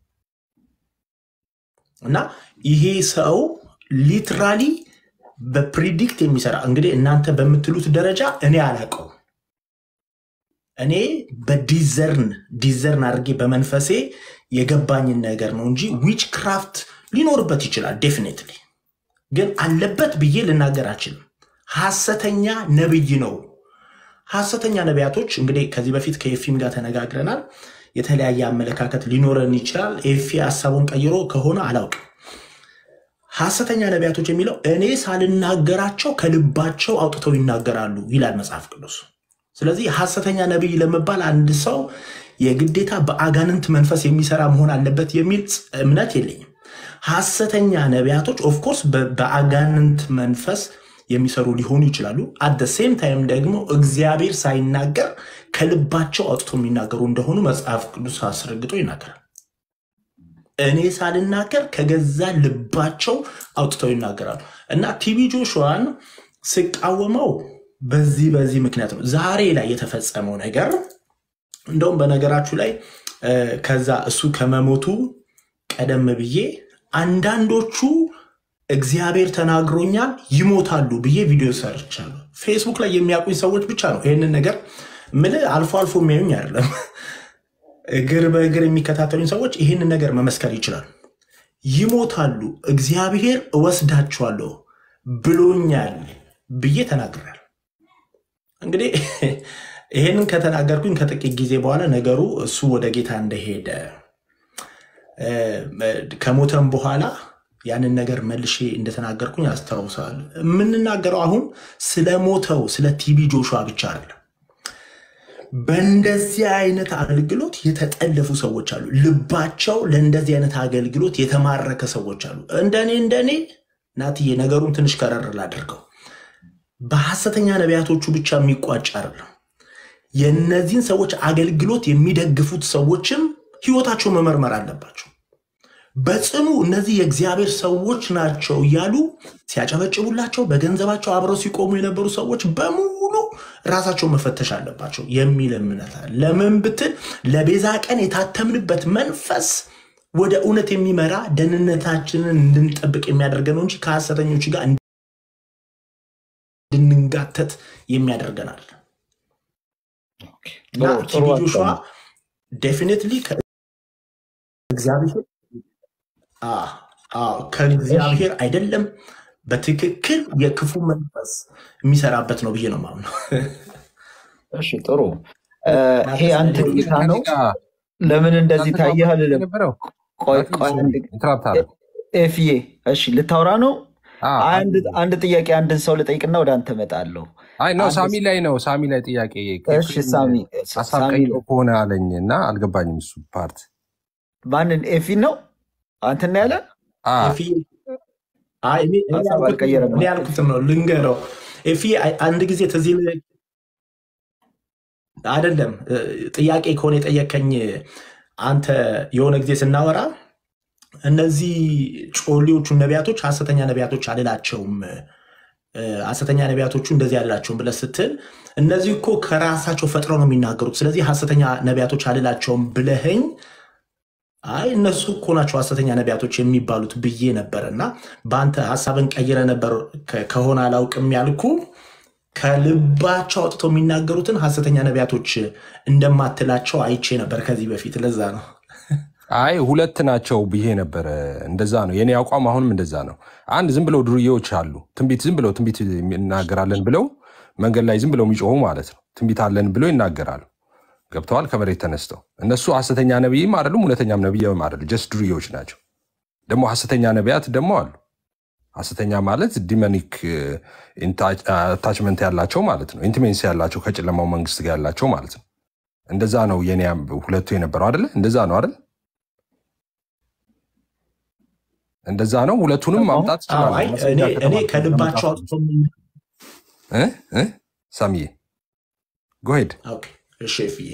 እና ይሄ ሰው ሊትራሊ በፕሪዲክት የሚሰራ እንግዲህ እናንተ በምትሉት ደረጃ እኔ አላውቀውም። እኔ በዲዘርን ዲዘርን አድርጌ በመንፈሴ የገባኝን ነገር ነው እንጂ ዊች ክራፍት ሊኖርበት ይችላል ዴፊኔትሊ፣ ግን አለበት ብዬ ልናገር አልችልም። ሐሰተኛ ነብይ ነው። ሐሰተኛ ነቢያቶች እንግዲህ ከዚህ በፊት ከኤፊም ጋር ተነጋግረናል። የተለያየ አመለካከት ሊኖረን ይችላል። ኤፊ ሀሳቡን ቀይሮ ከሆነ አላውቅም። ሐሰተኛ ነቢያቶች የሚለው እኔ ሳልናገራቸው ከልባቸው አውጥተው ይናገራሉ ይላል መጽሐፍ ቅዱስ። ስለዚህ ሐሰተኛ ነቢይ ለመባል አንድ ሰው የግዴታ በአጋንንት መንፈስ የሚሰራ መሆን አለበት የሚል እምነት የለኝም። ሐሰተኛ ነቢያቶች ኦፍኮርስ በአጋንንት መንፈስ የሚሰሩ ሊሆኑ ይችላሉ። አት ሴም ታይም ደግሞ እግዚአብሔር ሳይናገር ከልባቸው አውጥቶ የሚናገሩ እንደሆኑ መጽሐፍ ቅዱስ አስረግጦ ይናገራል። እኔ ሳልናገር ከገዛ ልባቸው አውጥተው ይናገራሉ እና ቲቢ ጆሹዋን ስቃወመው በዚህ በዚህ ምክንያት ነው። ዛሬ ላይ የተፈጸመው ነገር እንደውም በነገራችሁ ላይ እ፣ ከዛ እሱ ከመሞቱ ቀደም ብዬ አንዳንዶቹ እግዚአብሔር ተናግሮኛል ይሞታሉ ብዬ ቪዲዮ ሰርቻለሁ። ፌስቡክ ላይ የሚያውቁኝ ሰዎች ብቻ ነው ይህንን ነገር ምልህ አልፎ አልፎ የሚያዩኝ አይደለም። እግር በእግር የሚከታተሉኝ ሰዎች ይህንን ነገር መመስከር ይችላሉ። ይሞታሉ፣ እግዚአብሔር እወስዳቸዋለሁ ብሎኛል ብዬ ተናግሬያለሁ። እንግዲህ ይህንን ከተናገርኩኝ ከጥቂት ጊዜ በኋላ ነገሩ እሱ ወደ ጌታ እንደሄደ እ፣ ከሞተም በኋላ ያንን ነገር መልሼ እንደተናገርኩኝ አስታውሳለሁ። የምንናገረው አሁን ስለ ሞተው ስለ ቲቢ ጆሹዋ ብቻ አይደለም። በእንደዚህ አይነት አገልግሎት የተጠለፉ ሰዎች አሉ። ልባቸው ለእንደዚህ አይነት አገልግሎት የተማረከ ሰዎች አሉ። እንደኔ እንደኔ ናትዬ ነገሩን ትንሽ ከረር ላድርገው። በሐሰተኛ ነቢያቶቹ ብቻ የሚቋጭ አይደለም። የእነዚህን ሰዎች አገልግሎት የሚደግፉት ሰዎችም ህይወታቸው መመርመር አለባቸው። በጽኑ እነዚህ የእግዚአብሔር ሰዎች ናቸው እያሉ ሲያጨበጭቡላቸው በገንዘባቸው አብረው ሲቆሙ የነበሩ ሰዎች በሙሉ ራሳቸው መፈተሽ አለባቸው የሚል እምነት አለ። ለምን ብትል ለቤዛ ቀን የታተምንበት መንፈስ ወደ እውነት የሚመራ ደህንነታችንን እንድንጠብቅ የሚያደርገን ነው እንጂ ከሐሰተኞች ጋር እንድንጋተት የሚያደርገናል። እና ጥሩ ጥሩ ቲቢ ጆሹዋ ሀሳብ ነው። ዴፊኒትሊ ከእግዚአብሔር አዎ፣ አዎ፣ ከእግዚአብሔር አይደለም። በትክክል የክፉ መንፈስ የሚሰራበት ነው ብዬ ነው የማምነው። እሺ ጥሩ እ፣ እና ይሄ አንተ ከዚህ እይታ ከኔ ነው። ጋር ለምን እንደዚህ እናንተ ታየህ ተዋወቁ አልልም። የነበረው ቆይ ናቲ ቆይ አንድ ኢንተራፕት አለ ኤፍዬ፣ እሺ ልታወራ ነው? አዎ፣ አንድ አለ። አንድ ጥያቄ አንድን ሰው ልጠይቅና ወደ አንተ እመጣለሁ። አይ ነው አንድ ሳሚ ላይ ነው ሳሚ ላይ ጥያቄ እሺ ኤፍሬም ሳሚ ሀሳብ ሳሚ ቀይሮ ከሆነ አለኝ እና አልገባኝም እሱ ፓርት ማንን ኤፊን ነው አንተና ያለ አ ኤፊ አይ እኔ እኔ ሀሳብ ያልኩት አልቀየረም። እኔ ያልኩትን ነው ልንገረው። ኤፊ አይ- አንድ ጊዜ ትዝ ይልህ አይደለም እ፣ ጥያቄ ከሆነ የጠየቀኝ አንተ የሆነ ጊዜ ስናወራ እነዚህ ጮሌዎቹ ነቢያቶች ሐሰተኛ ነቢያቶች አልላቸውም እ፣ ሐሰተኛ ነቢያቶቹ እንደዚህ አልላቸውም ብለህ ስትል እነዚህ እኮ ከራሳቸው ፈጥረው ነው የሚናገሩት። ስለዚህ ሐሰተኛ ነቢያቶች አልላቸውም ብለህኝ አይ እነሱ እኮ ናቸው ሐሰተኛ ነቢያቶች የሚባሉት ብዬ ነበር እና በአንተ ሀሳብን ቀይረ ነበር ከ- ከሆነ አላውቅም ያልኩ ከልባቸው አውጥተው የሚናገሩትን ሐሰተኛ ነቢያቶች እንደማትላቸው አይቼ ነበር ከዚህ በፊት። ለዛ ነው አይ ሁለት ናቸው ብዬ ነበረ። እንደዛ ነው የኔ አቋም። አሁንም እንደዛ ነው። አንድ ዝም ብለው ዱርዬዎች አሉ። ትንቢት ዝም ብለው ትንቢት እናገራለን ብለው መንገድ ላይ ዝም ብለው የሚጮሁ ማለት ነው። ትንቢት አለን ብለው ይናገራሉ። ገብተዋል። ከመሬት ተነስተው እነሱ ሐሰተኛ ነቢይም አይደሉም፣ እውነተኛም ነቢይም አይደሉም። ጀስት ዱርዬዎች ናቸው። ደግሞ ሐሰተኛ ነቢያት ደግሞ አሉ። ሐሰተኛ ማለት ዲመኒክ አታችመንት ያላቸው ማለት ነው። ኢንቲሜንሲ ያላቸው ከጨለማው መንግስት ጋር ያላቸው ማለት ነው። እንደዛ ነው የኔ ሁለቱ የነበረው አይደለ? እንደዛ ነው አይደል? እንደዛ ነው። ሁለቱንም ማምጣት አዎ፣ አይ ይችላል። እኔ እኔ ከልባቸው አውጥተው የሚና- እ እ ሳሚዬ ጎሄድ ኦኬ፣ እሺ ኤፍዬ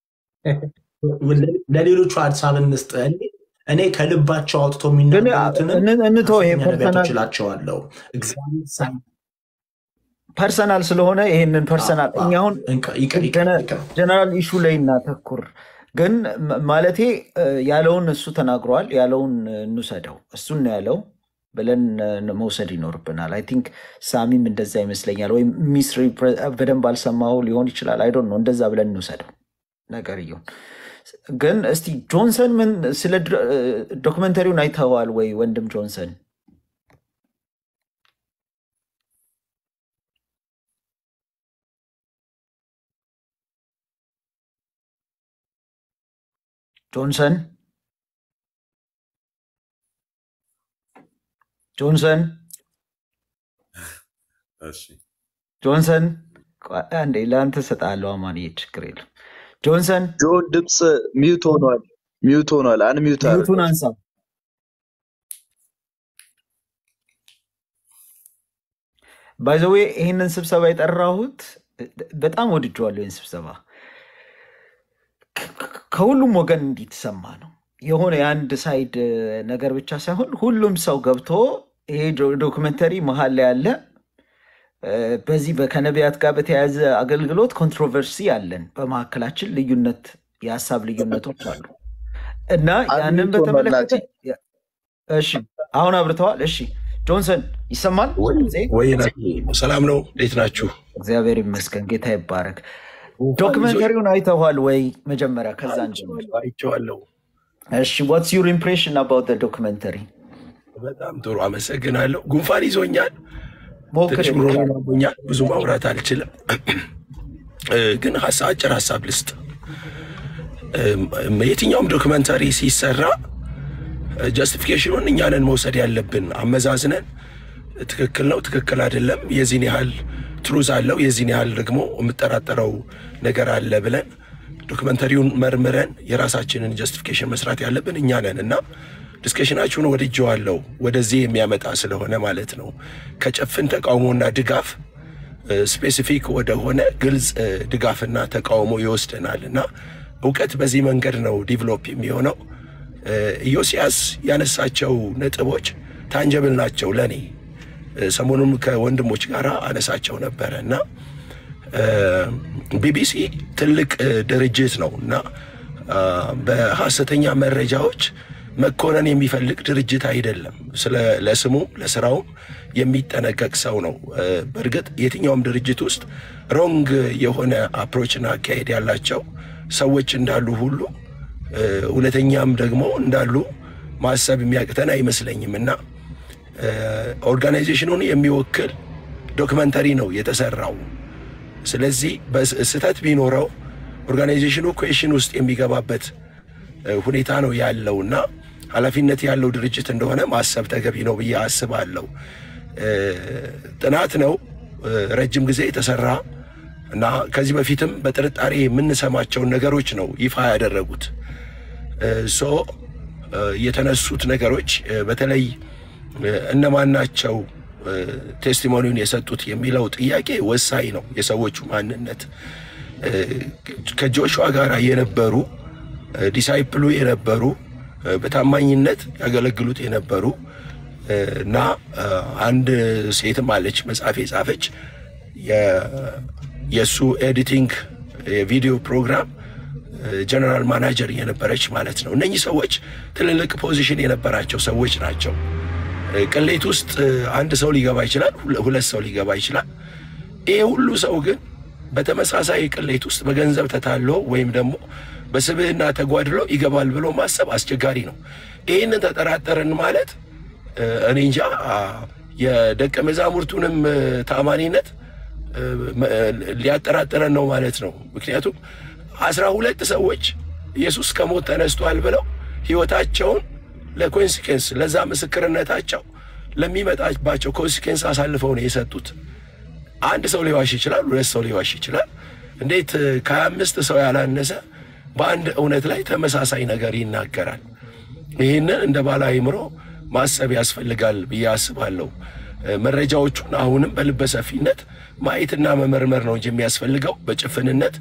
ለሌሎቹ ሀሳብ እንስጥ። እኔ እኔ ከልባቸው አውጥተው ግን የሚናገሩትንም እን- እንተው ይሄ ሐሰተኛ ነቢያቶች ፐርሰናል እላቸዋለሁ። እግዚአብሔር ሳይ ፐርሰናል ስለሆነ ይሄንን ፐርሰናል አዎ፣ እኛ አሁን እንቅ- ይቅር ይቅር ይቅር ጀነራል ኢሹ ላይ እናተኩር። ግን ም- ማለቴ እ፣ ያለውን እሱ ተናግሯል። ያለውን እ፣ እንውሰደው እሱን ነው ያለው ብለን እ፣ መውሰድ ይኖርብናል። አይ ቲንክ ሳሚም እንደዛ ይመስለኛል። ወይም ሚስ በደንብ አልሰማው ሊሆን ይችላል። አይ ዶንት ኖ እንደዛ ብለን እንውሰደው ነገር እየሆን ግን እስቲ ጆንሰን ምን ስለ ድረ- እ፣ ዶክመንተሪውን አይተኸዋል ወይ ወንድም ጆንሰን? ጆንሰን ጆንሰን ጆንሰን ቆይ አንዴ ለአንተ እሰጥሃለሁ። አማንዬ ችግር የለም። ጆንሰን ጆን ድምፅ ሚውት ሆኗል። ሚውት ሆኗል። አንሚውት ሚዩቱን አድርገው። አንሳ። ባይዘዌ ይህንን ስብሰባ የጠራሁት በጣም ወድጀዋለሁ። ይህን ስብሰባ ከሁሉም ወገን እንዲትሰማ ነው። የሆነ የአንድ ሳይድ ነገር ብቻ ሳይሆን ሁሉም ሰው ገብቶ ይሄ ዶ- ዶክመንተሪ መሀል ላይ ያለ እ፣ በዚህ በ- ከነቢያት ጋር በተያያዘ አገልግሎት ኮንትሮቨርሲ አለን። በመካከላችን ልዩነት፣ የሀሳብ ልዩነቶች አሉ እና ያንን አንሚውት ሆኗል። በተመለከተ ናቲ እሺ፣ አሁን አብርተዋል። እሺ፣ ጆንሰን ይሰማል ድምፄ? ወይ ሰላም ነው። እንዴት ናችሁ? እግዚአብሔር ይመስገን፣ ጌታ ይባረክ። ዶክመንተሪውን አይተዋል ወይ? መጀመሪያ ከዛ እንጀምር። አይቼዋለሁ። እሺ፣ ዋትስ ዩር ኢምፕሬሽን አባውት ዶክመንተሪ? በጣም ጥሩ አመሰግናለሁ። ጉንፋን ይዞኛል፣ ሞክር ትንሽ ጉሮሮ አሞኛል። ብዙ ማውራት አልችልም፣ እ፣ ግን ሀሳብ አጭር ሀሳብ ልስጥ። እም፣ የትኛውም ዶክመንታሪ ሲሰራ ጀስቲፊኬሽኑን እኛንን መውሰድ ያለብን አመዛዝነን ትክክል ነው፣ ትክክል አይደለም፣ የዚህን ያህል ትሩዝ አለው፣ የዚህን ያህል ደግሞ የምጠራጠረው ነገር አለ ብለን ዶክመንተሪውን መርምረን የራሳችንን ጀስቲፊኬሽን መስራት ያለብን እኛ ነን እና ዲስከሽናችሁን ወድጀዋለሁ፣ ወደዚህ የሚያመጣ ስለሆነ ማለት ነው። ከጭፍን ተቃውሞና ድጋፍ ስፔሲፊክ ወደሆነ ግልጽ እ፣ ድጋፍና ተቃውሞ ይወስደናል እና እውቀት በዚህ መንገድ ነው ዲቨሎፕ የሚሆነው። እ፣ ኢዮስያስ ያነሳቸው ነጥቦች ታንጀብል ናቸው ለእኔ። እ፣ ሰሞኑን ከወንድሞች ጋር አነሳቸው ነበረ እና እ፣ ቢቢሲ ትልቅ እ፣ ድርጅት ነው እና አ፣ በሐሰተኛ መረጃዎች መኮነን የሚፈልግ ድርጅት አይደለም። ስለ ለስሙ ለስራውም የሚጠነቀቅ ሰው ነው። እ፣ በእርግጥ የትኛውም ድርጅት ውስጥ ሮንግ የሆነ አፕሮችና አካሄድ ያላቸው ሰዎች እንዳሉ ሁሉ እ፣ እውነተኛም ደግሞ እንዳሉ ማሰብ የሚያቅተን አይመስለኝም እና እ፣ ኦርጋናይዜሽኑን የሚወክል ዶክመንተሪ ነው የተሰራው። ስለዚህ በስ- ስህተት ቢኖረው ኦርጋናይዜሽኑ ኩዌሽን ውስጥ የሚገባበት እ፣ ሁኔታ ነው ያለው እና ኃላፊነት ያለው ድርጅት እንደሆነ ማሰብ ተገቢ ነው ብዬ አስባለሁ። እ፣ ጥናት ነው እ፣ ረጅም ጊዜ የተሰራ እና ከዚህ በፊትም በጥርጣሬ የምንሰማቸውን ነገሮች ነው ይፋ ያደረጉት። እ፣ ሶ እ፣ የተነሱት ነገሮች እ፣ በተለይ እነማን ናቸው ቴስቲሞኒውን የሰጡት የሚለው ጥያቄ ወሳኝ ነው። የሰዎቹ ማንነት ከጆሹዋ ጋር የነበሩ ዲሳይፕሉ የነበሩ በታማኝነት ያገለግሉት የነበሩ እና አንድ ሴትም አለች መጽሐፍ የጻፈች የእሱ ኤዲቲንግ የቪዲዮ ፕሮግራም ጀነራል ማናጀር የነበረች ማለት ነው። እነኚህ ሰዎች ትልልቅ ፖዚሽን የነበራቸው ሰዎች ናቸው። ቅሌት ውስጥ አንድ ሰው ሊገባ ይችላል፣ ሁለት ሰው ሊገባ ይችላል። ይሄ ሁሉ ሰው ግን በተመሳሳይ ቅሌት ውስጥ በገንዘብ ተታሎ ወይም ደግሞ በስብዕና ተጓድሎ ይገባል ብሎ ማሰብ አስቸጋሪ ነው። ይህንን ተጠራጠርን ማለት እኔ እንጃ የደቀ መዛሙርቱንም ታማኒነት ሊያጠራጥረን ነው ማለት ነው። ምክንያቱም አስራ ሁለት ሰዎች ኢየሱስ ከሞት ተነስቷል ብለው ህይወታቸውን ለኮንሲኬንስ ለዛ ምስክርነታቸው ለሚመጣባቸው ኮንሲኬንስ አሳልፈው ነው የሰጡት። አንድ ሰው ሊዋሽ ይችላል፣ ሁለት ሰው ሊዋሽ ይችላል። እንዴት ከሀያ አምስት ሰው ያላነሰ በአንድ እውነት ላይ ተመሳሳይ ነገር ይናገራል? ይህንን እንደ ባለ አእምሮ ማሰብ ያስፈልጋል ብዬ አስባለሁ። መረጃዎቹን አሁንም በልበ ሰፊነት ማየትና መመርመር ነው እንጂ የሚያስፈልገው በጭፍንነት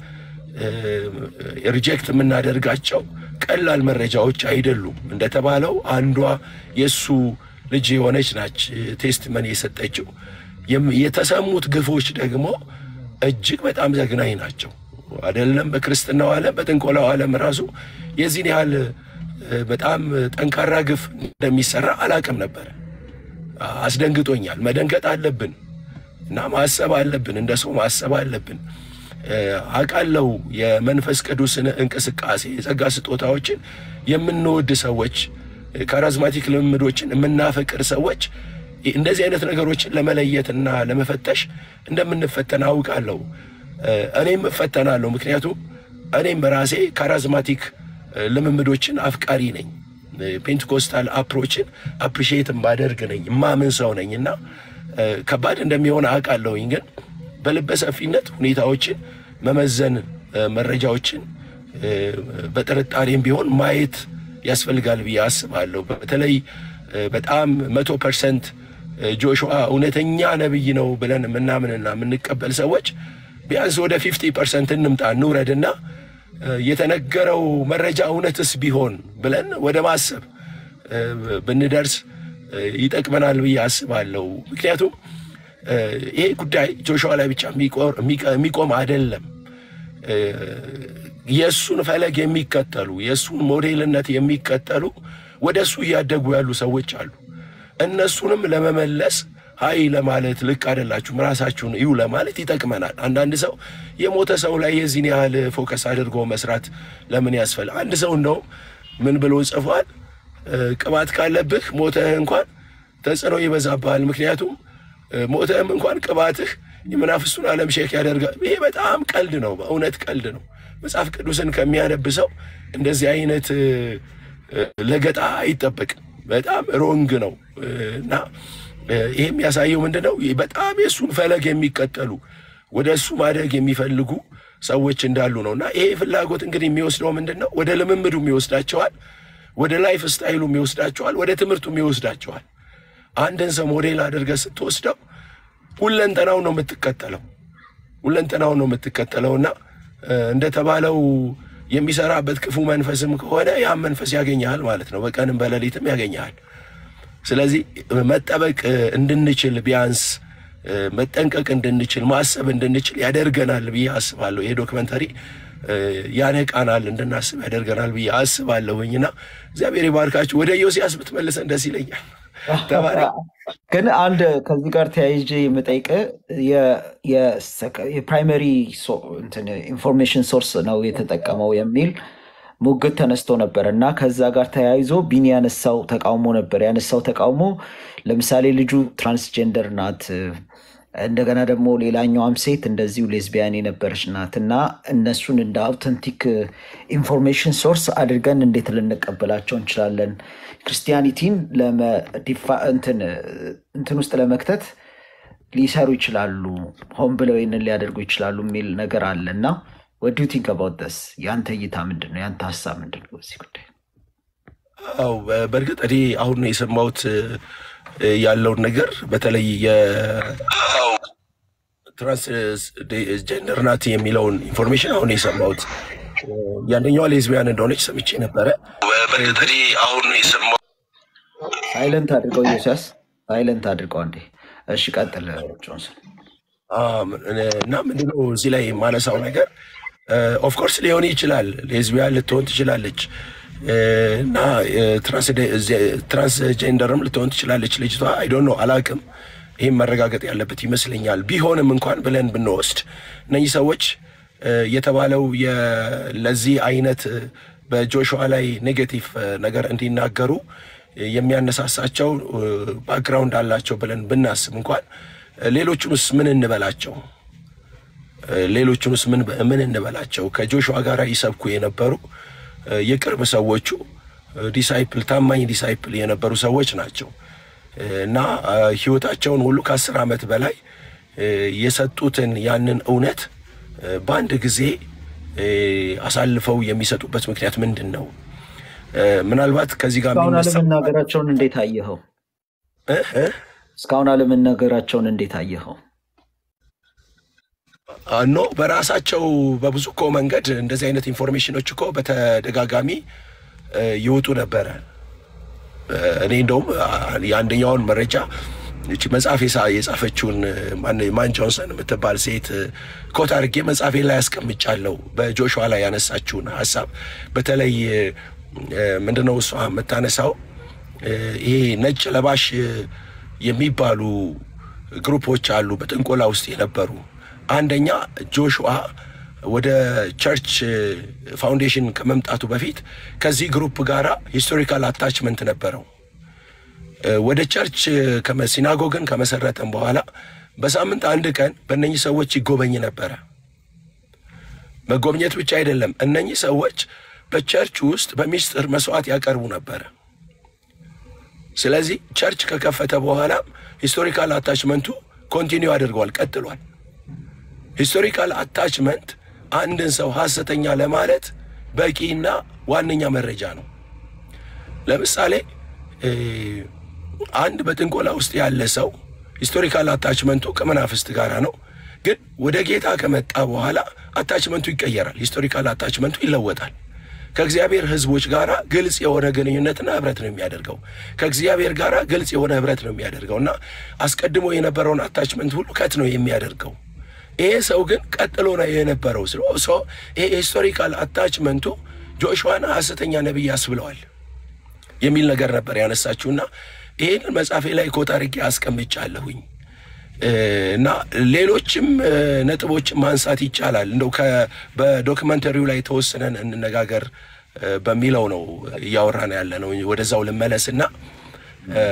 ሪጀክት የምናደርጋቸው ቀላል መረጃዎች አይደሉም። እንደተባለው አንዷ የእሱ ልጅ የሆነች ናች ቴስትመን የሰጠችው። የተሰሙት ግፎች ደግሞ እጅግ በጣም ዘግናኝ ናቸው። አይደለም በክርስትናው ዓለም በጥንቆላው ዓለም ራሱ የዚህን ያህል በጣም ጠንካራ ግፍ እንደሚሰራ አላቅም ነበር። አስደንግጦኛል። መደንገጥ አለብን እና ማሰብ አለብን። እንደ ሰው ማሰብ አለብን። አውቃለሁ የመንፈስ ቅዱስን እንቅስቃሴ የጸጋ ስጦታዎችን የምንወድ ሰዎች፣ ካራዝማቲክ ልምምዶችን የምናፈቅር ሰዎች እንደዚህ አይነት ነገሮችን ለመለየትና ለመፈተሽ እንደምንፈተን አውቃለሁ። እኔም እፈተናለሁ። ምክንያቱም እኔም በራሴ ካራዝማቲክ ልምምዶችን አፍቃሪ ነኝ። ፔንቴኮስታል አፕሮችን አፕሪሺየት ማደርግ ነኝ፣ ማምን ሰው ነኝ እና ከባድ እንደሚሆን አውቃለሁኝ ግን በልበ ሰፊነት ሁኔታዎችን መመዘን መረጃዎችን በጥርጣሬም ቢሆን ማየት ያስፈልጋል ብዬ አስባለሁ። በተለይ በጣም መቶ ፐርሰንት ጆሹዋ እውነተኛ ነቢይ ነው ብለን የምናምንና የምንቀበል ሰዎች ቢያንስ ወደ ፊፍቲ ፐርሰንት እንምጣ እንውረድና የተነገረው መረጃ እውነትስ ቢሆን ብለን ወደ ማሰብ ብንደርስ ይጠቅመናል ብዬ አስባለሁ። ምክንያቱም ይሄ ጉዳይ ጆሹዋ ላይ ብቻ የሚቆም አይደለም። የእሱን ፈለግ የሚከተሉ የእሱን ሞዴልነት የሚከተሉ ወደ እሱ እያደጉ ያሉ ሰዎች አሉ። እነሱንም ለመመለስ ሀይ ለማለት ልክ አይደላችሁም ራሳችሁን እዩ ለማለት ይጠቅመናል። አንዳንድ ሰው የሞተ ሰው ላይ የዚህን ያህል ፎከስ አድርጎ መስራት ለምን ያስፈል? አንድ ሰው እንደውም ምን ብሎ ጽፏል? ቅባት ካለብህ ሞተህ እንኳን ተጽዕኖ ይበዛብሃል። ምክንያቱም ሞተህም እንኳን ቅባትህ የመናፍስቱን ዓለም ሼክ ያደርጋል። ይሄ በጣም ቀልድ ነው፣ በእውነት ቀልድ ነው። መጽሐፍ ቅዱስን ከሚያነብ ሰው እንደዚህ አይነት ለገጣ አይጠበቅም። በጣም ሮንግ ነው እና ይሄ የሚያሳየው ምንድን ነው? በጣም የእሱን ፈለግ የሚከተሉ ወደ እሱ ማደግ የሚፈልጉ ሰዎች እንዳሉ ነው። እና ይሄ ፍላጎት እንግዲህ የሚወስደው ምንድን ነው? ወደ ልምምዱም ይወስዳቸዋል፣ ወደ ላይፍ ስታይሉም ይወስዳቸዋል፣ ወደ ትምህርቱም ይወስዳቸዋል። አንድን ሰው ሞዴል አድርገህ ስትወስደው ሁለንተናው ነው የምትከተለው፣ ሁለንተናው ነው የምትከተለው እና እንደተባለው የሚሰራበት ክፉ መንፈስም ከሆነ ያም መንፈስ ያገኘሃል ማለት ነው። በቀንም በሌሊትም ያገኘሃል። ስለዚህ መጠበቅ እንድንችል ቢያንስ መጠንቀቅ እንድንችል ማሰብ እንድንችል ያደርገናል ብዬ አስባለሁ። ይሄ ዶክመንተሪ ያነቃናል፣ እንድናስብ ያደርገናል ብዬ አስባለሁኝና እግዚአብሔር ይባርካችሁ። ወደ ዮሲያስ ብትመልሰን ደስ ይለኛል። ተባረ ግን አንድ ከዚህ ጋር ተያይዤ የምጠይቅ የፕራይመሪ ኢንፎርሜሽን ሶርስ ነው የተጠቀመው የሚል ሙግት ተነስቶ ነበር እና ከዛ ጋር ተያይዞ ቢኒ ያነሳው ተቃውሞ ነበር። ያነሳው ተቃውሞ ለምሳሌ ልጁ ትራንስጀንደር ናት፣ እንደገና ደግሞ ሌላኛዋም ሴት እንደዚሁ ሌዝቢያን የነበረች ናት እና እነሱን እንደ አውተንቲክ ኢንፎርሜሽን ሶርስ አድርገን እንዴት ልንቀበላቸው እንችላለን? ክርስቲያኒቲን እንትን ውስጥ ለመክተት ሊሰሩ ይችላሉ፣ ሆን ብለው ይህንን ሊያደርጉ ይችላሉ የሚል ነገር አለ እና ወዱ ቲንክ አባውት ደስ የአንተ እይታ ምንድን ነው? የአንተ ሀሳብ ምንድን ነው በዚህ ጉዳይ? አው በእርግጥ እኔ አሁን ነው የሰማሁት እ፣ ያለውን ነገር በተለይ የትራንስጀንደር ናት የሚለውን ኢንፎርሜሽን አሁን የሰማሁት እ፣ ያንደኛዋ ሌዝቢያን እንደሆነች ሰምቼ ነበረ። በእርግጥ እኔ አሁን የሰማሁት ሳይለንት አድርገው ዮሲያስ፣ ሳይለንት አድርገው አንዴ። እሺ ቀጥል ጆንሰን። አም፣ እና ምንድነው እዚህ ላይ የማነሳው ነገር ኦፍኮርስ ሊሆን ይችላል፣ ሌዝቢያን ልትሆን ትችላለች እ፣ እና ትራንስጀንደርም ልትሆን ትችላለች ልጅቷ። አይ ዶንት ኖ አላቅም። ይህም መረጋገጥ ያለበት ይመስለኛል። ቢሆንም እንኳን ብለን ብንወስድ እነኚህ ሰዎች እ፣ የተባለው የ- ለዚህ አይነት እ፣ በጆሹዋ ላይ ኔጌቲቭ እ፣ ነገር እንዲናገሩ እ፣ የሚያነሳሳቸው ባክግራውንድ አላቸው ብለን ብናስብ እንኳን እ፣ ሌሎቹንስ ምን እንበላቸው? እ፣ ሌሎቹንስ ምን ምን እንበላቸው? ከጆሹዋ ጋር ይሰብኩ የነበሩ እ፣ የቅርብ ሰዎቹ እ፣ ዲሳይፕል ታማኝ ዲሳይፕል የነበሩ ሰዎች ናቸው እ፣ እና እ፣ ህይወታቸውን ሁሉ ከአስር ዓመት በላይ እ፣ የሰጡትን ያንን እውነት እ፣ በአንድ ጊዜ እ፣ አሳልፈው የሚሰጡበት ምክንያት ምንድን ነው? እ፣ ምናልባት ከዚህ ጋር እስካሁን የሚነሳው አለመናገራቸውን እንዴት አየኸው? እ እ እስካሁን አለመናገራቸውን እንዴት አየኸው? ኖ በራሳቸው በብዙ እኮ መንገድ እንደዚህ አይነት ኢንፎርሜሽኖች እኮ በተደጋጋሚ እ፣ ይወጡ ነበረ። እ፣ እኔ እንደውም አ፣ የአንደኛውን መረጃ እቺ መጽሐፍ የሳ- የጻፈችውን እ፣ ማን- ማን ጆንሰን የምትባል ሴት እ፣ ኮት አድርጌ መጽሐፌ ላይ ያስቀምጫለሁ። በጆሹዋ ላይ ያነሳችውን ሀሳብ በተለይ እ፣ እ፣ ምንድነው እሷ የምታነሳው እ፣ ይሄ ነጭ ለባሽ እ፣ የሚባሉ ግሩፖች አሉ በጥንቆላ ውስጥ የነበሩ አንደኛ ጆሹዋ ወደ ቸርች ፋውንዴሽን ከመምጣቱ በፊት ከዚህ ግሩፕ ጋራ ሂስቶሪካል አታችመንት ነበረው። እ፣ ወደ ቸርች ከመ- ሲናጎግን ከመሰረተም በኋላ በሳምንት አንድ ቀን በእነኚህ ሰዎች ይጎበኝ ነበረ። መጎብኘት ብቻ አይደለም፣ እነኚህ ሰዎች በቸርች ውስጥ በሚስጥር መስዋዕት ያቀርቡ ነበረ። ስለዚህ ቸርች ከከፈተ በኋላ ሂስቶሪካል አታችመንቱ ኮንቲኒው አድርጓል፣ ቀጥሏል። ሂስቶሪካል አታችመንት አንድን ሰው ሐሰተኛ ለማለት በቂና ዋነኛ መረጃ ነው። ለምሳሌ እ፣ አንድ በጥንቆላ ውስጥ ያለ ሰው ሂስቶሪካል አታችመንቱ ከመናፍስት ጋር ነው። ግን ወደ ጌታ ከመጣ በኋላ አታችመንቱ ይቀየራል። ሂስቶሪካል አታችመንቱ ይለወጣል። ከእግዚአብሔር ሕዝቦች ጋር ግልጽ የሆነ ግንኙነትና ህብረት ነው የሚያደርገው። ከእግዚአብሔር ጋር ግልጽ የሆነ ህብረት ነው የሚያደርገው እና አስቀድሞ የነበረውን አታችመንት ሁሉ ከት ነው የሚያደርገው። ይሄ ሰው ግን ቀጥሎ ነው የነበረው ስለ ሰው ይሄ ሂስቶሪካል አታችመንቱ ጆሹዋን ሐሰተኛ ነቢይ ያስብለዋል የሚል ነገር ነበር ያነሳችሁና ይህንን መጽሐፌ ላይ ኮት አድርጌ አስቀምጫለሁኝ እ፣ እና ሌሎችም እ፣ ነጥቦችን ማንሳት ይቻላል። እንደው ከ- በዶክመንተሪው ላይ ተወስነን እንነጋገር እ፣ በሚለው ነው እያወራን ያለ ነው። ወደዛው ልመለስና እ፣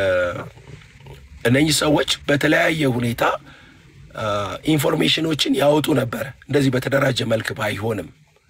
እነኚህ ሰዎች በተለያየ ሁኔታ አ፣ ኢንፎርሜሽኖችን ያወጡ ነበር። እንደዚህ በተደራጀ መልክ ባይሆንም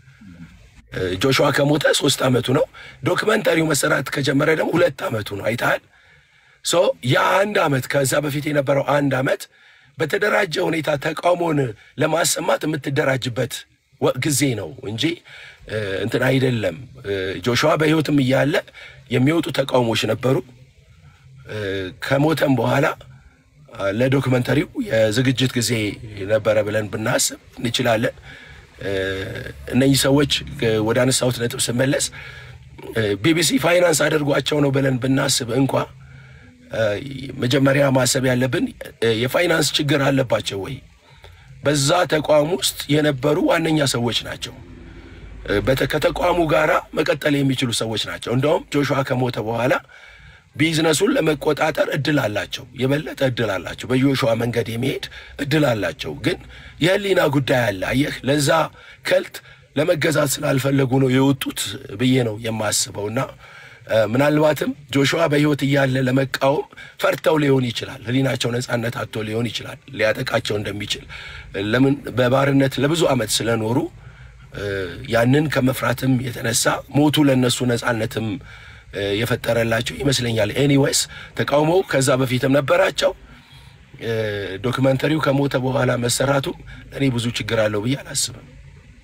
እ፣ ጆሹዋ ከሞተ ሶስት ዓመቱ ነው። ዶክመንተሪው መሰራት ከጀመረ ደግሞ ሁለት ዓመቱ ነው። አይተሃል። ሶ የአንድ ዓመት ከዛ በፊት የነበረው አንድ ዓመት በተደራጀ ሁኔታ ተቃውሞን ለማሰማት የምትደራጅበት ወ- ጊዜ ነው እንጂ እ፣ እንትን አይደለም። እ፣ ጆሹዋ በሕይወትም እያለ የሚወጡ ተቃውሞች ነበሩ። እ፣ ከሞተም በኋላ አ፣ ለዶክመንተሪው የዝግጅት ጊዜ ነበረ ብለን ብናስብ እንችላለን። እ፣ እነኚህ ሰዎች እ፣ ወደ አነሳሁት ነጥብ ስመለስ እ፣ ቢቢሲ ፋይናንስ አድርጓቸው ነው ብለን ብናስብ እንኳ እ፣ መጀመሪያ ማሰብ ያለብን እ፣ የፋይናንስ ችግር አለባቸው ወይ? በዛ ተቋም ውስጥ የነበሩ ዋነኛ ሰዎች ናቸው። እ፣ በተ- ከተቋሙ ጋራ መቀጠል የሚችሉ ሰዎች ናቸው። እንደውም ጆሹዋ ከሞተ በኋላ ቢዝነሱን ለመቆጣጠር እድል አላቸው፣ የበለጠ እድል አላቸው። በጆሹዋ መንገድ የሚሄድ እድል አላቸው። ግን የህሊና ጉዳይ አለ። አየህ፣ ለዛ ከልት ለመገዛት ስላልፈለጉ ነው የወጡት ብዬ ነው የማስበው እና እ፣ ምናልባትም ጆሹዋ በህይወት እያለ ለመቃወም ፈርተው ሊሆን ይችላል። ህሊናቸው ነጻነት አጥቶ ሊሆን ይችላል። ሊያጠቃቸው እንደሚችል ለምን በባርነት ለብዙ ዓመት ስለኖሩ እ፣ ያንን ከመፍራትም የተነሳ ሞቱ ለነሱ ነጻነትም እ፣ የፈጠረላቸው ይመስለኛል። ኤኒዌይስ ተቃውሞው ከዛ በፊትም ነበራቸው። እ፣ ዶክመንተሪው ከሞተ በኋላ መሰራቱም እኔ ብዙ ችግር አለው ብዬ አላስብም።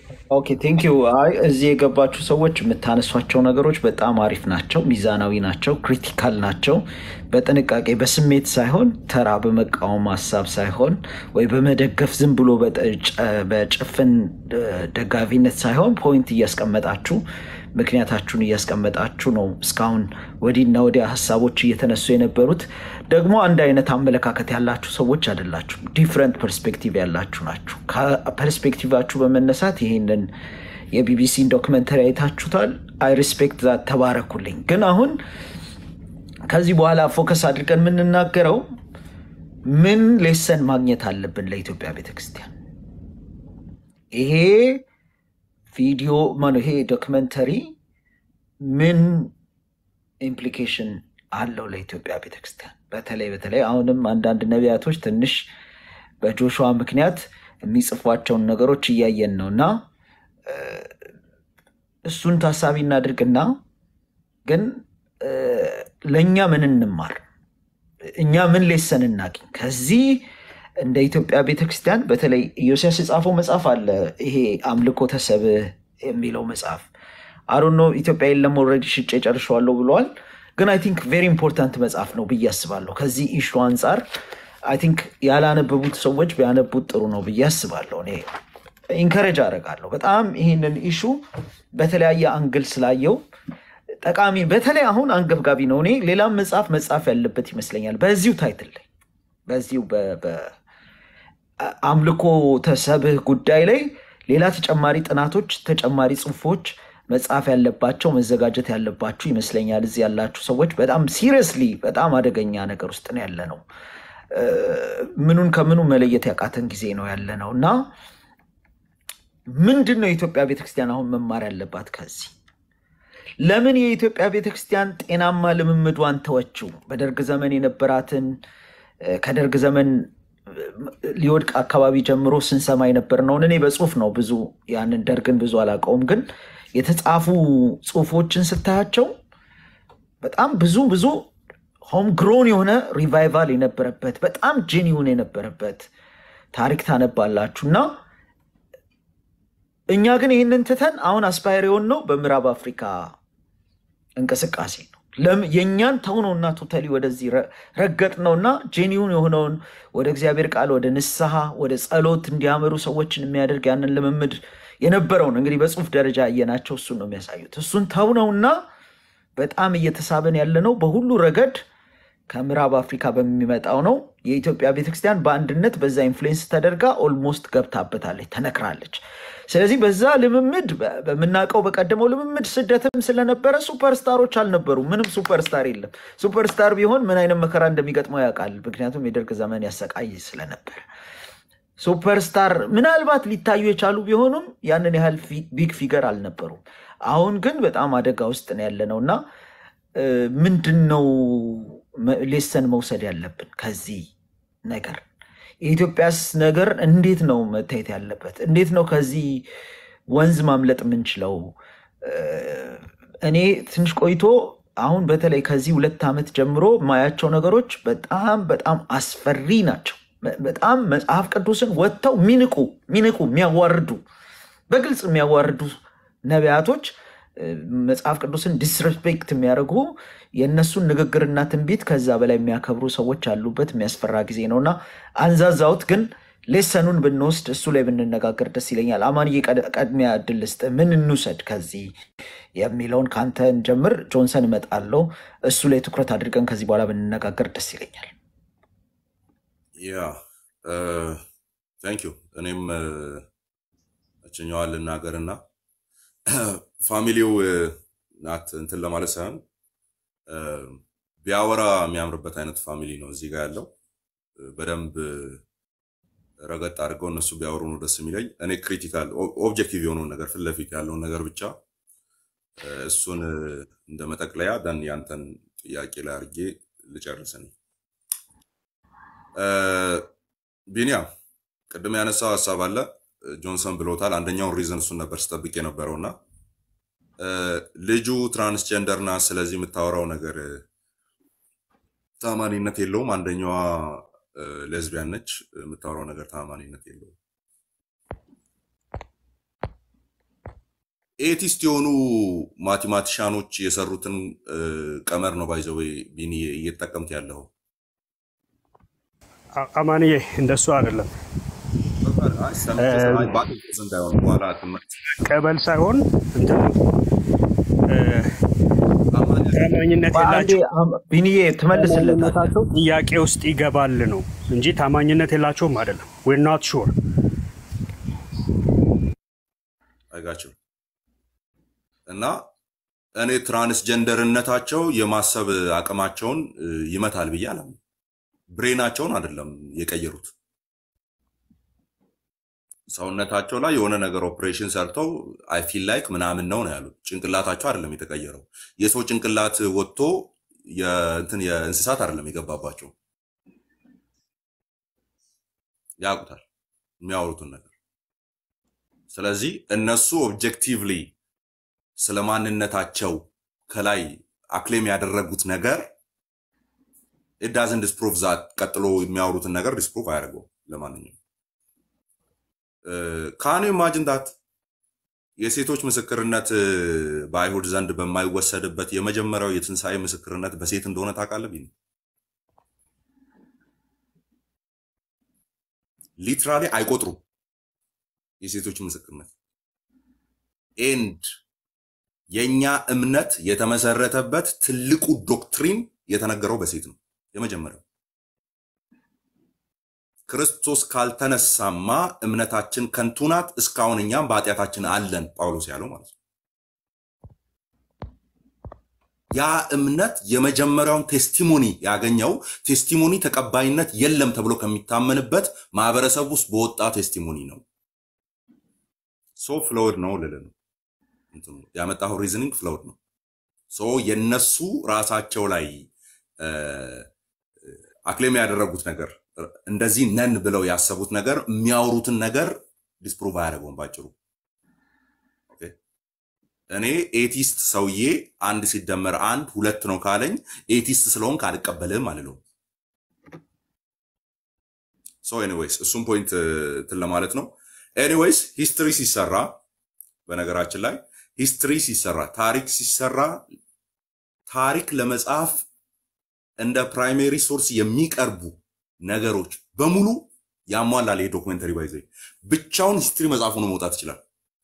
ኦኬ ቴንክ ዩ። አይ እዚህ የገባችሁ ሰዎች የምታነሷቸው ነገሮች በጣም አሪፍ ናቸው፣ ሚዛናዊ ናቸው፣ ክሪቲካል ናቸው። በጥንቃቄ በስሜት ሳይሆን ተራ በመቃወም ሀሳብ ሳይሆን ወይ በመደገፍ ዝም ብሎ በጠ- በጭፍን እ፣ ደጋፊነት ሳይሆን ፖይንት እያስቀመጣችሁ ምክንያታችሁን እያስቀመጣችሁ ነው እስካሁን ወዲህና ወዲያ ሀሳቦች እየተነሱ የነበሩት። ደግሞ አንድ አይነት አመለካከት ያላችሁ ሰዎች አይደላችሁም። ዲፍረንት ፐርስፔክቲቭ ያላችሁ ናችሁ። ከፐርስፔክቲቫችሁ በመነሳት ይህንን የቢቢሲን ዶክመንተሪ አይታችሁታል። አይ ሪስፔክት ዛት ተባረኩልኝ። ግን አሁን ከዚህ በኋላ ፎከስ አድርገን የምንናገረው ምን ሌሰን ማግኘት አለብን ለኢትዮጵያ ቤተክርስቲያን ይሄ ቪዲዮ ማነው ይሄ ዶክመንተሪ ምን ኢምፕሊኬሽን አለው ለኢትዮጵያ ቤተክርስቲያን? በተለይ በተለይ አሁንም አንዳንድ ነቢያቶች ትንሽ በጆሹዋ ምክንያት የሚጽፏቸውን ነገሮች እያየን ነው እና እ፣ እሱን ታሳቢ እናድርግና ግን እ፣ ለእኛ ምን እንማር፣ እኛ ምን ሌሰን እናገኝ ከዚህ እንደ ኢትዮጵያ ቤተክርስቲያን በተለይ ኢዮስያስ የጻፈው መጽሐፍ አለ። ይሄ አምልኮ ተሰብእ የሚለው መጽሐፍ አሮኖ ኢትዮጵያ የለም ኦልሬዲ ሽጬ ጨርሸዋለሁ ብለዋል። ግን አይ ቲንክ ቬሪ ኢምፖርታንት መጽሐፍ ነው ብዬ አስባለሁ። ከዚህ ኢሹ አንጻር አይ ቲንክ ያላነበቡት ሰዎች ቢያነቡት ጥሩ ነው ብዬ አስባለሁ። እኔ ኢንከሬጅ አደርጋለሁ በጣም ይህንን ኢሹ በተለያየ አንግል ስላየው ጠቃሚ በተለይ አሁን አንገብጋቢ ነው። እኔ ሌላም መጽሐፍ መጽሐፍ ያለበት ይመስለኛል በዚሁ ታይትል ላይ በዚሁ በ- በ- አምልኮ ተሰብእ ጉዳይ ላይ ሌላ ተጨማሪ ጥናቶች፣ ተጨማሪ ጽሁፎች መጻፍ ያለባቸው መዘጋጀት ያለባችሁ ይመስለኛል። እዚህ ያላችሁ ሰዎች በጣም ሲሪየስሊ በጣም አደገኛ ነገር ውስጥ ነው ያለ ነው። እ፣ ምኑን ከምኑ መለየት ያቃተን ጊዜ ነው ያለ ነው እና ምንድን ነው የኢትዮጵያ ቤተክርስቲያን አሁን መማር ያለባት ከዚህ? ለምን የኢትዮጵያ ቤተክርስቲያን ጤናማ ልምምዷን ተወችው? በደርግ ዘመን የነበራትን እ፣ ከደርግ ዘመን እ፣ ሊወድቅ አካባቢ ጀምሮ ስንሰማ የነበርነውን እኔ በጽሁፍ ነው ብዙ ያንን ደርግን ብዙ አላውቀውም፣ ግን የተጻፉ ጽሁፎችን ስታያቸው በጣም ብዙ ብዙ ሆም ግሮን የሆነ ሪቫይቫል የነበረበት በጣም ጄኒውን የነበረበት ታሪክ ታነባላችሁ እና እኛ ግን ይህንን ትተን አሁን አስፓየር የሆነው በምዕራብ አፍሪካ እንቅስቃሴ ነው። ለም- የእኛን ተው ነውና ቶታሊ ወደዚህ ረ- ረገጥ ነውና ጄኒውን የሆነውን ወደ እግዚአብሔር ቃል ወደ ንስሐ ወደ ጸሎት እንዲያመሩ ሰዎችን የሚያደርግ ያንን ልምምድ የነበረውን እንግዲህ በጽሁፍ ደረጃ ያየናቸው እሱን ነው የሚያሳዩት። እሱን ተው ነውና በጣም እየተሳበን ያለ ነው በሁሉ ረገድ ከምዕራብ አፍሪካ በሚመጣው ነው። የኢትዮጵያ ቤተክርስቲያን በአንድነት በዛ ኢንፍሉዌንስ ተደርጋ ኦልሞስት ገብታበታለች፣ ተነክራለች። ስለዚህ በዛ ልምምድ በ- በምናውቀው በቀደመው ልምምድ ስደትም ስለነበረ ሱፐርስታሮች አልነበሩም። ምንም ሱፐርስታር የለም። ሱፐርስታር ቢሆን ምን አይነት መከራ እንደሚገጥመው ያውቃል። ምክንያቱም የደርግ ዘመን ያሰቃይ ስለነበር ሱፐርስታር ምናልባት ሊታዩ የቻሉ ቢሆኑም ያንን ያህል ፊ- ቢግ ፊገር አልነበሩም። አሁን ግን በጣም አደጋ ውስጥ ነው ያለ ነው እና እ፣ ምንድን ነው መ- ሌሰን መውሰድ ያለብን ከዚህ ነገር? የኢትዮጵያስ ነገር እንዴት ነው መታየት ያለበት? እንዴት ነው ከዚህ ወንዝ ማምለጥ የምንችለው? እ፣ እኔ ትንሽ ቆይቶ አሁን በተለይ ከዚህ ሁለት ዓመት ጀምሮ ማያቸው ነገሮች በጣም በጣም አስፈሪ ናቸው። በ- በጣም መጽሐፍ ቅዱስን ወጥተው ሚንቁ ሚንቁ የሚያዋርዱ በግልጽ የሚያዋርዱ ነቢያቶች እ፣ መጽሐፍ ቅዱስን ዲስሬስፔክት የሚያደርጉ የእነሱን ንግግርና ትንቢት ከዛ በላይ የሚያከብሩ ሰዎች ያሉበት የሚያስፈራ ጊዜ ነው እና አንዛዛውት ግን ሌሰኑን ብንወስድ እሱ ላይ ብንነጋገር ደስ ይለኛል። አማንዬ ቀድ- ቀድሚያ እድል ልስጥህ። ምን እንውሰድ ከዚህ የሚለውን ከአንተ እንጀምር። ጆንሰን እመጣለሁ። እሱ ላይ ትኩረት አድርገን ከዚህ በኋላ ብንነጋገር ደስ ይለኛል። ያ ታንክ ዩ። እኔም እችኛዋን ልናገርና ፋሚሊው እ፣ ናት እንትን ለማለት ሳይሆን እ፣ ቢያወራ የሚያምርበት አይነት ፋሚሊ ነው እዚህ ጋር ያለው እ፣ በደንብ እ፣ ረገጥ አድርገው እነሱ ቢያወሩ ነው ደስ የሚለኝ። እኔ ክሪቲካል ኦብጀክቲቭ የሆነውን ነገር ፊት ለፊት ያለውን ነገር ብቻ እ፣ እሱን እ፣ እንደ መጠቅለያ ደን ያንተን ጥያቄ ላይ አድርጌ ልጨርስ እኔ። እ፣ ቢኒያም ቅድም ያነሳው ሀሳብ አለ እ፣ ጆንሰን ብሎታል። አንደኛውን ሪዝን እሱን ነበር ስጠብቅ የነበረውና እ፣ ልጁ ትራንስጀንደር ናት፣ ስለዚህ የምታወራው ነገር እ፣ ታማኒነት የለውም። አንደኛዋ ሌዝቢያን ነች፣ የምታወራው ነገር ታማኒነት የለውም። ኤቲስት የሆኑ ማቴማቲሻኖች የሰሩትን እ፣ ቀመር ነው ባይዘው ቢኒ እየተጠቀምት ያለው አ- አማንዬ እንደሱ አይደለም። አይ፣ ሰምቼ ስለ- አይ፣ ባቅ እንዳይሆን በኋላ ትምህርት ቀበል ሳይሆን እንትን ነው እ፣ ታማኝነት በአንዴ የላቸው አም- ቢኒዬ ትመልስለታለህ። ታማኝነታቸው ጥያቄ ውስጥ ይገባል ነው እንጂ ታማኝነት የላቸውም አይደለም። ዌር ናት ሹር አይጋቸው እና እኔ ትራንስጀንደርነታቸው የማሰብ አቅማቸውን እ፣ ይመታል ብዬ አላምንም። ብሬናቸውን አይደለም የቀየሩት። ሰውነታቸው ላይ የሆነ ነገር ኦፕሬሽን ሰርተው አይ ፊል ላይክ ምናምን ነው ነው ያሉት። ጭንቅላታቸው አይደለም የተቀየረው። የሰው ጭንቅላት ወጥቶ የእንትን የእንስሳት አይደለም የገባባቸው። ያውቁታል የሚያወሩትን ነገር። ስለዚህ እነሱ ኦብጀክቲቭሊ ስለ ማንነታቸው ከላይ አክሌም ያደረጉት ነገር ኢዳዝን ዲስፕሩቭ ዛት ቀጥሎ የሚያወሩትን ነገር ዲስፕሩቭ አያደርገውም። ለማንኛውም ካኑ ኢማጅን ዳት የሴቶች ምስክርነት እ፣ በአይሁድ ዘንድ በማይወሰድበት የመጀመሪያው የትንሣኤ ምስክርነት በሴት እንደሆነ ታውቃለህ? ቢኒ ሊትራሊ አይቆጥሩም የሴቶች ምስክርነት ኤንድ የእኛ እምነት የተመሰረተበት ትልቁ ዶክትሪን የተነገረው በሴት ነው። የመጀመሪያው ክርስቶስ ካልተነሳማ እምነታችን ከንቱ ናት፣ እስካሁን እኛም በኃጢአታችን አለን ጳውሎስ ያለው ማለት ነው። ያ እምነት የመጀመሪያውን ቴስቲሞኒ ያገኘው ቴስቲሞኒ ተቀባይነት የለም ተብሎ ከሚታመንበት ማህበረሰብ ውስጥ በወጣ ቴስቲሞኒ ነው። ሶ ፍለውድ ነው ልል ነው እንትኑ ያመጣው ሪዝኒንግ ፍለውድ ነው። ሶ የነሱ ራሳቸው ላይ እ፣ አክሌም ያደረጉት ነገር እንደዚህ ነን ብለው ያሰቡት ነገር የሚያወሩትን ነገር ዲስፕሩቭ አያደርገውም ባጭሩ። ኦኬ። እኔ ኤቲስት ሰውዬ አንድ ሲደመር አንድ ሁለት ነው ካለኝ ኤቲስት ስለሆንክ አልቀበልህም አልለውም። ሶ ኤኒዌይስ እሱም ፖይንት እንትን ለማለት ነው። ኤኒዌይስ ሂስትሪ ሲሰራ በነገራችን ላይ ሂስትሪ ሲሰራ ታሪክ ሲሰራ ታሪክ ለመጻፍ እንደ ፕራይሜሪ ሶርስ የሚቀርቡ ነገሮች በሙሉ ያሟላል። ይሄ ዶክመንተሪ ባይዘ ብቻውን ሂስትሪ መጽሐፍ ሆኖ መውጣት ይችላል።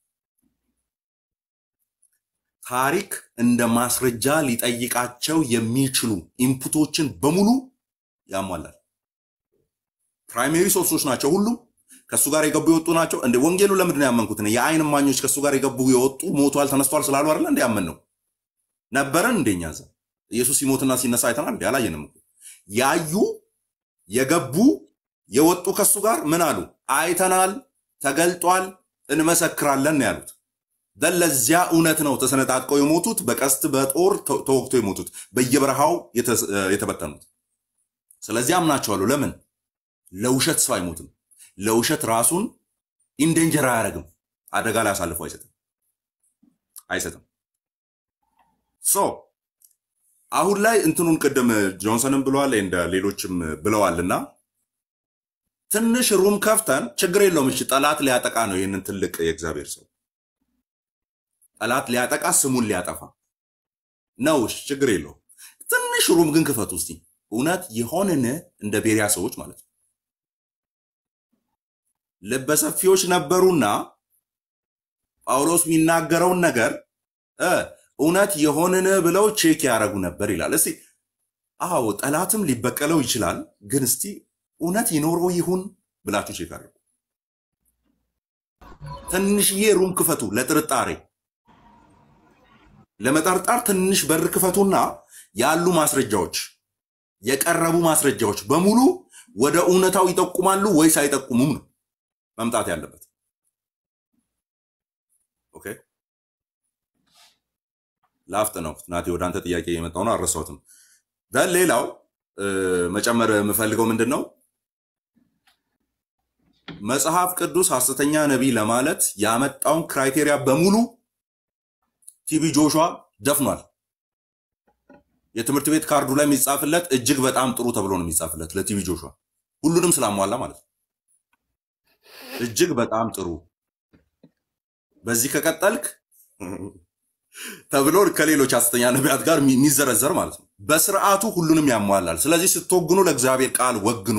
ታሪክ እንደ ማስረጃ ሊጠይቃቸው የሚችሉ ኢንፑቶችን በሙሉ ያሟላል። ፕራይሜሪ ሶርሶች ናቸው ሁሉም ከእሱ ጋር የገቡ የወጡ ናቸው። እንደ ወንጌሉ ለምንድን ነው ያመንኩት? እኔ የአይን እማኞች ከእሱ ጋር የገቡ የወጡ ሞቷል፣ ተነስቷል ስላሉ አይደለ እንደ ያመን ነው ነበረን እንደኛ እዛ ኢየሱስ ሲሞትና ሲነሳ አይተናል እንዲ አላየንም እኮ ያዩ የገቡ የወጡ ከሱ ጋር ምን አሉ? አይተናል፣ ተገልጧል፣ እንመሰክራለን ነው ያሉት። ደን ለዚያ እውነት ነው ተሰነጣጥቀው የሞቱት፣ በቀስት በጦር ተ- ተወግተው የሞቱት፣ በየበረሃው የተ- የተበተኑት። ስለዚህ አምናቸዋለሁ። ለምን ለውሸት ሰው አይሞትም። ለውሸት ራሱን ኢንዴንጀር አያደርግም። አደጋ ላይ አሳልፎ አይሰጥም አይሰጥም። ሶ አሁን ላይ እንትኑን ቅድም ጆንሰንም ብለዋል እንደ ሌሎችም ብለዋልና ትንሽ ሩም ከፍተን ችግር የለውም። እሺ ጠላት ሊያጠቃ ነው ይህንን ትልቅ የእግዚአብሔር ሰው ጠላት ሊያጠቃ ስሙን ሊያጠፋ ነው። እሺ ችግር የለውም። ትንሽ ሩም ግን ክፈቱ እስቲ። እውነት የሆንን እንደ ቤሪያ ሰዎች ማለት ነው ልበሰፊዎች ነበሩና ጳውሎስ የሚናገረውን ነገር እ እውነት የሆንን ብለው ቼክ ያደረጉ ነበር ይላል። እስቲ አዎ ጠላትም ሊበቀለው ይችላል፣ ግን እስቲ እውነት ይኖረው ይሁን ብላችሁ ቼክ አድርጉ። ትንሽዬ ሩም ክፈቱ ለጥርጣሬ ለመጠርጠር ትንሽ በር ክፈቱና ያሉ ማስረጃዎች የቀረቡ ማስረጃዎች በሙሉ ወደ እውነታው ይጠቁማሉ ወይስ አይጠቁሙም ነው መምጣት ያለበት። ኦኬ ላፍት ነው ናቴ፣ ወደ አንተ ጥያቄ የመጣው ነው አልረሳሁትም። ደን ሌላው እ፣ መጨመር የምፈልገው ምንድን ነው መጽሐፍ ቅዱስ ሐሰተኛ ነቢይ ለማለት ያመጣውን ክራይቴሪያ በሙሉ ቲቢ ጆሹዋ ደፍኗል። የትምህርት ቤት ካርዱ ላይ የሚጻፍለት እጅግ በጣም ጥሩ ተብሎ ነው የሚጻፍለት ለቲቢ ጆሹዋ ሁሉንም ስላሟላ ማለት ነው። እጅግ በጣም ጥሩ፣ በዚህ ከቀጠልክ ተብሎ ከሌሎች ሐሰተኛ ነቢያት ጋር የሚዘረዘር ማለት ነው። በስርዓቱ ሁሉንም ያሟላል። ስለዚህ ስትወግኑ ለእግዚአብሔር ቃል ወግኑ።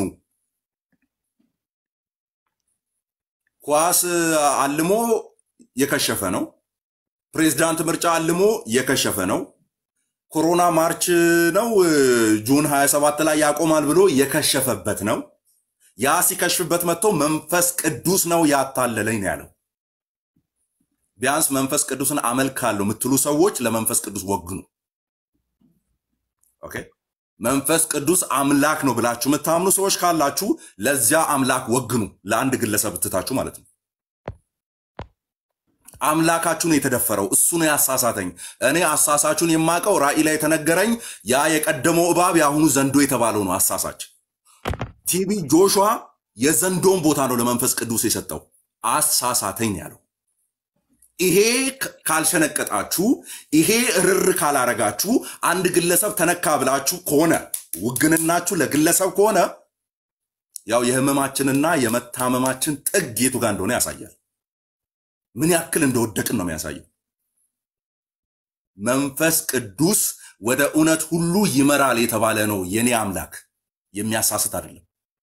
ኳስ አልሞ የከሸፈ ነው። ፕሬዝዳንት ምርጫ አልሞ የከሸፈ ነው። ኮሮና ማርች ነው ጁን 27 ላይ ያቆማል ብሎ የከሸፈበት ነው። ያ ሲከሽፍበት መጥቶ መንፈስ ቅዱስ ነው ያታለለኝ ነው ያለው። ቢያንስ መንፈስ ቅዱስን አመልካለሁ የምትሉ ሰዎች ለመንፈስ ቅዱስ ወግኑ። ኦኬ። መንፈስ ቅዱስ አምላክ ነው ብላችሁ የምታምኑ ሰዎች ካላችሁ ለዚያ አምላክ ወግኑ። ለአንድ ግለሰብ ትታችሁ ማለት ነው። አምላካችሁ ነው የተደፈረው። እሱ ነው ያሳሳተኝ። እኔ አሳሳቹን የማውቀው ራእይ ላይ የተነገረኝ ያ የቀደመው እባብ የአሁኑ ዘንዶ የተባለው ነው አሳሳች። ቲቢ ጆሹዋ የዘንዶን ቦታ ነው ለመንፈስ ቅዱስ የሰጠው። አሳሳተኝ ያለው ይሄ ካልሸነቀጣችሁ፣ ይሄ እርር ካላረጋችሁ፣ አንድ ግለሰብ ተነካ ብላችሁ ከሆነ ውግንናችሁ ለግለሰብ ከሆነ ያው የህመማችንና የመታመማችን ጥግ የቱ ጋር እንደሆነ ያሳያል። ምን ያክል እንደወደቅን ነው የሚያሳየው። መንፈስ ቅዱስ ወደ እውነት ሁሉ ይመራል የተባለ ነው የኔ አምላክ፣ የሚያሳስት አይደለም።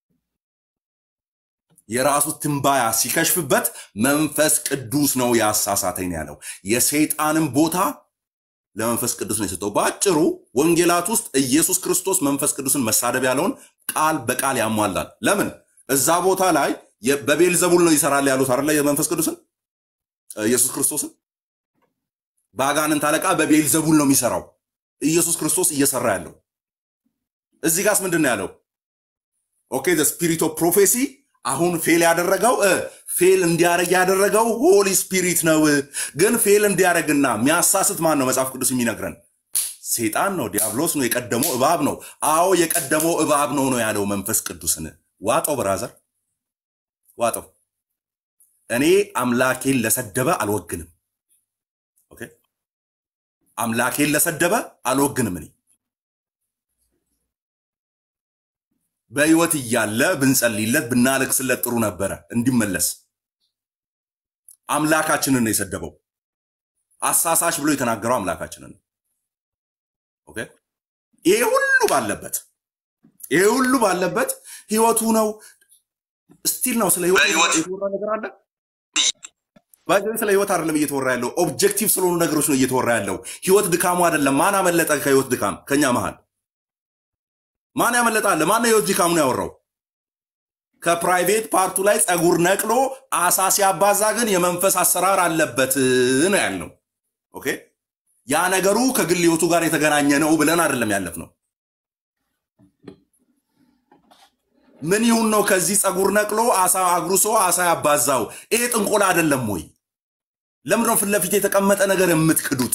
የራሱ ትንባያ ሲከሽፍበት መንፈስ ቅዱስ ነው ያሳሳተኝ ያለው። የሰይጣንን ቦታ ለመንፈስ ቅዱስ ነው የሰጠው። በአጭሩ ወንጌላት ውስጥ ኢየሱስ ክርስቶስ መንፈስ ቅዱስን መሳደብ ያለውን ቃል በቃል ያሟላል። ለምን እዛ ቦታ ላይ በቤልዘቡል ነው ይሰራል ያሉት አይደለ? የመንፈስ ቅዱስን ኢየሱስ ክርስቶስን በአጋንንት አለቃ በቤልዘቡል ነው የሚሰራው። ኢየሱስ ክርስቶስ እየሰራ ያለው እዚህ ጋስ ምንድን ነው ያለው? ኦኬ ስፒሪት ኦፍ ፕሮፌሲ አሁን ፌል ያደረገው ፌል እንዲያደርግ ያደረገው ሆሊ ስፒሪት ነው። ግን ፌል እንዲያደርግና የሚያሳስት ማን ነው? መጽሐፍ ቅዱስ የሚነግረን ሴጣን ነው፣ ዲያብሎስ ነው፣ የቀደመው እባብ ነው። አዎ የቀደመው እባብ ነው ነው ያለው መንፈስ ቅዱስን። ዋጠው ብራዘር ዋጠው። እኔ አምላኬን ለሰደበ አልወግንም። ኦኬ አምላኬን ለሰደበ አልወግንም እኔ በህይወት እያለ ብንጸልይለት ብናለቅስለት ጥሩ ነበረ እንዲመለስ። አምላካችንን ነው የሰደበው። አሳሳሽ ብሎ የተናገረው አምላካችንን ነው። ኦኬ ይሄ ሁሉ ባለበት ይሄ ሁሉ ባለበት ህይወቱ ነው ስቲል ነው። ስለ ህይወት የተወራ ነገር አለ። ባይዘን ስለ ህይወት አይደለም እየተወራ ያለው፣ ኦብጀክቲቭ ስለሆኑ ነገሮች ነው እየተወራ ያለው። ህይወት ድካሙ አይደለም። ማን አመለጠ ከህይወት ድካም? ከኛ መሃል ማን ያመለጣለ? ማን የህይወት ድካሙን ያወራው? ከፕራይቬት ፓርቱ ላይ ፀጉር ነቅሎ አሳ ሲያባዛ ግን የመንፈስ አሰራር አለበት ነው ያልነው። ኦኬ ያ ነገሩ ከግል ህይወቱ ጋር የተገናኘ ነው ብለን አይደለም ያለፍ ነው። ምን ይሁን ነው ከዚህ ፀጉር ነቅሎ አሳ አጉርሶ አሳ ያባዛው? ይሄ ጥንቆላ አይደለም ወይ? ለምንድነው ፊት ለፊት የተቀመጠ ነገር የምትክዱት?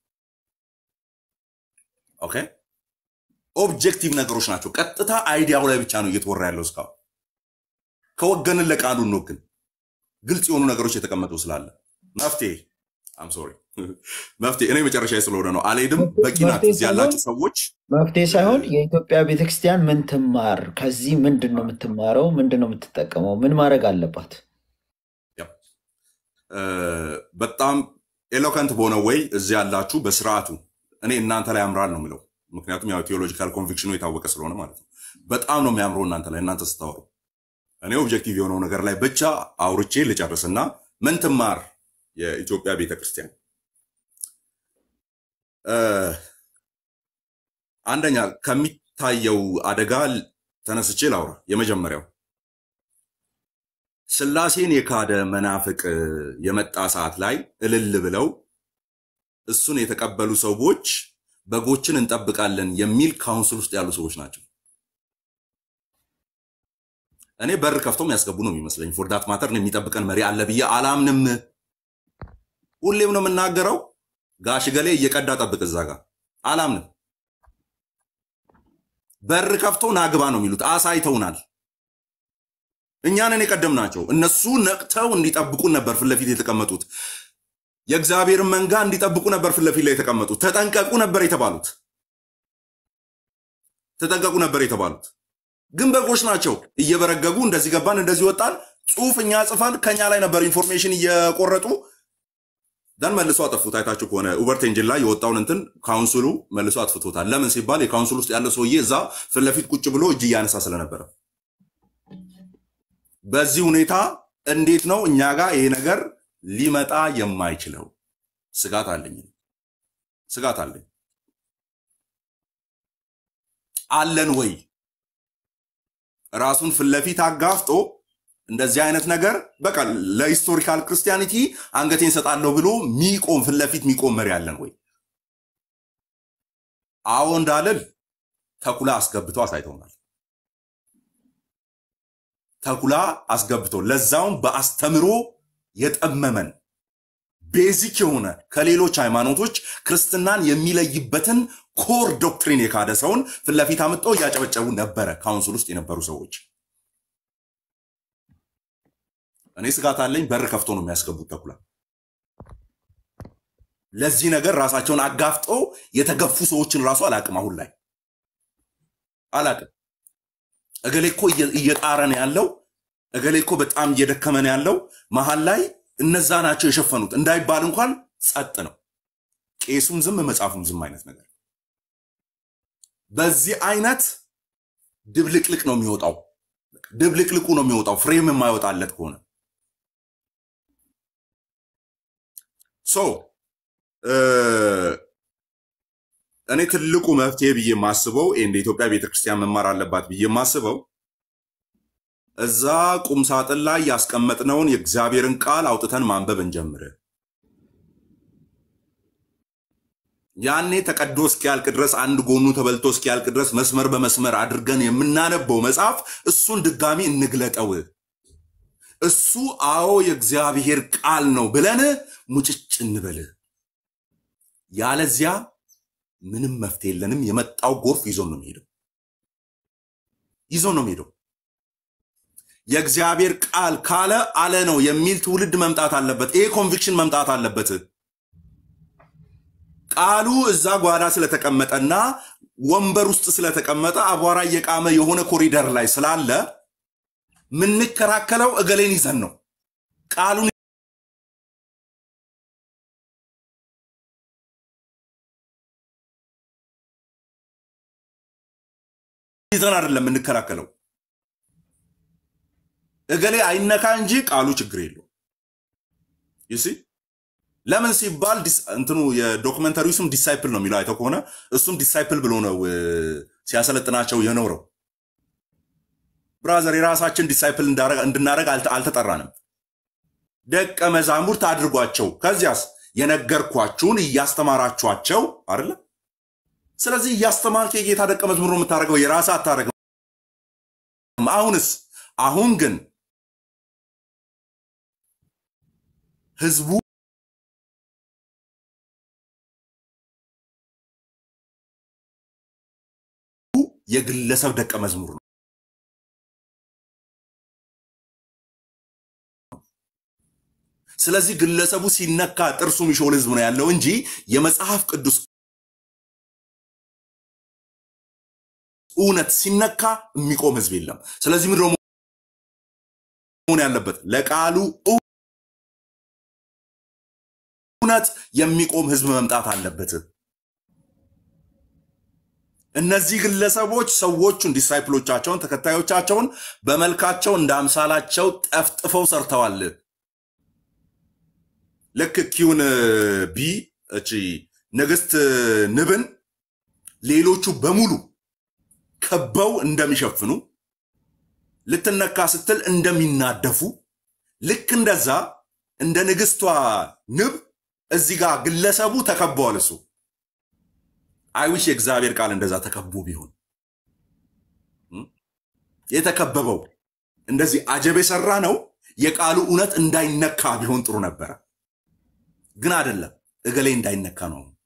ኦኬ ኦብጀክቲቭ ነገሮች ናቸው። ቀጥታ አይዲያው ላይ ብቻ ነው እየተወራ ያለው እስካሁን። ከወገንን ለቃሉ እንወግን። ግልጽ የሆኑ ነገሮች የተቀመጡ ስላለ መፍትሄ አም ሶሪ መፍትሄ እኔ መጨረሻ ስለሆነ ነው አልሄድም። በቂ ናት። መፍትሄ እዚህ ሳይሆን ያላችሁ ሰዎች መፍትሄ ሳይሆን የኢትዮጵያ ቤተክርስቲያን ምን ትማር? ከዚህ ምንድን ነው የምትማረው? ምንድን ነው የምትጠቀመው? ምን ማድረግ አለባት? ያው፣ እ፣ በጣም ኤሎከንት በሆነ ወይ እዚህ ያላችሁ በስርዓቱ እኔ እናንተ ላይ ያምራል ነው የምለው። ምክንያቱም ያው ቴዎሎጂካል ኮንቪክሽኑ የታወቀ ስለሆነ ማለት ነው። በጣም ነው የሚያምረው እናንተ ላይ እናንተ ስታወሩ። እኔ ኦብጀክቲቭ የሆነው ነገር ላይ ብቻ አውርቼ ልጨርስና ምን ትማር የኢትዮጵያ ቤተክርስቲያን እ፣ አንደኛ ከሚታየው አደጋ ተነስቼ ላውራ። የመጀመሪያው ስላሴን የካደ መናፍቅ የመጣ ሰዓት ላይ እልል ብለው እሱን የተቀበሉ ሰዎች በጎችን እንጠብቃለን የሚል ካውንስል ውስጥ ያሉ ሰዎች ናቸው። እኔ በር ከፍተው የሚያስገቡ ነው የሚመስለኝ። ፎርዳት ማተር የሚጠብቀን መሪ አለ ብዬ አላምንም። ሁሌም ነው የምናገረው። ጋሽ ገሌ እየቀዳ ጠብቅ እዛ ጋር አላምንም። በር ከፍቶ ናግባ ነው የሚሉት። አሳይተውናል። እኛንን የቀደምናቸው እነሱ ነቅተው እንዲጠብቁን ነበር ፊት ለፊት የተቀመጡት። የእግዚአብሔርን መንጋ እንዲጠብቁ ነበር ፊት ለፊት ላይ የተቀመጡት። ተጠንቀቁ ነበር የተባሉት። ተጠንቀቁ ነበር የተባሉት። ግን በጎች ናቸው። እየበረገጉ እንደዚህ ገባን፣ እንደዚህ ወጣን፣ ጽሁፍ እኛ ጽፈን ከኛ ላይ ነበር ኢንፎርሜሽን እየቆረጡ ደን መልሶ አጠፉት። አይታችሁ ከሆነ ኡበርት ኤንጂን ላይ የወጣውን እንትን ካውንስሉ መልሶ አጥፍቶታል። ለምን ሲባል የካውንስል ውስጥ ያለ ሰውዬ እዛ ፊት ለፊት ቁጭ ብሎ እጅ እያነሳ ስለነበረ። በዚህ ሁኔታ እንዴት ነው እኛ ጋር ይሄ ነገር ሊመጣ የማይችለው? ስጋት አለኝ፣ ስጋት አለኝ። አለን ወይ ራሱን ፊት ለፊት አጋፍጦ እንደዚህ አይነት ነገር በቃ ለሂስቶሪካል ክርስቲያኒቲ አንገቴን ሰጣለሁ ብሎ ሚቆም ፊት ለፊት ሚቆም መሪ አለን ወይ? አዎ እንዳልል ተኩላ አስገብቶ አሳይተውናል። ተኩላ አስገብቶ ለዛውም በአስተምሮ የጠመመን ቤዚክ የሆነ ከሌሎች ሃይማኖቶች ክርስትናን የሚለይበትን ኮር ዶክትሪን የካደ ሰውን ፊት ለፊት አምጠው እያጨበጨቡ ነበረ ካውንስል ውስጥ የነበሩ ሰዎች። እኔ ስጋት አለኝ። በር ከፍቶ ነው የሚያስገቡት ተኩላ። ለዚህ ነገር ራሳቸውን አጋፍጠው የተገፉ ሰዎችን ራሱ አላቅም። አሁን ላይ አላቅም። እገሌ እኮ እየ- እየጣረ ነው ያለው፣ እገሌ እኮ በጣም እየደከመ ነው ያለው። መሀል ላይ እነዛ ናቸው የሸፈኑት እንዳይባል እንኳን ጸጥ ነው። ቄሱም ዝም፣ መጽሐፉም ዝም አይነት ነገር በዚህ አይነት ድብልቅልቅ ነው የሚወጣው። ድብልቅልቁ ነው የሚወጣው ፍሬም የማይወጣለት ከሆነ ሶ እኔ ትልቁ መፍትሄ ብዬ የማስበው እንደ ኢትዮጵያ ቤተክርስቲያን መማር አለባት ብዬ የማስበው እዛ ቁም ሳጥን ላይ ያስቀመጥነውን የእግዚአብሔርን ቃል አውጥተን ማንበብ እንጀምር። ያኔ ተቀዶ እስኪያልቅ ድረስ አንድ ጎኑ ተበልቶ እስኪያልቅ ድረስ መስመር በመስመር አድርገን የምናነበው መጽሐፍ እሱን ድጋሚ እንግለጠው። እሱ አዎ የእግዚአብሔር ቃል ነው ብለን ሙጭጭ እንበል። ያለዚያ ምንም መፍትሄ የለንም። የመጣው ጎርፍ ይዞን ነው የሚሄደው፣ ይዞን ነው የሚሄደው። የእግዚአብሔር ቃል ካለ አለ ነው የሚል ትውልድ መምጣት አለበት። ይሄ ኮንቪክሽን መምጣት አለበት። ቃሉ እዛ ጓዳ ስለተቀመጠና ወንበር ውስጥ ስለተቀመጠ አቧራ እየቃመ የሆነ ኮሪደር ላይ ስላለ የምንከራከለው እገሌን ይዘን ነው። ቃሉን ይዘን አይደለም የምንከራከለው። እገሌ አይነካ እንጂ ቃሉ ችግር የለው ይሲ ለምን ሲባል ዲስ- እንትኑ የዶክመንተሪው ስም ዲሳይፕል ነው የሚለው አይተው ከሆነ እሱም ዲሳይፕል ብሎ ነው እ፣ ሲያሰለጥናቸው የኖረው። ብራዘር የራሳችን ዲሳይፕል እንዳረግ- እንድናደረግ አልተ- አልተጠራንም። ደቀ መዛሙርት አድርጓቸው፣ ከዚያስ የነገርኳችሁን እያስተማራችኋቸው አይደለ? ስለዚህ እያስተማርክ የጌታ ደቀ መዝሙር ነው የምታደርገው፣ የራስህ አታደርግም። አሁንስ አሁን ግን ህዝቡ የግለሰብ ደቀ መዝሙር ነው። ስለዚህ ግለሰቡ ሲነካ ጥርሱ የሚሾል ህዝብ ነው ያለው እንጂ የመጽሐፍ ቅዱስ እውነት ሲነካ የሚቆም ህዝብ የለም። ስለዚህ ምንድን ነው መሆን ያለበት? ለቃሉ እውነት የሚቆም ህዝብ መምጣት አለበት። እነዚህ ግለሰቦች ሰዎቹን ዲሳይፕሎቻቸውን ተከታዮቻቸውን በመልካቸው እንደ አምሳላቸው ጠፍጥፈው ሰርተዋል። ልክ ኪውን ቢ እቺ ንግስት ንብን ሌሎቹ በሙሉ ከበው እንደሚሸፍኑ ልትነካ ስትል እንደሚናደፉ ልክ እንደዛ እንደ ንግስቷ ንብ እዚህ ጋር ግለሰቡ ተከበዋል። እሱ አይዊሽ የእግዚአብሔር ቃል እንደዛ ተከቦ ቢሆን እም? የተከበበው እንደዚህ አጀብ የሰራ ነው የቃሉ እውነት እንዳይነካ ቢሆን ጥሩ ነበረ። ግን አይደለም። እገሌ እንዳይነካ ነው አሁን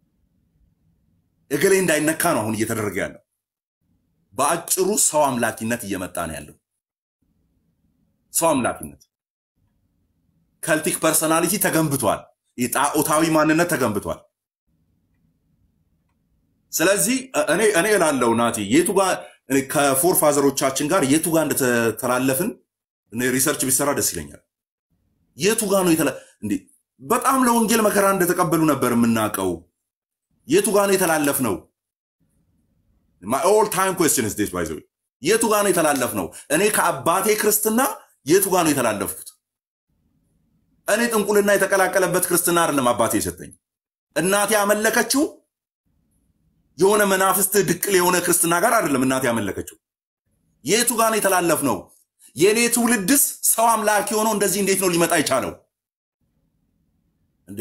እገሌ እንዳይነካ ነው አሁን እየተደረገ ያለው። በአጭሩ ሰው አምላኪነት እየመጣ ነው ያለው። ሰው አምላኪነት ከልቲክ ፐርሰናሊቲ ተገንብቷል። የጣዖታዊ ማንነት ተገንብቷል። ስለዚህ እ- እኔ እኔ እላለሁ ናቲ የቱ ጋር እኔ ከፎር ፋዘሮቻችን ጋር የቱ ጋር እንደተተላለፍን እኔ ሪሰርች ቢሰራ ደስ ይለኛል። የቱ ጋር ነው የተለ እንዴ በጣም ለወንጌል መከራ እንደተቀበሉ ነበር የምናውቀው። የቱ ጋር ነው የተላለፍ ነው? ኦል ታይም ኩዌስችን ስ ባይዘ የቱ ጋር ነው የተላለፍ ነው? እኔ ከአባቴ ክርስትና የቱ ጋር ነው የተላለፍኩት? እኔ ጥንቁልና የተቀላቀለበት ክርስትና አይደለም አባቴ የሰጠኝ። እናቴ ያመለከችው የሆነ መናፍስት ድቅል የሆነ ክርስትና ጋር አይደለም እናቴ ያመለከችው። የቱ ጋር ነው የተላለፍ ነው? የእኔ ትውልድስ ሰው አምላኪ ሆነው እንደዚህ እንዴት ነው ሊመጣ የቻለው እንዴ?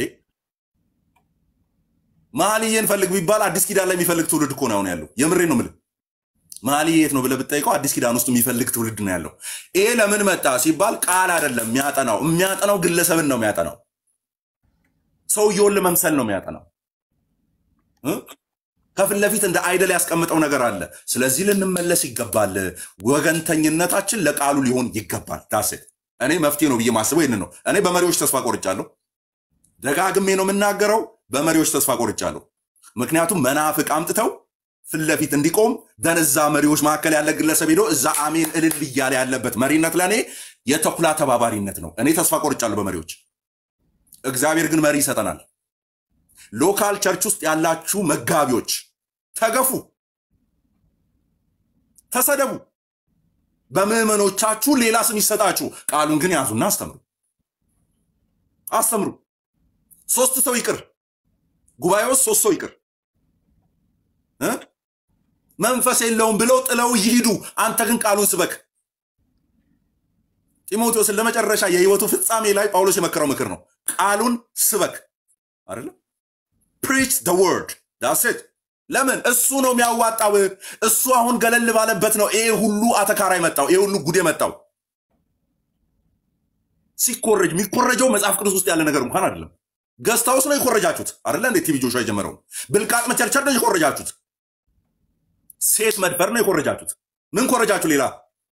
መኃልየን ፈልግ ቢባል አዲስ ኪዳን ላይ የሚፈልግ ትውልድ እኮ ነው አሁን ያለው። የምሬ ነው የምልህ። መኃልየ የት ነው ብለህ ብትጠይቀው አዲስ ኪዳን ውስጥ የሚፈልግ ትውልድ ነው ያለው። ይሄ ለምን መጣ ሲባል ቃል አይደለም የሚያጠናው፣ የሚያጠናው ግለሰብን ነው የሚያጠናው። ሰውየውን ለመምሰል ነው የሚያጠናው። እ? ከፊት ለፊት እንደ አይደል ያስቀምጠው ነገር አለ። ስለዚህ ልንመለስ ይገባል። ወገንተኝነታችን ለቃሉ ሊሆን ይገባል። ዳሴት እኔ መፍትሄ ነው ብዬ ማስበው ይህን ነው። እኔ በመሪዎች ተስፋ ቆርጫለሁ። ደጋግሜ ነው የምናገረው። በመሪዎች ተስፋ ቆርጫለሁ። ምክንያቱም መናፍቅ አምጥተው ፊት ለፊት እንዲቆም ደን እዛ መሪዎች መካከል ያለ ግለሰብ ሄዶ እዛ አሜን እልል እያለ ያለበት መሪነት ለእኔ የተኩላ ተባባሪነት ነው። እኔ ተስፋ ቆርጫለሁ በመሪዎች። እግዚአብሔር ግን መሪ ይሰጠናል። ሎካል ቸርች ውስጥ ያላችሁ መጋቢዎች ተገፉ፣ ተሰደቡ፣ በምዕመኖቻችሁ ሌላ ስም ይሰጣችሁ። ቃሉን ግን ያዙና አስተምሩ፣ አስተምሩ። ሶስት ሰው ይቅር፣ ጉባኤ ውስጥ ሶስት ሰው ይቅር እ? መንፈስ የለውም ብለው ጥለው ይሂዱ። አንተ ግን ቃሉን ስበክ። ጢሞቴዎስን ለመጨረሻ የህይወቱ ፍጻሜ ላይ ጳውሎስ የመከረው ምክር ነው። ቃሉን ስበክ አይደለም ፕሪች ደ ወርድ ዳሴት ለምን እሱ ነው የሚያዋጣው። እሱ አሁን ገለል ባለበት ነው ይሄ ሁሉ አተካራ የመጣው ይሄ ሁሉ ጉድ የመጣው። ሲኮረጅ የሚኮረጀው መጽሐፍ ቅዱስ ውስጥ ያለ ነገር እንኳን አይደለም። ገስታውስ ነው የኮረጃችሁት አይደለ? እንዴት ቲቪ ጆሹዋ የጀመረው ብልቃጥ መቸርቸር ነው የኮረጃችሁት። ሴት መድፈር ነው የኮረጃችሁት። ምን ኮረጃችሁ ሌላ?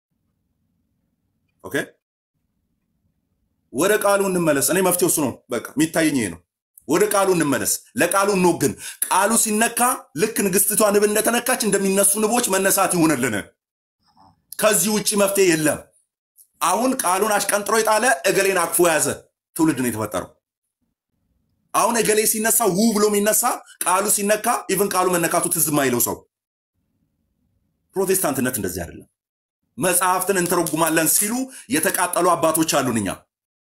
ኦኬ ወደ ቃሉ እንመለስ። እኔ መፍትሄው እሱ ነው። በቃ የሚታየኝ ይሄ ነው። ወደ ቃሉ እንመለስ፣ ለቃሉ እንወግን። ቃሉ ሲነካ ልክ ንግስቲቷ ንብ እንደተነካች እንደሚነሱ ንቦች መነሳት ይሁንልን። ከዚህ ውጭ መፍትሄ የለም። አሁን ቃሉን አሽቀንጥሮ የጣለ እገሌን አቅፎ የያዘ ትውልድ ነው የተፈጠረው። አሁን እገሌ ሲነሳ ው ብሎ የሚነሳ ቃሉ ሲነካ ኢቭን ቃሉ መነካቱ ትዝ የማይለው ሰው። ፕሮቴስታንትነት እንደዚህ አይደለም። መጽሐፍትን እንተረጉማለን ሲሉ የተቃጠሉ አባቶች አሉን እኛ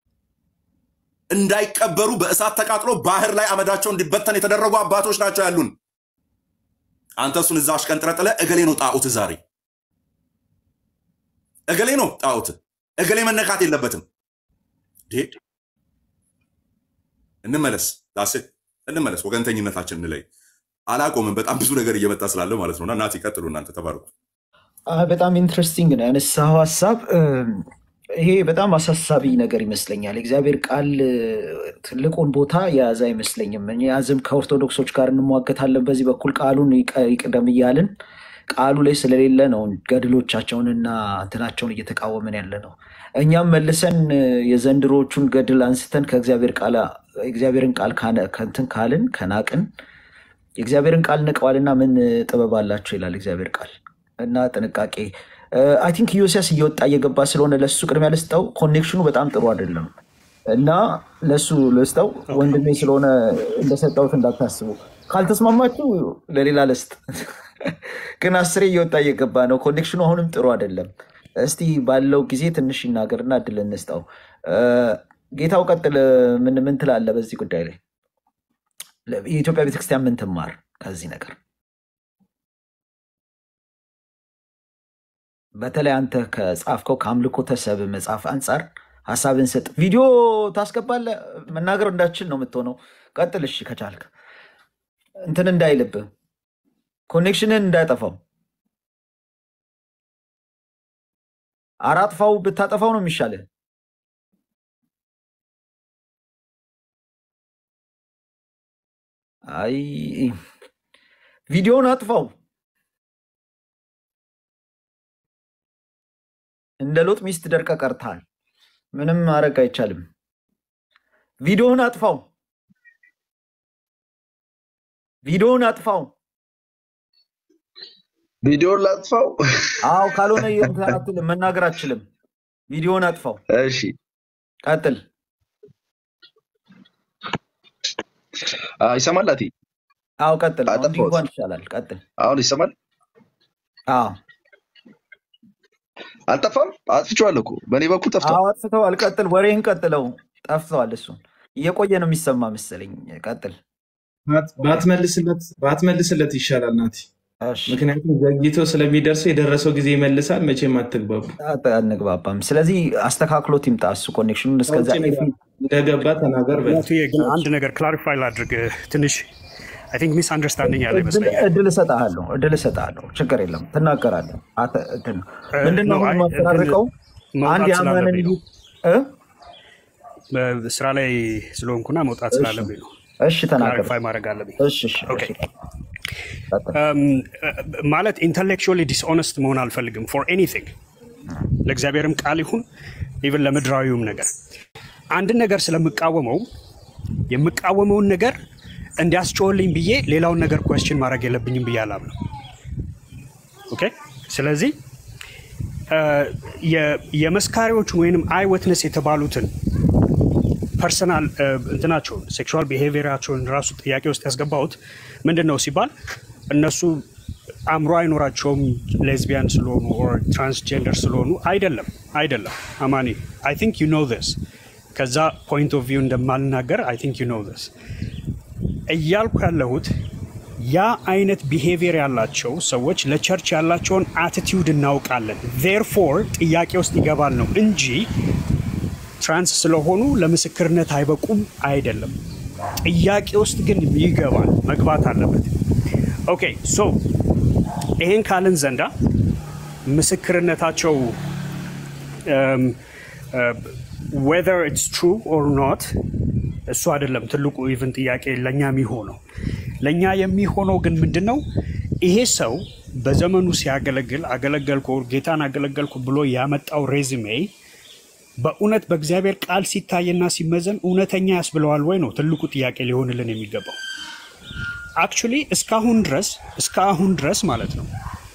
እንዳይቀበሩ በእሳት ተቃጥሎ ባህር ላይ አመዳቸው እንዲበተን የተደረጉ አባቶች ናቸው ያሉን። አንተ እሱን እዛ አሽቀንጥረ ጥለህ እገሌ ነው ጣዖት፣ ዛሬ እገሌ ነው ጣዖት፣ እገሌ መነካት የለበትም። ዴ እንመለስ፣ ዳሴት እንመለስ፣ ወገንተኝነታችን እንለይ። አላቆምም። በጣም ብዙ ነገር እየመጣ ስላለ ማለት ነውና እናት ይቀጥሉ። እናንተ ተባርኩ። አይ፣ በጣም ኢንትረስቲንግ ነው ያነሳኸው ሀሳብ። እም፣ ይሄ በጣም አሳሳቢ ነገር ይመስለኛል። የእግዚአብሔር ቃል እ፣ ትልቁን ቦታ የያዘ አይመስለኝም። እኛዝም ከኦርቶዶክሶች ጋር እንሟገታለን። በዚህ በኩል ቃሉን ይቀ- ይቅደም እያልን ቃሉ ላይ ስለሌለ ነው ገድሎቻቸውንና እንትናቸውን እየተቃወምን ያለ ነው። እኛም መልሰን እ፣ የዘንድሮቹን ገድል አንስተን ከእግዚአብሔር ቃል የእግዚአብሔርን ቃል ካነ- ከእንትን ካልን ከናቅን የእግዚአብሔርን ቃል ንቀዋልና ምን ጥበብ አላቸው ይላል እግዚአብሔር ቃል እና ጥንቃቄ አይ ቲንክ ዮሲያስ እየወጣ እየገባ ስለሆነ ለሱ ቅድሚያ ልስጠው። ኮኔክሽኑ በጣም ጥሩ አይደለም እና ለሱ ልስጠው። ወንድሜ ስለሆነ እንደሰጠሁት እንዳታስቡ። ካልተስማማችሁ ለሌላ ልስጥ። ግን አስሬ እየወጣ እየገባ ነው። ኮኔክሽኑ አሁንም ጥሩ አይደለም። እስቲ ባለው ጊዜ ትንሽ ይናገርና እድል እንስጠው። እ፣ ጌታው ቀጥል። ምን ምን ትላለህ በዚህ ጉዳይ ላይ? የኢትዮጵያ ቤተክርስቲያን ምን ትማር ከዚህ ነገር? በተለይ አንተ ከጻፍከው ከአምልኮ ተሰብ መጽሐፍ አንጻር ሀሳብን ስጥ። ቪዲዮ ታስገባለህ። መናገር እንዳችል ነው የምትሆነው። ቀጥል እሺ፣ ከቻልክ እንትን እንዳይልብህ ኮኔክሽንን እንዳያጠፋው። አራጥፋው ብታጠፋው ነው የሚሻልህ። አይ ቪዲዮውን አጥፋው። እንደ ሎጥ ሚስት ደርቀ ቀርተሃል። ምንም ማድረግ አይቻልም። ቪዲዮውን አጥፋው። ቪዲዮውን አጥፋው። ቪዲዮን ላጥፋው? አዎ፣ ካልሆነ እንትን አትልም፣ መናገር አትችልም። ቪዲዮውን አጥፋው። እሺ ቀጥል። አ፣ ይሰማል አቲ አዎ ቀጥል። አሁን አጠፋሁት። ቢንኳን ይሻላል። ቀጥል። አሁን ይሰማል? አዎ አልጠፋም። አጥፍቼዋለሁ እኮ በእኔ በኩል ጠፍቷል። አዎ አጥፍተዋል። ቀጥል። ወሬህን ቀጥለው። ጠፍተዋል። እሱን እየቆየ ነው የሚሰማ መሰለኝ። ቀጥል። ባት- ባትመልስለት ባትመልስለት ይሻላል ናቲ። እሺ ምክንያቱም ዘግይቶ ስለሚደርሰው የደረሰው ጊዜ ይመልሳል። መቼም አትግባቡ። አት- አንግባባም። ስለዚህ አስተካክሎት ይምጣ እሱ ኮኔክሽኑን እስከዛ ከውጭ ኤፊ እንደገባ ተናገር በል። ናትዬ ግን አንድ ነገር ክላሪፋይ ላድርግ። ትንሽ አይ ቲንክ ሚስ አንደርስታንዲንግ ያለ እድል ይመስለኛል። እድል እሰጥሃለሁ እድል እሰጥሃለሁ። ችግር የለም ትናገራለህ። አተ- እንትን ነው። ምንድነው ነው አሁን አይ እንትን የማፈራርቀው አንድ መውጣት የአማንን ስላለብኝ ነው። እ? በስራ ላይ ስለሆንኩና መውጣት እሺ ስላለብኝ ነው። እሺ ተናገር። ክላሪፋይ ማድረግ አለብኝ። እሺ እሺ ኦኬ እሺ ቀጥል። እም፣ ማለት ኢንተሌክቹዋሊ ዲስኦነስት መሆን አልፈልግም ፎር ኤኒቲንግ ለእግዚአብሔርም ቃል ይሁን ኢቨን ለምድራዊውም ነገር አንድን ነገር ስለምቃወመው የምቃወመውን ነገር እንዲያስጮህልኝ ብዬ ሌላውን ነገር ኮስችን ማድረግ የለብኝም ብዬ አላምነው። ኦኬ ስለዚህ እ፣ የ- የመስካሪዎቹን ወይንም አይ ወትነስ የተባሉትን ፐርሰናል እንትናቸውን ሴክሹዋል ቢሄቪየራቸውን ራሱ ጥያቄ ውስጥ ያስገባሁት ምንድን ነው ሲባል እነሱ አእምሮ አይኖራቸውም ሌዝቢያን ስለሆኑ ኦር ትራንስጀንደር ስለሆኑ አይደለም አይደለም አማኒ አይ ቲንክ ዩ ኖ ስ ከዛ ፖይንት ኦፍ ቪው እንደማልናገር አይ ቲንክ ዩ ኖ ስ እያልኩ ያለሁት ያ አይነት ቢሄቪየር ያላቸው ሰዎች ለቸርች ያላቸውን አቲቲዩድ እናውቃለን ዜርፎር ጥያቄ ውስጥ ይገባል ነው እንጂ ትራንስ ስለሆኑ ለምስክርነት አይበቁም አይደለም። ጥያቄ ውስጥ ግን ይገባል፣ መግባት አለበት። ኦኬ ሶ ይሄን ካልን ዘንዳ ምስክርነታቸው ዌዘር ኢትስ ትሩ ኦር ኖት እሱ አይደለም ትልቁ ኢቭን ጥያቄ ለእኛ የሚሆነው ለእኛ የሚሆነው ግን ምንድን ነው ይሄ ሰው በዘመኑ ሲያገለግል አገለገልኩ ጌታን አገለገልኩ ብሎ ያመጣው ሬዝሜ በእውነት በእግዚአብሔር ቃል ሲታይና ሲመዘን እውነተኛ ያስብለዋል ወይ ነው ትልቁ ጥያቄ ሊሆንልን የሚገባው። አክቹሊ እስካሁን ድረስ እስካሁን ድረስ ማለት ነው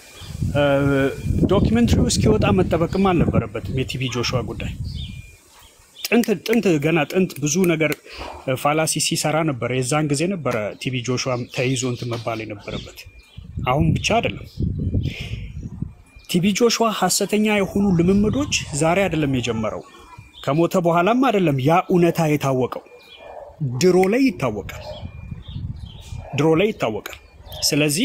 ዶኪመንትሪው እስኪወጣ መጠበቅም አልነበረበትም። የቲቢ ጆሹዋ ጉዳይ ጥንት ጥንት ገና ጥንት ብዙ ነገር ፋላሲ ሲሰራ ነበረ። የዛን ጊዜ ነበረ ቲቢ ጆሹዋ ተይዞ እንትን መባል የነበረበት። አሁን ብቻ አይደለም። ቲቢ ጆሹዋ ሀሰተኛ የሆኑ ልምምዶች ዛሬ አይደለም የጀመረው፣ ከሞተ በኋላም አይደለም ያ እውነታ የታወቀው። ድሮ ላይ ይታወቃል፣ ድሮ ላይ ይታወቃል። ስለዚህ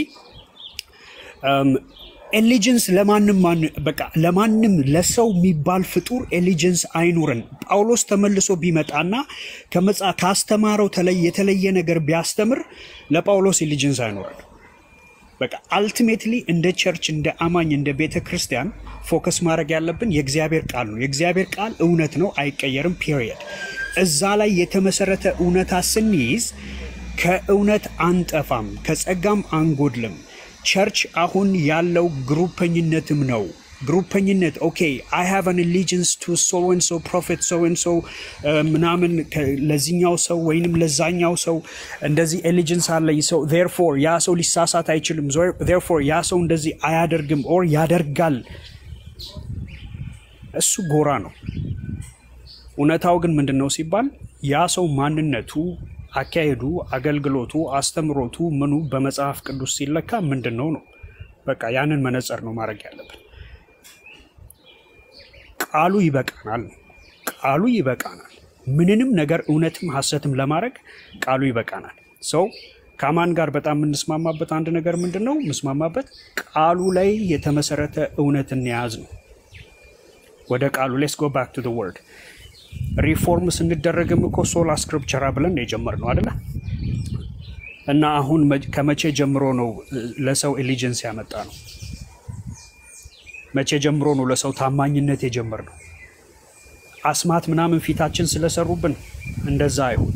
ኤሊጀንስ ለማንም ማን በቃ ለማንም ለሰው የሚባል ፍጡር ኤሊጀንስ አይኑረን። ጳውሎስ ተመልሶ ቢመጣና ከመጽ ካስተማረው ተለይ የተለየ ነገር ቢያስተምር ለጳውሎስ ኤሊጀንስ አይኑረን። በቃ አልቲሜትሊ እንደ ቸርች እንደ አማኝ እንደ ቤተ ክርስቲያን ፎከስ ማድረግ ያለብን የእግዚአብሔር ቃል ነው። የእግዚአብሔር ቃል እውነት ነው፣ አይቀየርም። ፒሪየድ። እዛ ላይ የተመሰረተ እውነታ ስንይዝ ከእውነት አንጠፋም፣ ከጸጋም አንጎድልም። ቸርች አሁን ያለው ግሩፐኝነትም ነው። ግሩፐኝነት ኦኬ አይ ሃቭ አን አሊጀንስ ቱ ሶ ኤንድ ሶ ፕሮፌት ሶ ኤንድ ሶ ምናምን ለዚኛው ሰው ወይንም ለዛኛው ሰው እንደዚህ ኤሊጀንስ አለኝ ሰው ዜርፎር ያ ሰው ሊሳሳት አይችልም፣ ዜርፎር ያ ሰው እንደዚህ አያደርግም ኦር ያደርጋል። እሱ ጎራ ነው። እውነታው ግን ምንድን ነው ሲባል ያ ሰው ማንነቱ አካሄዱ፣ አገልግሎቱ፣ አስተምሮቱ ምኑ በመጽሐፍ ቅዱስ ሲለካ ምንድን ነው ነው። በቃ ያንን መነጽር ነው ማድረግ ያለብን። ቃሉ ይበቃናል፣ ቃሉ ይበቃናል። ምንንም ነገር እውነትም ሐሰትም ለማድረግ ቃሉ ይበቃናል። ሰው ከአማን ጋር በጣም የምንስማማበት አንድ ነገር ምንድን ነው? የምስማማበት ቃሉ ላይ የተመሰረተ እውነትን የያዝ ነው። ወደ ቃሉ ሌስ ጎ ባክ ቱ ዘ ወርድ ሪፎርም ስንደረግም እኮ ሶላ ስክሪፕቸራ ብለን የጀመርነው አይደለ? እና አሁን ከመቼ ጀምሮ ነው ለሰው ኤሊጀንስ ያመጣ ነው? መቼ ጀምሮ ነው ለሰው ታማኝነት የጀመርነው? አስማት ምናምን ፊታችን ስለሰሩብን እንደዛ አይሆን።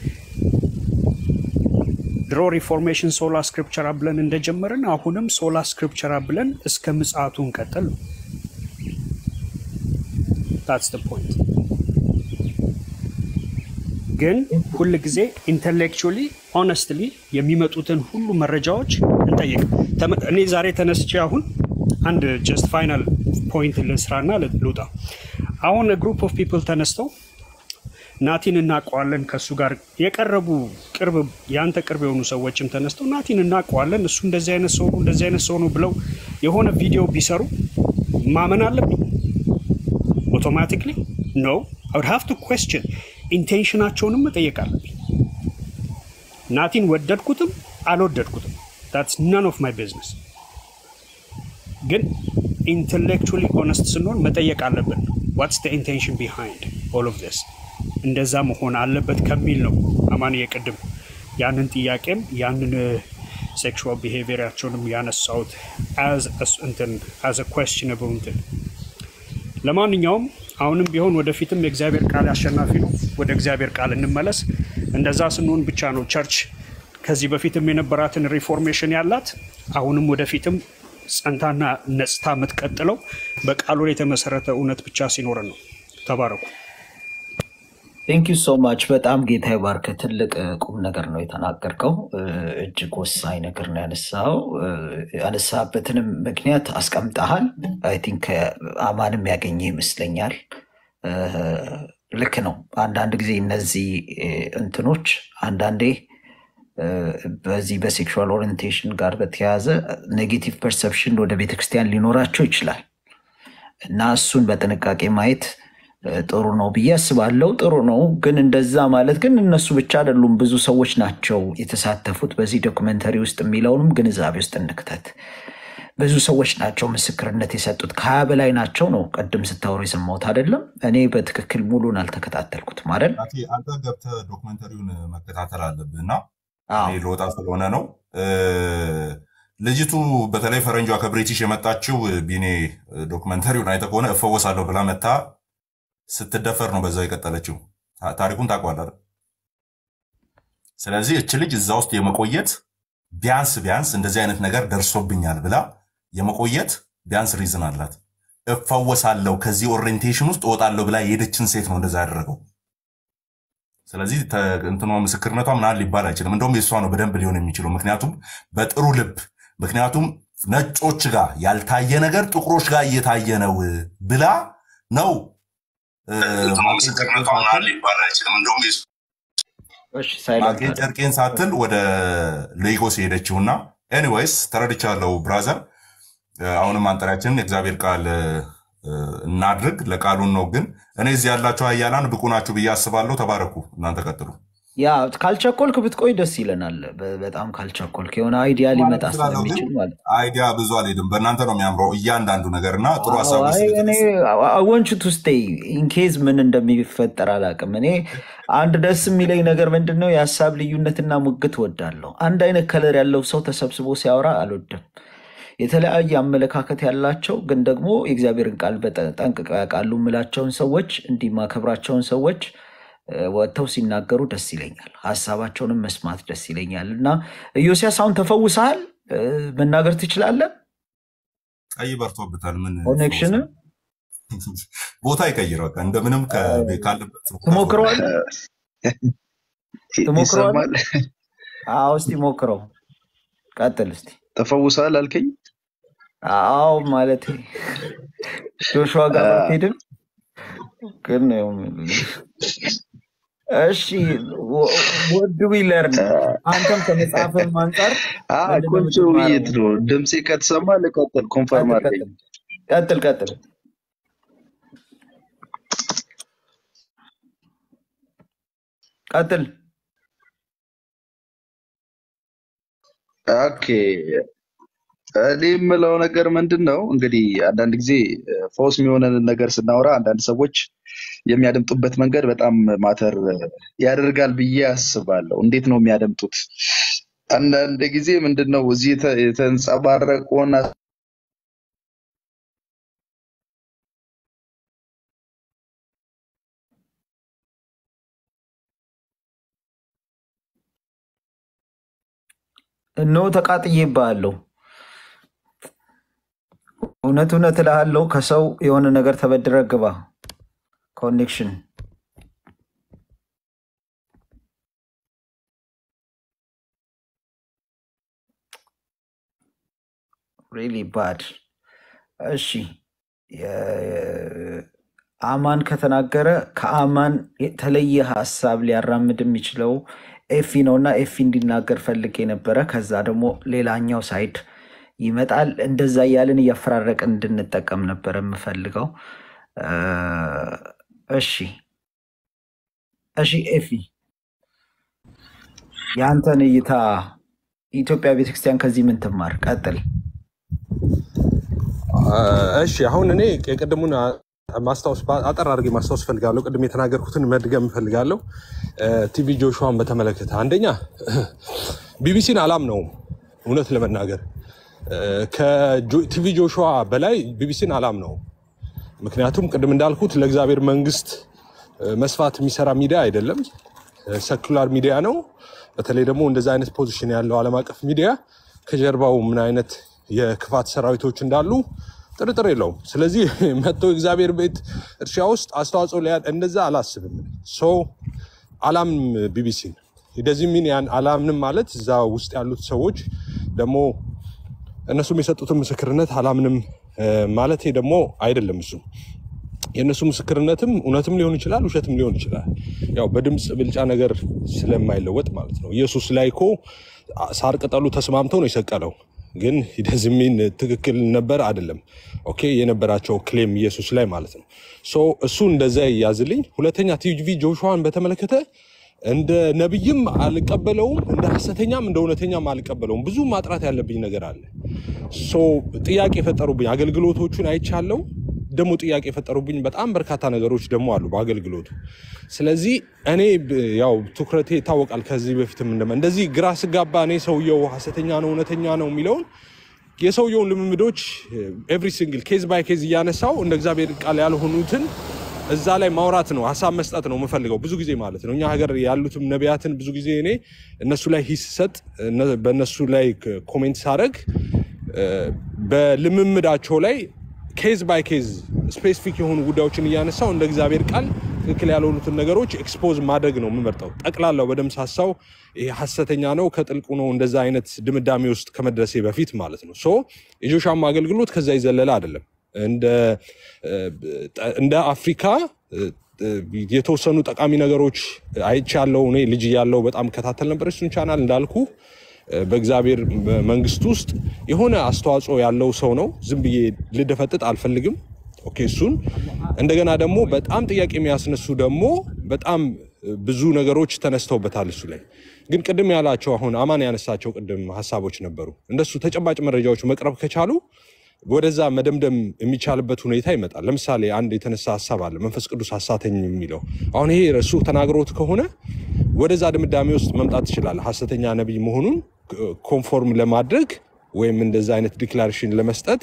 ድሮ ሪፎርሜሽን ሶላ ስክሪፕቸራ ብለን እንደጀመርን አሁንም ሶላ ስክሪፕቸራ ብለን እስከ ምጽአቱ እንቀጥል ነው። ታትስ ዘ ፖይንት። ግን ሁል ጊዜ ኢንተሌክቹዋሊ ሆነስትሊ የሚመጡትን ሁሉ መረጃዎች እንጠይቅ። እኔ ዛሬ ተነስቼ አሁን አንድ ጀስት ፋይናል ፖይንት ልስራና ልውጣ። አሁን ግሩፕ ኦፍ ፒፕል ተነስተው ናቲን እናውቀዋለን ከእሱ ጋር የቀረቡ ቅርብ የአንተ ቅርብ የሆኑ ሰዎችም ተነስተው ናቲን እናውቀዋለን እሱ እንደዚህ አይነት ሰው ነው እንደዚህ አይነት ሰው ነው ብለው የሆነ ቪዲዮ ቢሰሩ ማመን አለብኝ ኦቶማቲክሊ ኖ አውድ ሃቭ ቱ ኩዌስችን ኢንቴንሽናቸውንም መጠየቅ አለብኝ። ናቲን ወደድኩትም አልወደድኩትም ታትስ ናን ኦፍ ማይ ቢዝነስ። ግን ኢንቴሌክቹዋሊ ኦነስት ስንሆን መጠየቅ አለብን። ዋትስ ደ ኢንቴንሽን ቢሃይንድ ኦል ኦፍ ዚስ እንደዛ መሆን አለበት ከሚል ነው አማን የቅድም ያንን ጥያቄም ያንን ሴክሹዋል ቢሄቪየራቸውንም ያነሳሁት እንትን አዝ ኩዌስችነብል እንትን ለማንኛውም አሁንም ቢሆን ወደፊትም የእግዚአብሔር ቃል አሸናፊ ነው። ወደ እግዚአብሔር ቃል እንመለስ። እንደዛ ስንሆን ብቻ ነው ቸርች ከዚህ በፊትም የነበራትን ሪፎርሜሽን ያላት አሁንም ወደፊትም ጸንታና ነጽታ የምትቀጥለው በቃሉ ላይ የተመሰረተ እውነት ብቻ ሲኖረን ነው። ተባረኩ። ቴንክ ዩ ሶ ማች በጣም ጌታ ይባርክ። ትልቅ እ, ቁም ነገር ነው የተናገርከው። እ, እጅግ ወሳኝ ነገር ነው ያነሳው። ያነሳበትንም ምክንያት አስቀምጠሃል። አይ ቲንክ አማንም ያገኘ ይመስለኛል። እ, ልክ ነው። አንዳንድ ጊዜ እነዚህ እ, እንትኖች አንዳንዴ እ፣ በዚህ በሴክሹዋል ኦሪየንቴሽን ጋር በተያያዘ ኔጌቲቭ ፐርሰፕሽን ወደ ቤተክርስቲያን ሊኖራቸው ይችላል እና እሱን በጥንቃቄ ማየት እ፣ ጥሩ ነው ብዬ አስባለሁ። ጥሩ ነው ግን እንደዛ ማለት ግን እነሱ ብቻ አይደሉም፣ ብዙ ሰዎች ናቸው የተሳተፉት በዚህ ዶክመንተሪ ውስጥ የሚለውንም ግንዛቤ ውስጥ እንክተት። ብዙ ሰዎች ናቸው ምስክርነት የሰጡት፣ ከሀያ በላይ ናቸው ነው ቅድም ስታወሩ የሰማሁት አይደለም። እኔ በትክክል ሙሉን አልተከታተልኩትም አይደል? ናቲ፣ አንተ ገብተህ ዶክመንተሪውን መከታተል አለብህ እና አዎ እኔ ልወጣ ስለሆነ ነው። እ፣ ልጅቱ በተለይ ፈረንጇ ከብሪቲሽ የመጣችው ቢኔ ዶክመንተሪውን አይተህ ከሆነ እፈወሳለሁ ብላ መታ ስትደፈር ነው በዛው የቀጠለችው። ታ- ታሪኩን ታውቀዋለህ አይደል? ስለዚህ እች ልጅ እዛ ውስጥ የመቆየት ቢያንስ ቢያንስ እንደዚህ አይነት ነገር ደርሶብኛል ብላ የመቆየት ቢያንስ ሪዝን አላት። እፈወሳለሁ ከዚህ ኦሪየንቴሽን ውስጥ እወጣለሁ ብላ የሄደችን ሴት ነው እንደዛ ያደረገው። ስለዚህ ተ- እንትኗ ምስክርነቷ ምናምን ሊባል አይችልም። እንደውም የእሷ ነው በደንብ ሊሆን የሚችለው። ምክንያቱም በጥሩ ልብ ምክንያቱም ነጮች ጋር ያልታየ ነገር ጥቁሮች ጋር እየታየ ነው ብላ ነው እ፣ ማቄን ጨርቄን ሳትል እሺ፣ ሳይለንት ማቄን አድርግ። ጨርቄን ሳትል ወደ ሌጎስ የሄደችውና ኤኒዌይስ ተረድቻለሁ ብራዘር። እ፣ አሁንም አንጠሪያችንን የእግዚአብሔር ቃል እ፣ እናድርግ። ለቃሉን ነው ግን እኔ እዚህ ያላችሁ ኃያላን ብቁ ናችሁ ብዬ አስባለሁ። ተባረኩ። እናንተ ቀጥሉ። ያ ካልቸኮልክ ብትቆይ ደስ ይለናል። በ- በጣም ካልቸኮልክ የሆነ አይዲያ ማለት ሊመጣ እችላለሁ፣ ግን ስለሚችል ማለት ነው። አይዲያ ብዙ አልሄድም። በእናንተ ነው የሚያምረው እያንዳንዱ ነገር እና ጥሩ አዎ፣ ሀሳብ አይ እኔ ስለተነሳ ወንቹ ቱ ስቴይ ኢንኬዝ ምን እንደሚፈጠር አላውቅም። እኔ አንድ ደስ የሚለኝ ነገር ምንድን ነው የሀሳብ ልዩነትና ሙግት ወዳለሁ። አንድ አይነት ከለር ያለው ሰው ተሰብስቦ ሲያወራ አልወድም። የተለያየ አመለካከት ያላቸው ግን ደግሞ የእግዚአብሔርን ቃል በጠ- ጠንቅቀው ያውቃሉ የምላቸውን ሰዎች እንዲህ ማከብራቸውን ሰዎች እ፣ ወጥተው ሲናገሩ ደስ ይለኛል። ሀሳባቸውንም መስማት ደስ ይለኛል እና ኢዮስያስ አሁን ተፈውሰሃል፣ እ፣ መናገር ትችላለህ። ቀይ በርቶበታል። ምን ኮኔክሽን ይፈውሳል? ቦታ ይቀይር። በቃ እንደምንም ከ- ካለበት ቦታ ትሞክረዋለህ ትሞክረዋለህ? ይሰማል። አዎ እስቲ ሞክረው፣ ቀጥል እስቲ። ተፈውሰሃል አልከኝ? አዎ ማለት ጆሹዋ ጋር ባትሄድም ግን ያው እሺ ወድ ዊ ለርን አንተም ከመጽሐፍም አንጻር አ ምንድን ነው ቆንጆ የምትማረው? ውይይት ነው። ድምፄ ከተሰማ ልቀጥል። ኮንፈርም ቀጥል አድርገኝ። ቀጥል ቀጥል ቀጥል። ቀጥል። ኦኬ እኔ የምለው ነገር ምንድን ነው እንግዲህ አንዳንድ ጊዜ እ፣ ፈውስ የሚሆነንን ነገር ስናወራ አንዳንድ ሰዎች የሚያደምጡበት መንገድ በጣም ማተር ያደርጋል ብዬ አስባለሁ። እንዴት ነው የሚያደምጡት? አንዳንድ ጊዜ ምንድን ነው እዚህ የተ- የተንጸባረቀውን እነሆ ተቃጥዬብሃለሁ። እውነት እውነት እልሃለሁ ከሰው የሆነ ነገር ተበድረ ግባ። ኮኔክሽን ሪሊ ባድ። እሺ የ- አማን ከተናገረ ከአማን የተለየ ሀሳብ ሊያራምድ የሚችለው ኤፊ ነው እና ኤፊ እንዲናገር ፈልጌ ነበረ። ከዛ ደግሞ ሌላኛው ሳይድ ይመጣል። እንደዛ እያልን እያፈራረቅን እንድንጠቀም ነበር የምፈልገው። እ፣ እሺ እሺ፣ ኤፊ የአንተን እይታ የኢትዮጵያ ቤተክርስቲያን ከዚህ ምን ትማር? ቀጥል። እሺ አሁን እኔ የቅድሙን አ- ማስታወስ አጠር አድርጌ ማስታወስ ፈልጋለሁ። ቅድም የተናገርኩትን መድገም ፈልጋለሁ። ቲቪ ጆሹዋን በተመለከተ አንደኛ ቢቢሲን አላምነውም፣ እውነት ለመናገር ከቲቪ ጆሹዋ በላይ ቢቢሲን አላምነውም። ምክንያቱም ቅድም እንዳልኩት ለእግዚአብሔር መንግስት እ፣ መስፋት የሚሰራ ሚዲያ አይደለም፣ ሰኩላር ሚዲያ ነው። በተለይ ደግሞ እንደዚ አይነት ፖዚሽን ያለው ዓለም አቀፍ ሚዲያ ከጀርባው ምን አይነት የክፋት ሰራዊቶች እንዳሉ ጥርጥር የለውም። ስለዚህ መጥቶ እግዚአብሔር ቤት እርሻ ውስጥ አስተዋጽኦ ሊያ እንደዛ አላስብም። ሶ አላምንም ቢቢሲን እንደዚህ ሚን ያን አላምንም ማለት እዛ ውስጥ ያሉት ሰዎች ደግሞ እነሱም የሰጡትን ምስክርነት አላምንም እ፣ ማለቴ ደግሞ አይደለም እሱ የእነሱ ምስክርነትም እውነትም ሊሆን ይችላል፣ ውሸትም ሊሆን ይችላል። ያው በድምፅ ብልጫ ነገር ስለማይለወጥ ማለት ነው። ኢየሱስ ላይ እኮ ሳር ቅጠሉ ተስማምተው ነው የሰቀለው። ግን ደዝሚን ትክክል ነበር አይደለም። ኦኬ የነበራቸው ክሌም ኢየሱስ ላይ ማለት ነው። ሶ እሱ እንደዛ ይያዝልኝ። ሁለተኛ ቲቪ ጆሹዋን በተመለከተ እንደ ነብይም አልቀበለውም፣ እንደ ሐሰተኛም እንደ እውነተኛም አልቀበለውም። ብዙ ማጥራት ያለብኝ ነገር አለ። ሶ ጥያቄ የፈጠሩብኝ አገልግሎቶቹን አይቻለው። ደግሞ ጥያቄ የፈጠሩብኝ በጣም በርካታ ነገሮች ደግሞ አሉ በአገልግሎቱ። ስለዚህ እኔ ብ- ያው ትኩረቴ ይታወቃል። ከዚህ በፊትም እንደመ እንደዚህ ግራ ስጋባ እኔ ሰውየው ሐሰተኛ ነው እውነተኛ ነው የሚለውን የሰውየውን ልምምዶች ኤቭሪ ሲንግል ኬዝ ባይ ኬዝ እያነሳው እንደ እግዚአብሔር ቃል ያልሆኑትን እዛ ላይ ማውራት ነው፣ ሀሳብ መስጠት ነው የምፈልገው ብዙ ጊዜ ማለት ነው። እኛ ሀገር ያሉትም ነቢያትን ብዙ ጊዜ እኔ እነሱ ላይ ሂስ ሰጥ በእነሱ ላይ ኮሜንት ሳደርግ በልምምዳቸው ላይ ኬዝ ባይ ኬዝ ስፔሲፊክ የሆኑ ጉዳዮችን እያነሳው እንደ እግዚአብሔር ቃል ትክክል ያልሆኑትን ነገሮች ኤክስፖዝ ማድረግ ነው የምመርጠው። ጠቅላላው በደም ሳሳው ይሄ ሀሰተኛ ነው ከጥልቁ ነው እንደዛ አይነት ድምዳሜ ውስጥ ከመድረሴ በፊት ማለት ነው። ሶ የጆሻም አገልግሎት ከዛ ይዘለለ አይደለም። እንደ እንደ አፍሪካ የተወሰኑ ጠቃሚ ነገሮች አይቻለው። እኔ ልጅ ያለው በጣም ከታተል ነበር እሱን ቻናል እንዳልኩ በእግዚአብሔር መንግስት ውስጥ የሆነ አስተዋጽኦ ያለው ሰው ነው። ዝም ብዬ ልደፈጥጥ አልፈልግም። ኦኬ እሱን እንደገና ደግሞ በጣም ጥያቄ የሚያስነሱ ደግሞ በጣም ብዙ ነገሮች ተነስተውበታል እሱ ላይ ግን ቅድም ያላቸው አሁን አማን ያነሳቸው ቅድም ሀሳቦች ነበሩ። እንደሱ ተጨባጭ መረጃዎች መቅረብ ከቻሉ ወደዛ መደምደም የሚቻልበት ሁኔታ ይመጣል። ለምሳሌ አንድ የተነሳ ሀሳብ አለ፣ መንፈስ ቅዱስ ሀሳተኝ የሚለው አሁን ይሄ እሱ ተናግሮት ከሆነ ወደዛ ድምዳሜ ውስጥ መምጣት ትችላለህ። ሀሰተኛ ነቢይ መሆኑን ኮንፎርም ለማድረግ ወይም እንደዛ አይነት ዲክላሬሽን ለመስጠት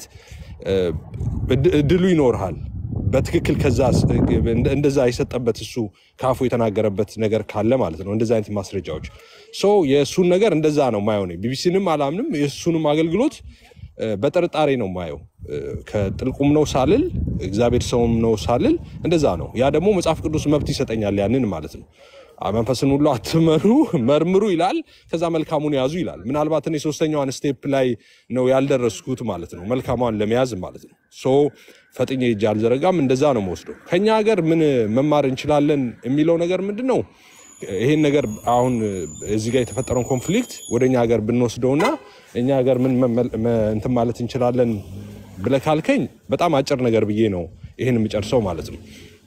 እድሉ ይኖርሃል። በትክክል ከዛ እንደዛ የሰጠበት እሱ ከአፉ የተናገረበት ነገር ካለ ማለት ነው። እንደዛ አይነት ማስረጃዎች ሶ የእሱን ነገር እንደዛ ነው ማየው። ቢቢሲንም አላምንም የእሱንም አገልግሎት በጥርጣሬ ነው ማየው። ከጥልቁም ነው ሳልል እግዚአብሔር ሰውም ነው ሳልል እንደዛ ነው። ያ ደግሞ መጽሐፍ ቅዱስ መብት ይሰጠኛል ያንን ማለት ነው። መንፈስን ሁሉ አትመኑ መርምሩ ይላል። ከዛ መልካሙን ያዙ ይላል። ምናልባት እኔ ሶስተኛዋን ስቴፕ ላይ ነው ያልደረስኩት ማለት ነው፣ መልካሟን ለመያዝ ማለት ነው። ሶ ፈጥኜ እጅ አልዘረጋም። እንደዛ ነው መወስደው። ከኛ ሀገር ምን መማር እንችላለን የሚለው ነገር ምንድን ነው? ይሄን ነገር አሁን እዚህ ጋር የተፈጠረውን ኮንፍሊክት ወደ እኛ ሀገር ብንወስደውና እኛ ሀገር ምን እንትን ማለት እንችላለን ብለህ ካልከኝ በጣም አጭር ነገር ብዬ ነው ይህን የምጨርሰው ማለት ነው።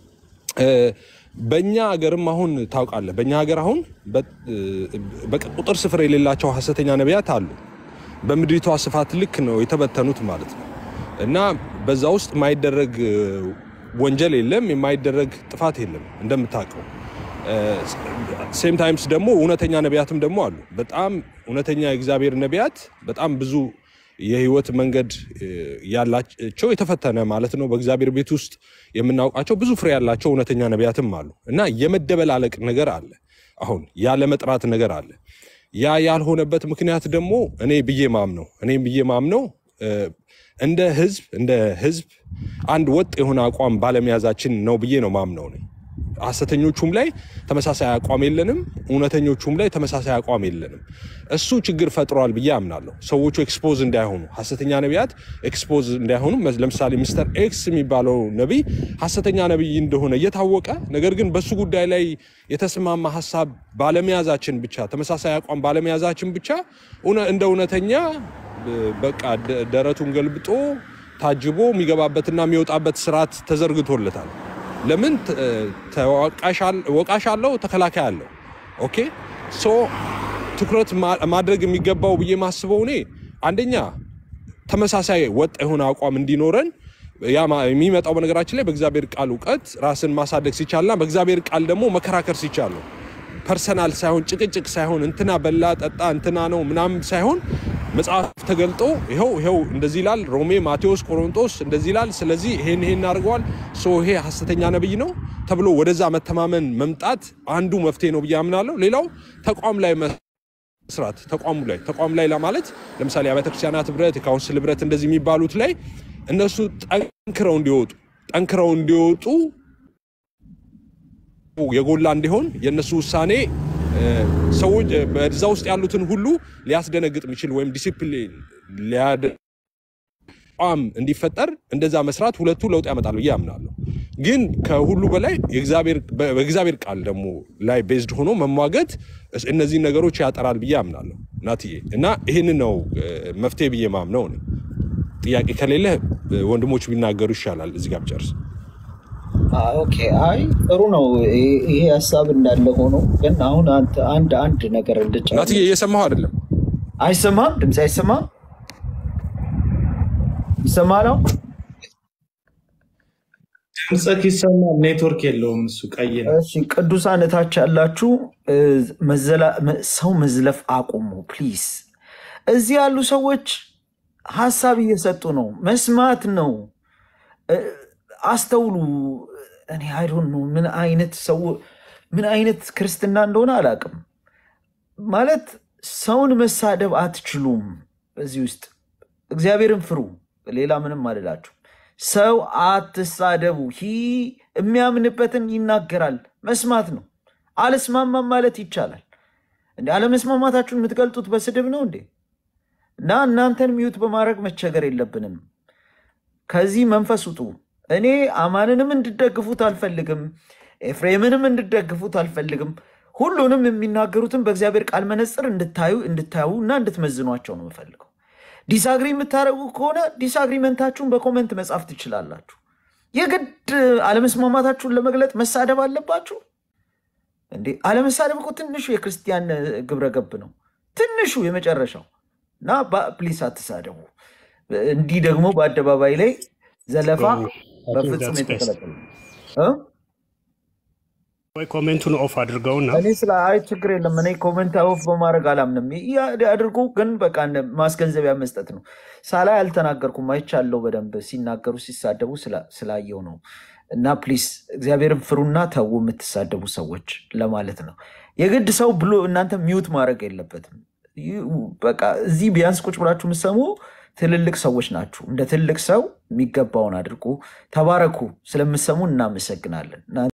በእኛ ሀገርም አሁን ታውቃለህ፣ በእኛ ሀገር አሁን በቁጥር ስፍር የሌላቸው ሀሰተኛ ነቢያት አሉ። በምድሪቷ ስፋት ልክ ነው የተበተኑት ማለት ነው። እና በዛ ውስጥ የማይደረግ ወንጀል የለም፣ የማይደረግ ጥፋት የለም እንደምታውቀው ሴም ታይምስ ደግሞ እውነተኛ ነቢያትም ደግሞ አሉ። በጣም እውነተኛ የእግዚአብሔር ነቢያት በጣም ብዙ የህይወት መንገድ ያላቸው የተፈተነ ማለት ነው። በእግዚአብሔር ቤት ውስጥ የምናውቃቸው ብዙ ፍሬ ያላቸው እውነተኛ ነቢያትም አሉ እና የመደበላለቅ ነገር አለ። አሁን ያለመጥራት ነገር አለ። ያ ያልሆነበት ምክንያት ደግሞ እኔ ብዬ ማምነው እኔ ብዬ ማምነው እንደ ህዝብ እንደ ህዝብ አንድ ወጥ የሆነ አቋም ባለመያዛችን ነው ብዬ ነው ማምነው ነኝ። ሐሰተኞቹም ላይ ተመሳሳይ አቋም የለንም፣ እውነተኞቹም ላይ ተመሳሳይ አቋም የለንም። እሱ ችግር ፈጥሯል ብዬ አምናለሁ። ሰዎቹ ኤክስፖዝ እንዳይሆኑ፣ ሐሰተኛ ነቢያት ኤክስፖዝ እንዳይሆኑ። ለምሳሌ ሚስተር ኤክስ የሚባለው ነቢይ ሐሰተኛ ነቢይ እንደሆነ እየታወቀ ነገር ግን በሱ ጉዳይ ላይ የተስማማ ሀሳብ ባለመያዛችን ብቻ ተመሳሳይ አቋም ባለመያዛችን ብቻ እውነ- እንደ እውነተኛ በቃ ደ- ደረቱን ገልብጦ ታጅቦ የሚገባበትና የሚወጣበት ስርዓት ተዘርግቶለታል። ለምን ተ- ተወቃሽ አለ- ወቃሽ አለው፣ ተከላካይ አለው። ኦኬ ሶ ትኩረት ማ- ማድረግ የሚገባው ብዬ ማስበው እኔ አንደኛ ተመሳሳይ ወጥ የሆነ አቋም እንዲኖረን ያ ማ- የሚመጣው በነገራችን ላይ በእግዚአብሔር ቃል እውቀት ራስን ማሳደግ ሲቻልና በእግዚአብሔር ቃል ደግሞ መከራከር ሲቻል ነው። ፐርሰናል ሳይሆን ጭቅጭቅ ሳይሆን እንትና በላ ጠጣ እንትና ነው ምናምን ሳይሆን መጽሐፍ ተገልጦ ይኸው ይኸው እንደዚህ ይላል ሮሜ፣ ማቴዎስ፣ ቆሮንጦስ እንደዚህ ይላል። ስለዚህ ይሄን ይሄን አድርገዋል ሶ ይሄ ሐሰተኛ ነብይ ነው ተብሎ ወደዛ መተማመን መምጣት አንዱ መፍትሄ ነው ብዬ አምናለሁ። ሌላው ተቋም ላይ መስራት ተቋሙ ላይ ተቋም ላይ ለማለት ለምሳሌ አብያተ ክርስቲያናት ህብረት፣ የካውንስል ህብረት እንደዚህ የሚባሉት ላይ እነሱ ጠንክረው እንዲወጡ ጠንክረው እንዲወጡ የጎላ እንዲሆን የእነሱ ውሳኔ እ፣ ሰዎች እ፣ በዛ ውስጥ ያሉትን ሁሉ ሊያስደነግጥ የሚችል ወይም ዲሲፕሊን ሊያደ ቋም እንዲፈጠር እንደዛ መስራት ሁለቱ ለውጥ ያመጣል ብዬ አምናለሁ። ግን ከሁሉ በላይ የእግዚአብሔር በ- በእግዚአብሔር ቃል ደግሞ ላይ ቤዝድ ሆኖ መሟገት እስ- እነዚህን ነገሮች ያጠራል ብዬ አምናለሁ ናትዬ እና ይህንን ነው እ፣ መፍትሄ ብዬ ማምነው እኔ። ጥያቄ ከሌለ እ፣ ወንድሞች ቢናገሩ ይሻላል። እዚህ ጋር ብጨርስ። ኦኬ አይ ጥሩ ነው። ይሄ ይሄ ሀሳብ እንዳለ ሆኖ ግን አሁን አንተ አንድ አንድ ነገር ናትዬ እንድጨምር እየሰማሁ አይደለም። አይሰማም? ድምፅ አይሰማም? ይሰማ ነው? ድምፅህ ይሰማል። ኔትወርክ የለውም እሱ ቀይ ነው። እሺ ቅዱሳን እታች ያላችሁ እ፣ መዘላ- መ- ሰው መዝለፍ አቁሙ ፕሊዝ። እዚህ ያሉ ሰዎች ሀሳብ እየሰጡ ነው፣ መስማት ነው። እ፣ አስተውሉ። እኔ አይዶን ነው ምን አይነት ሰው ምን አይነት ክርስትና እንደሆነ አላውቅም። ማለት ሰውን መሳደብ አትችሉም። እዚህ ውስጥ እግዚአብሔርን ፍሩ። ሌላ ምንም አልላችሁ። ሰው አትሳደቡ። ሂ የሚያምንበትን ይናገራል። መስማት ነው። አልስማማም ማለት ይቻላል እንዴ? አለመስማማታችሁን የምትገልጡት በስድብ ነው እንዴ? እና እናንተን ሚዩት በማድረግ መቸገር የለብንም። ከዚህ መንፈስ ውጡ። እኔ አማንንም እንድደግፉት አልፈልግም። ኤፍሬምንም እንድደግፉት አልፈልግም። ሁሉንም የሚናገሩትን በእግዚአብሔር ቃል መነጽር እንድታዩ እንድታዩ እና እንድትመዝኗቸው ነው የምፈልገው። ዲስአግሪ የምታደርጉ ከሆነ ዲስአግሪመንታችሁን በኮመንት መጻፍ ትችላላችሁ። የግድ አለመስማማታችሁን ለመግለጥ መሳደብ አለባችሁ እንዴ? አለመሳደብ እኮ ትንሹ የክርስቲያን ግብረ ገብ ነው። ትንሹ የመጨረሻው እና ፕሊስ አትሳደቡ። እንዲህ ደግሞ በአደባባይ ላይ ዘለፋ በፍጹም የተከለከለ ነው እ? ወይ ኮሜንቱን ኦፍ አድርገውና እኔ ስለ አይ ችግር የለም። እኔ ኮመንት ኦፍ በማድረግ አላምንም። ያ- አድርጉ ግን በቃ እንደ ማስገንዘቢያ መስጠት ነው። ሳላይ አልተናገርኩም፣ አይቻለሁ በደንብ ሲናገሩ ሲሳደቡ ስላ- ስላየው ነው። እና ፕሊስ እግዚአብሔርን ፍሩና ተዉ የምትሳደቡ ሰዎች ለማለት ነው። የግድ ሰው ብሎ እናንተ ሚዩት ማድረግ የለበትም። ይህ- በቃ እዚህ ቢያንስ ቁጭ ብላችሁ የምትሰሙ ትልልቅ ሰዎች ናችሁ። እንደ ትልቅ ሰው የሚገባውን አድርጉ። ተባረኩ። ስለምትሰሙ እናመሰግናለን።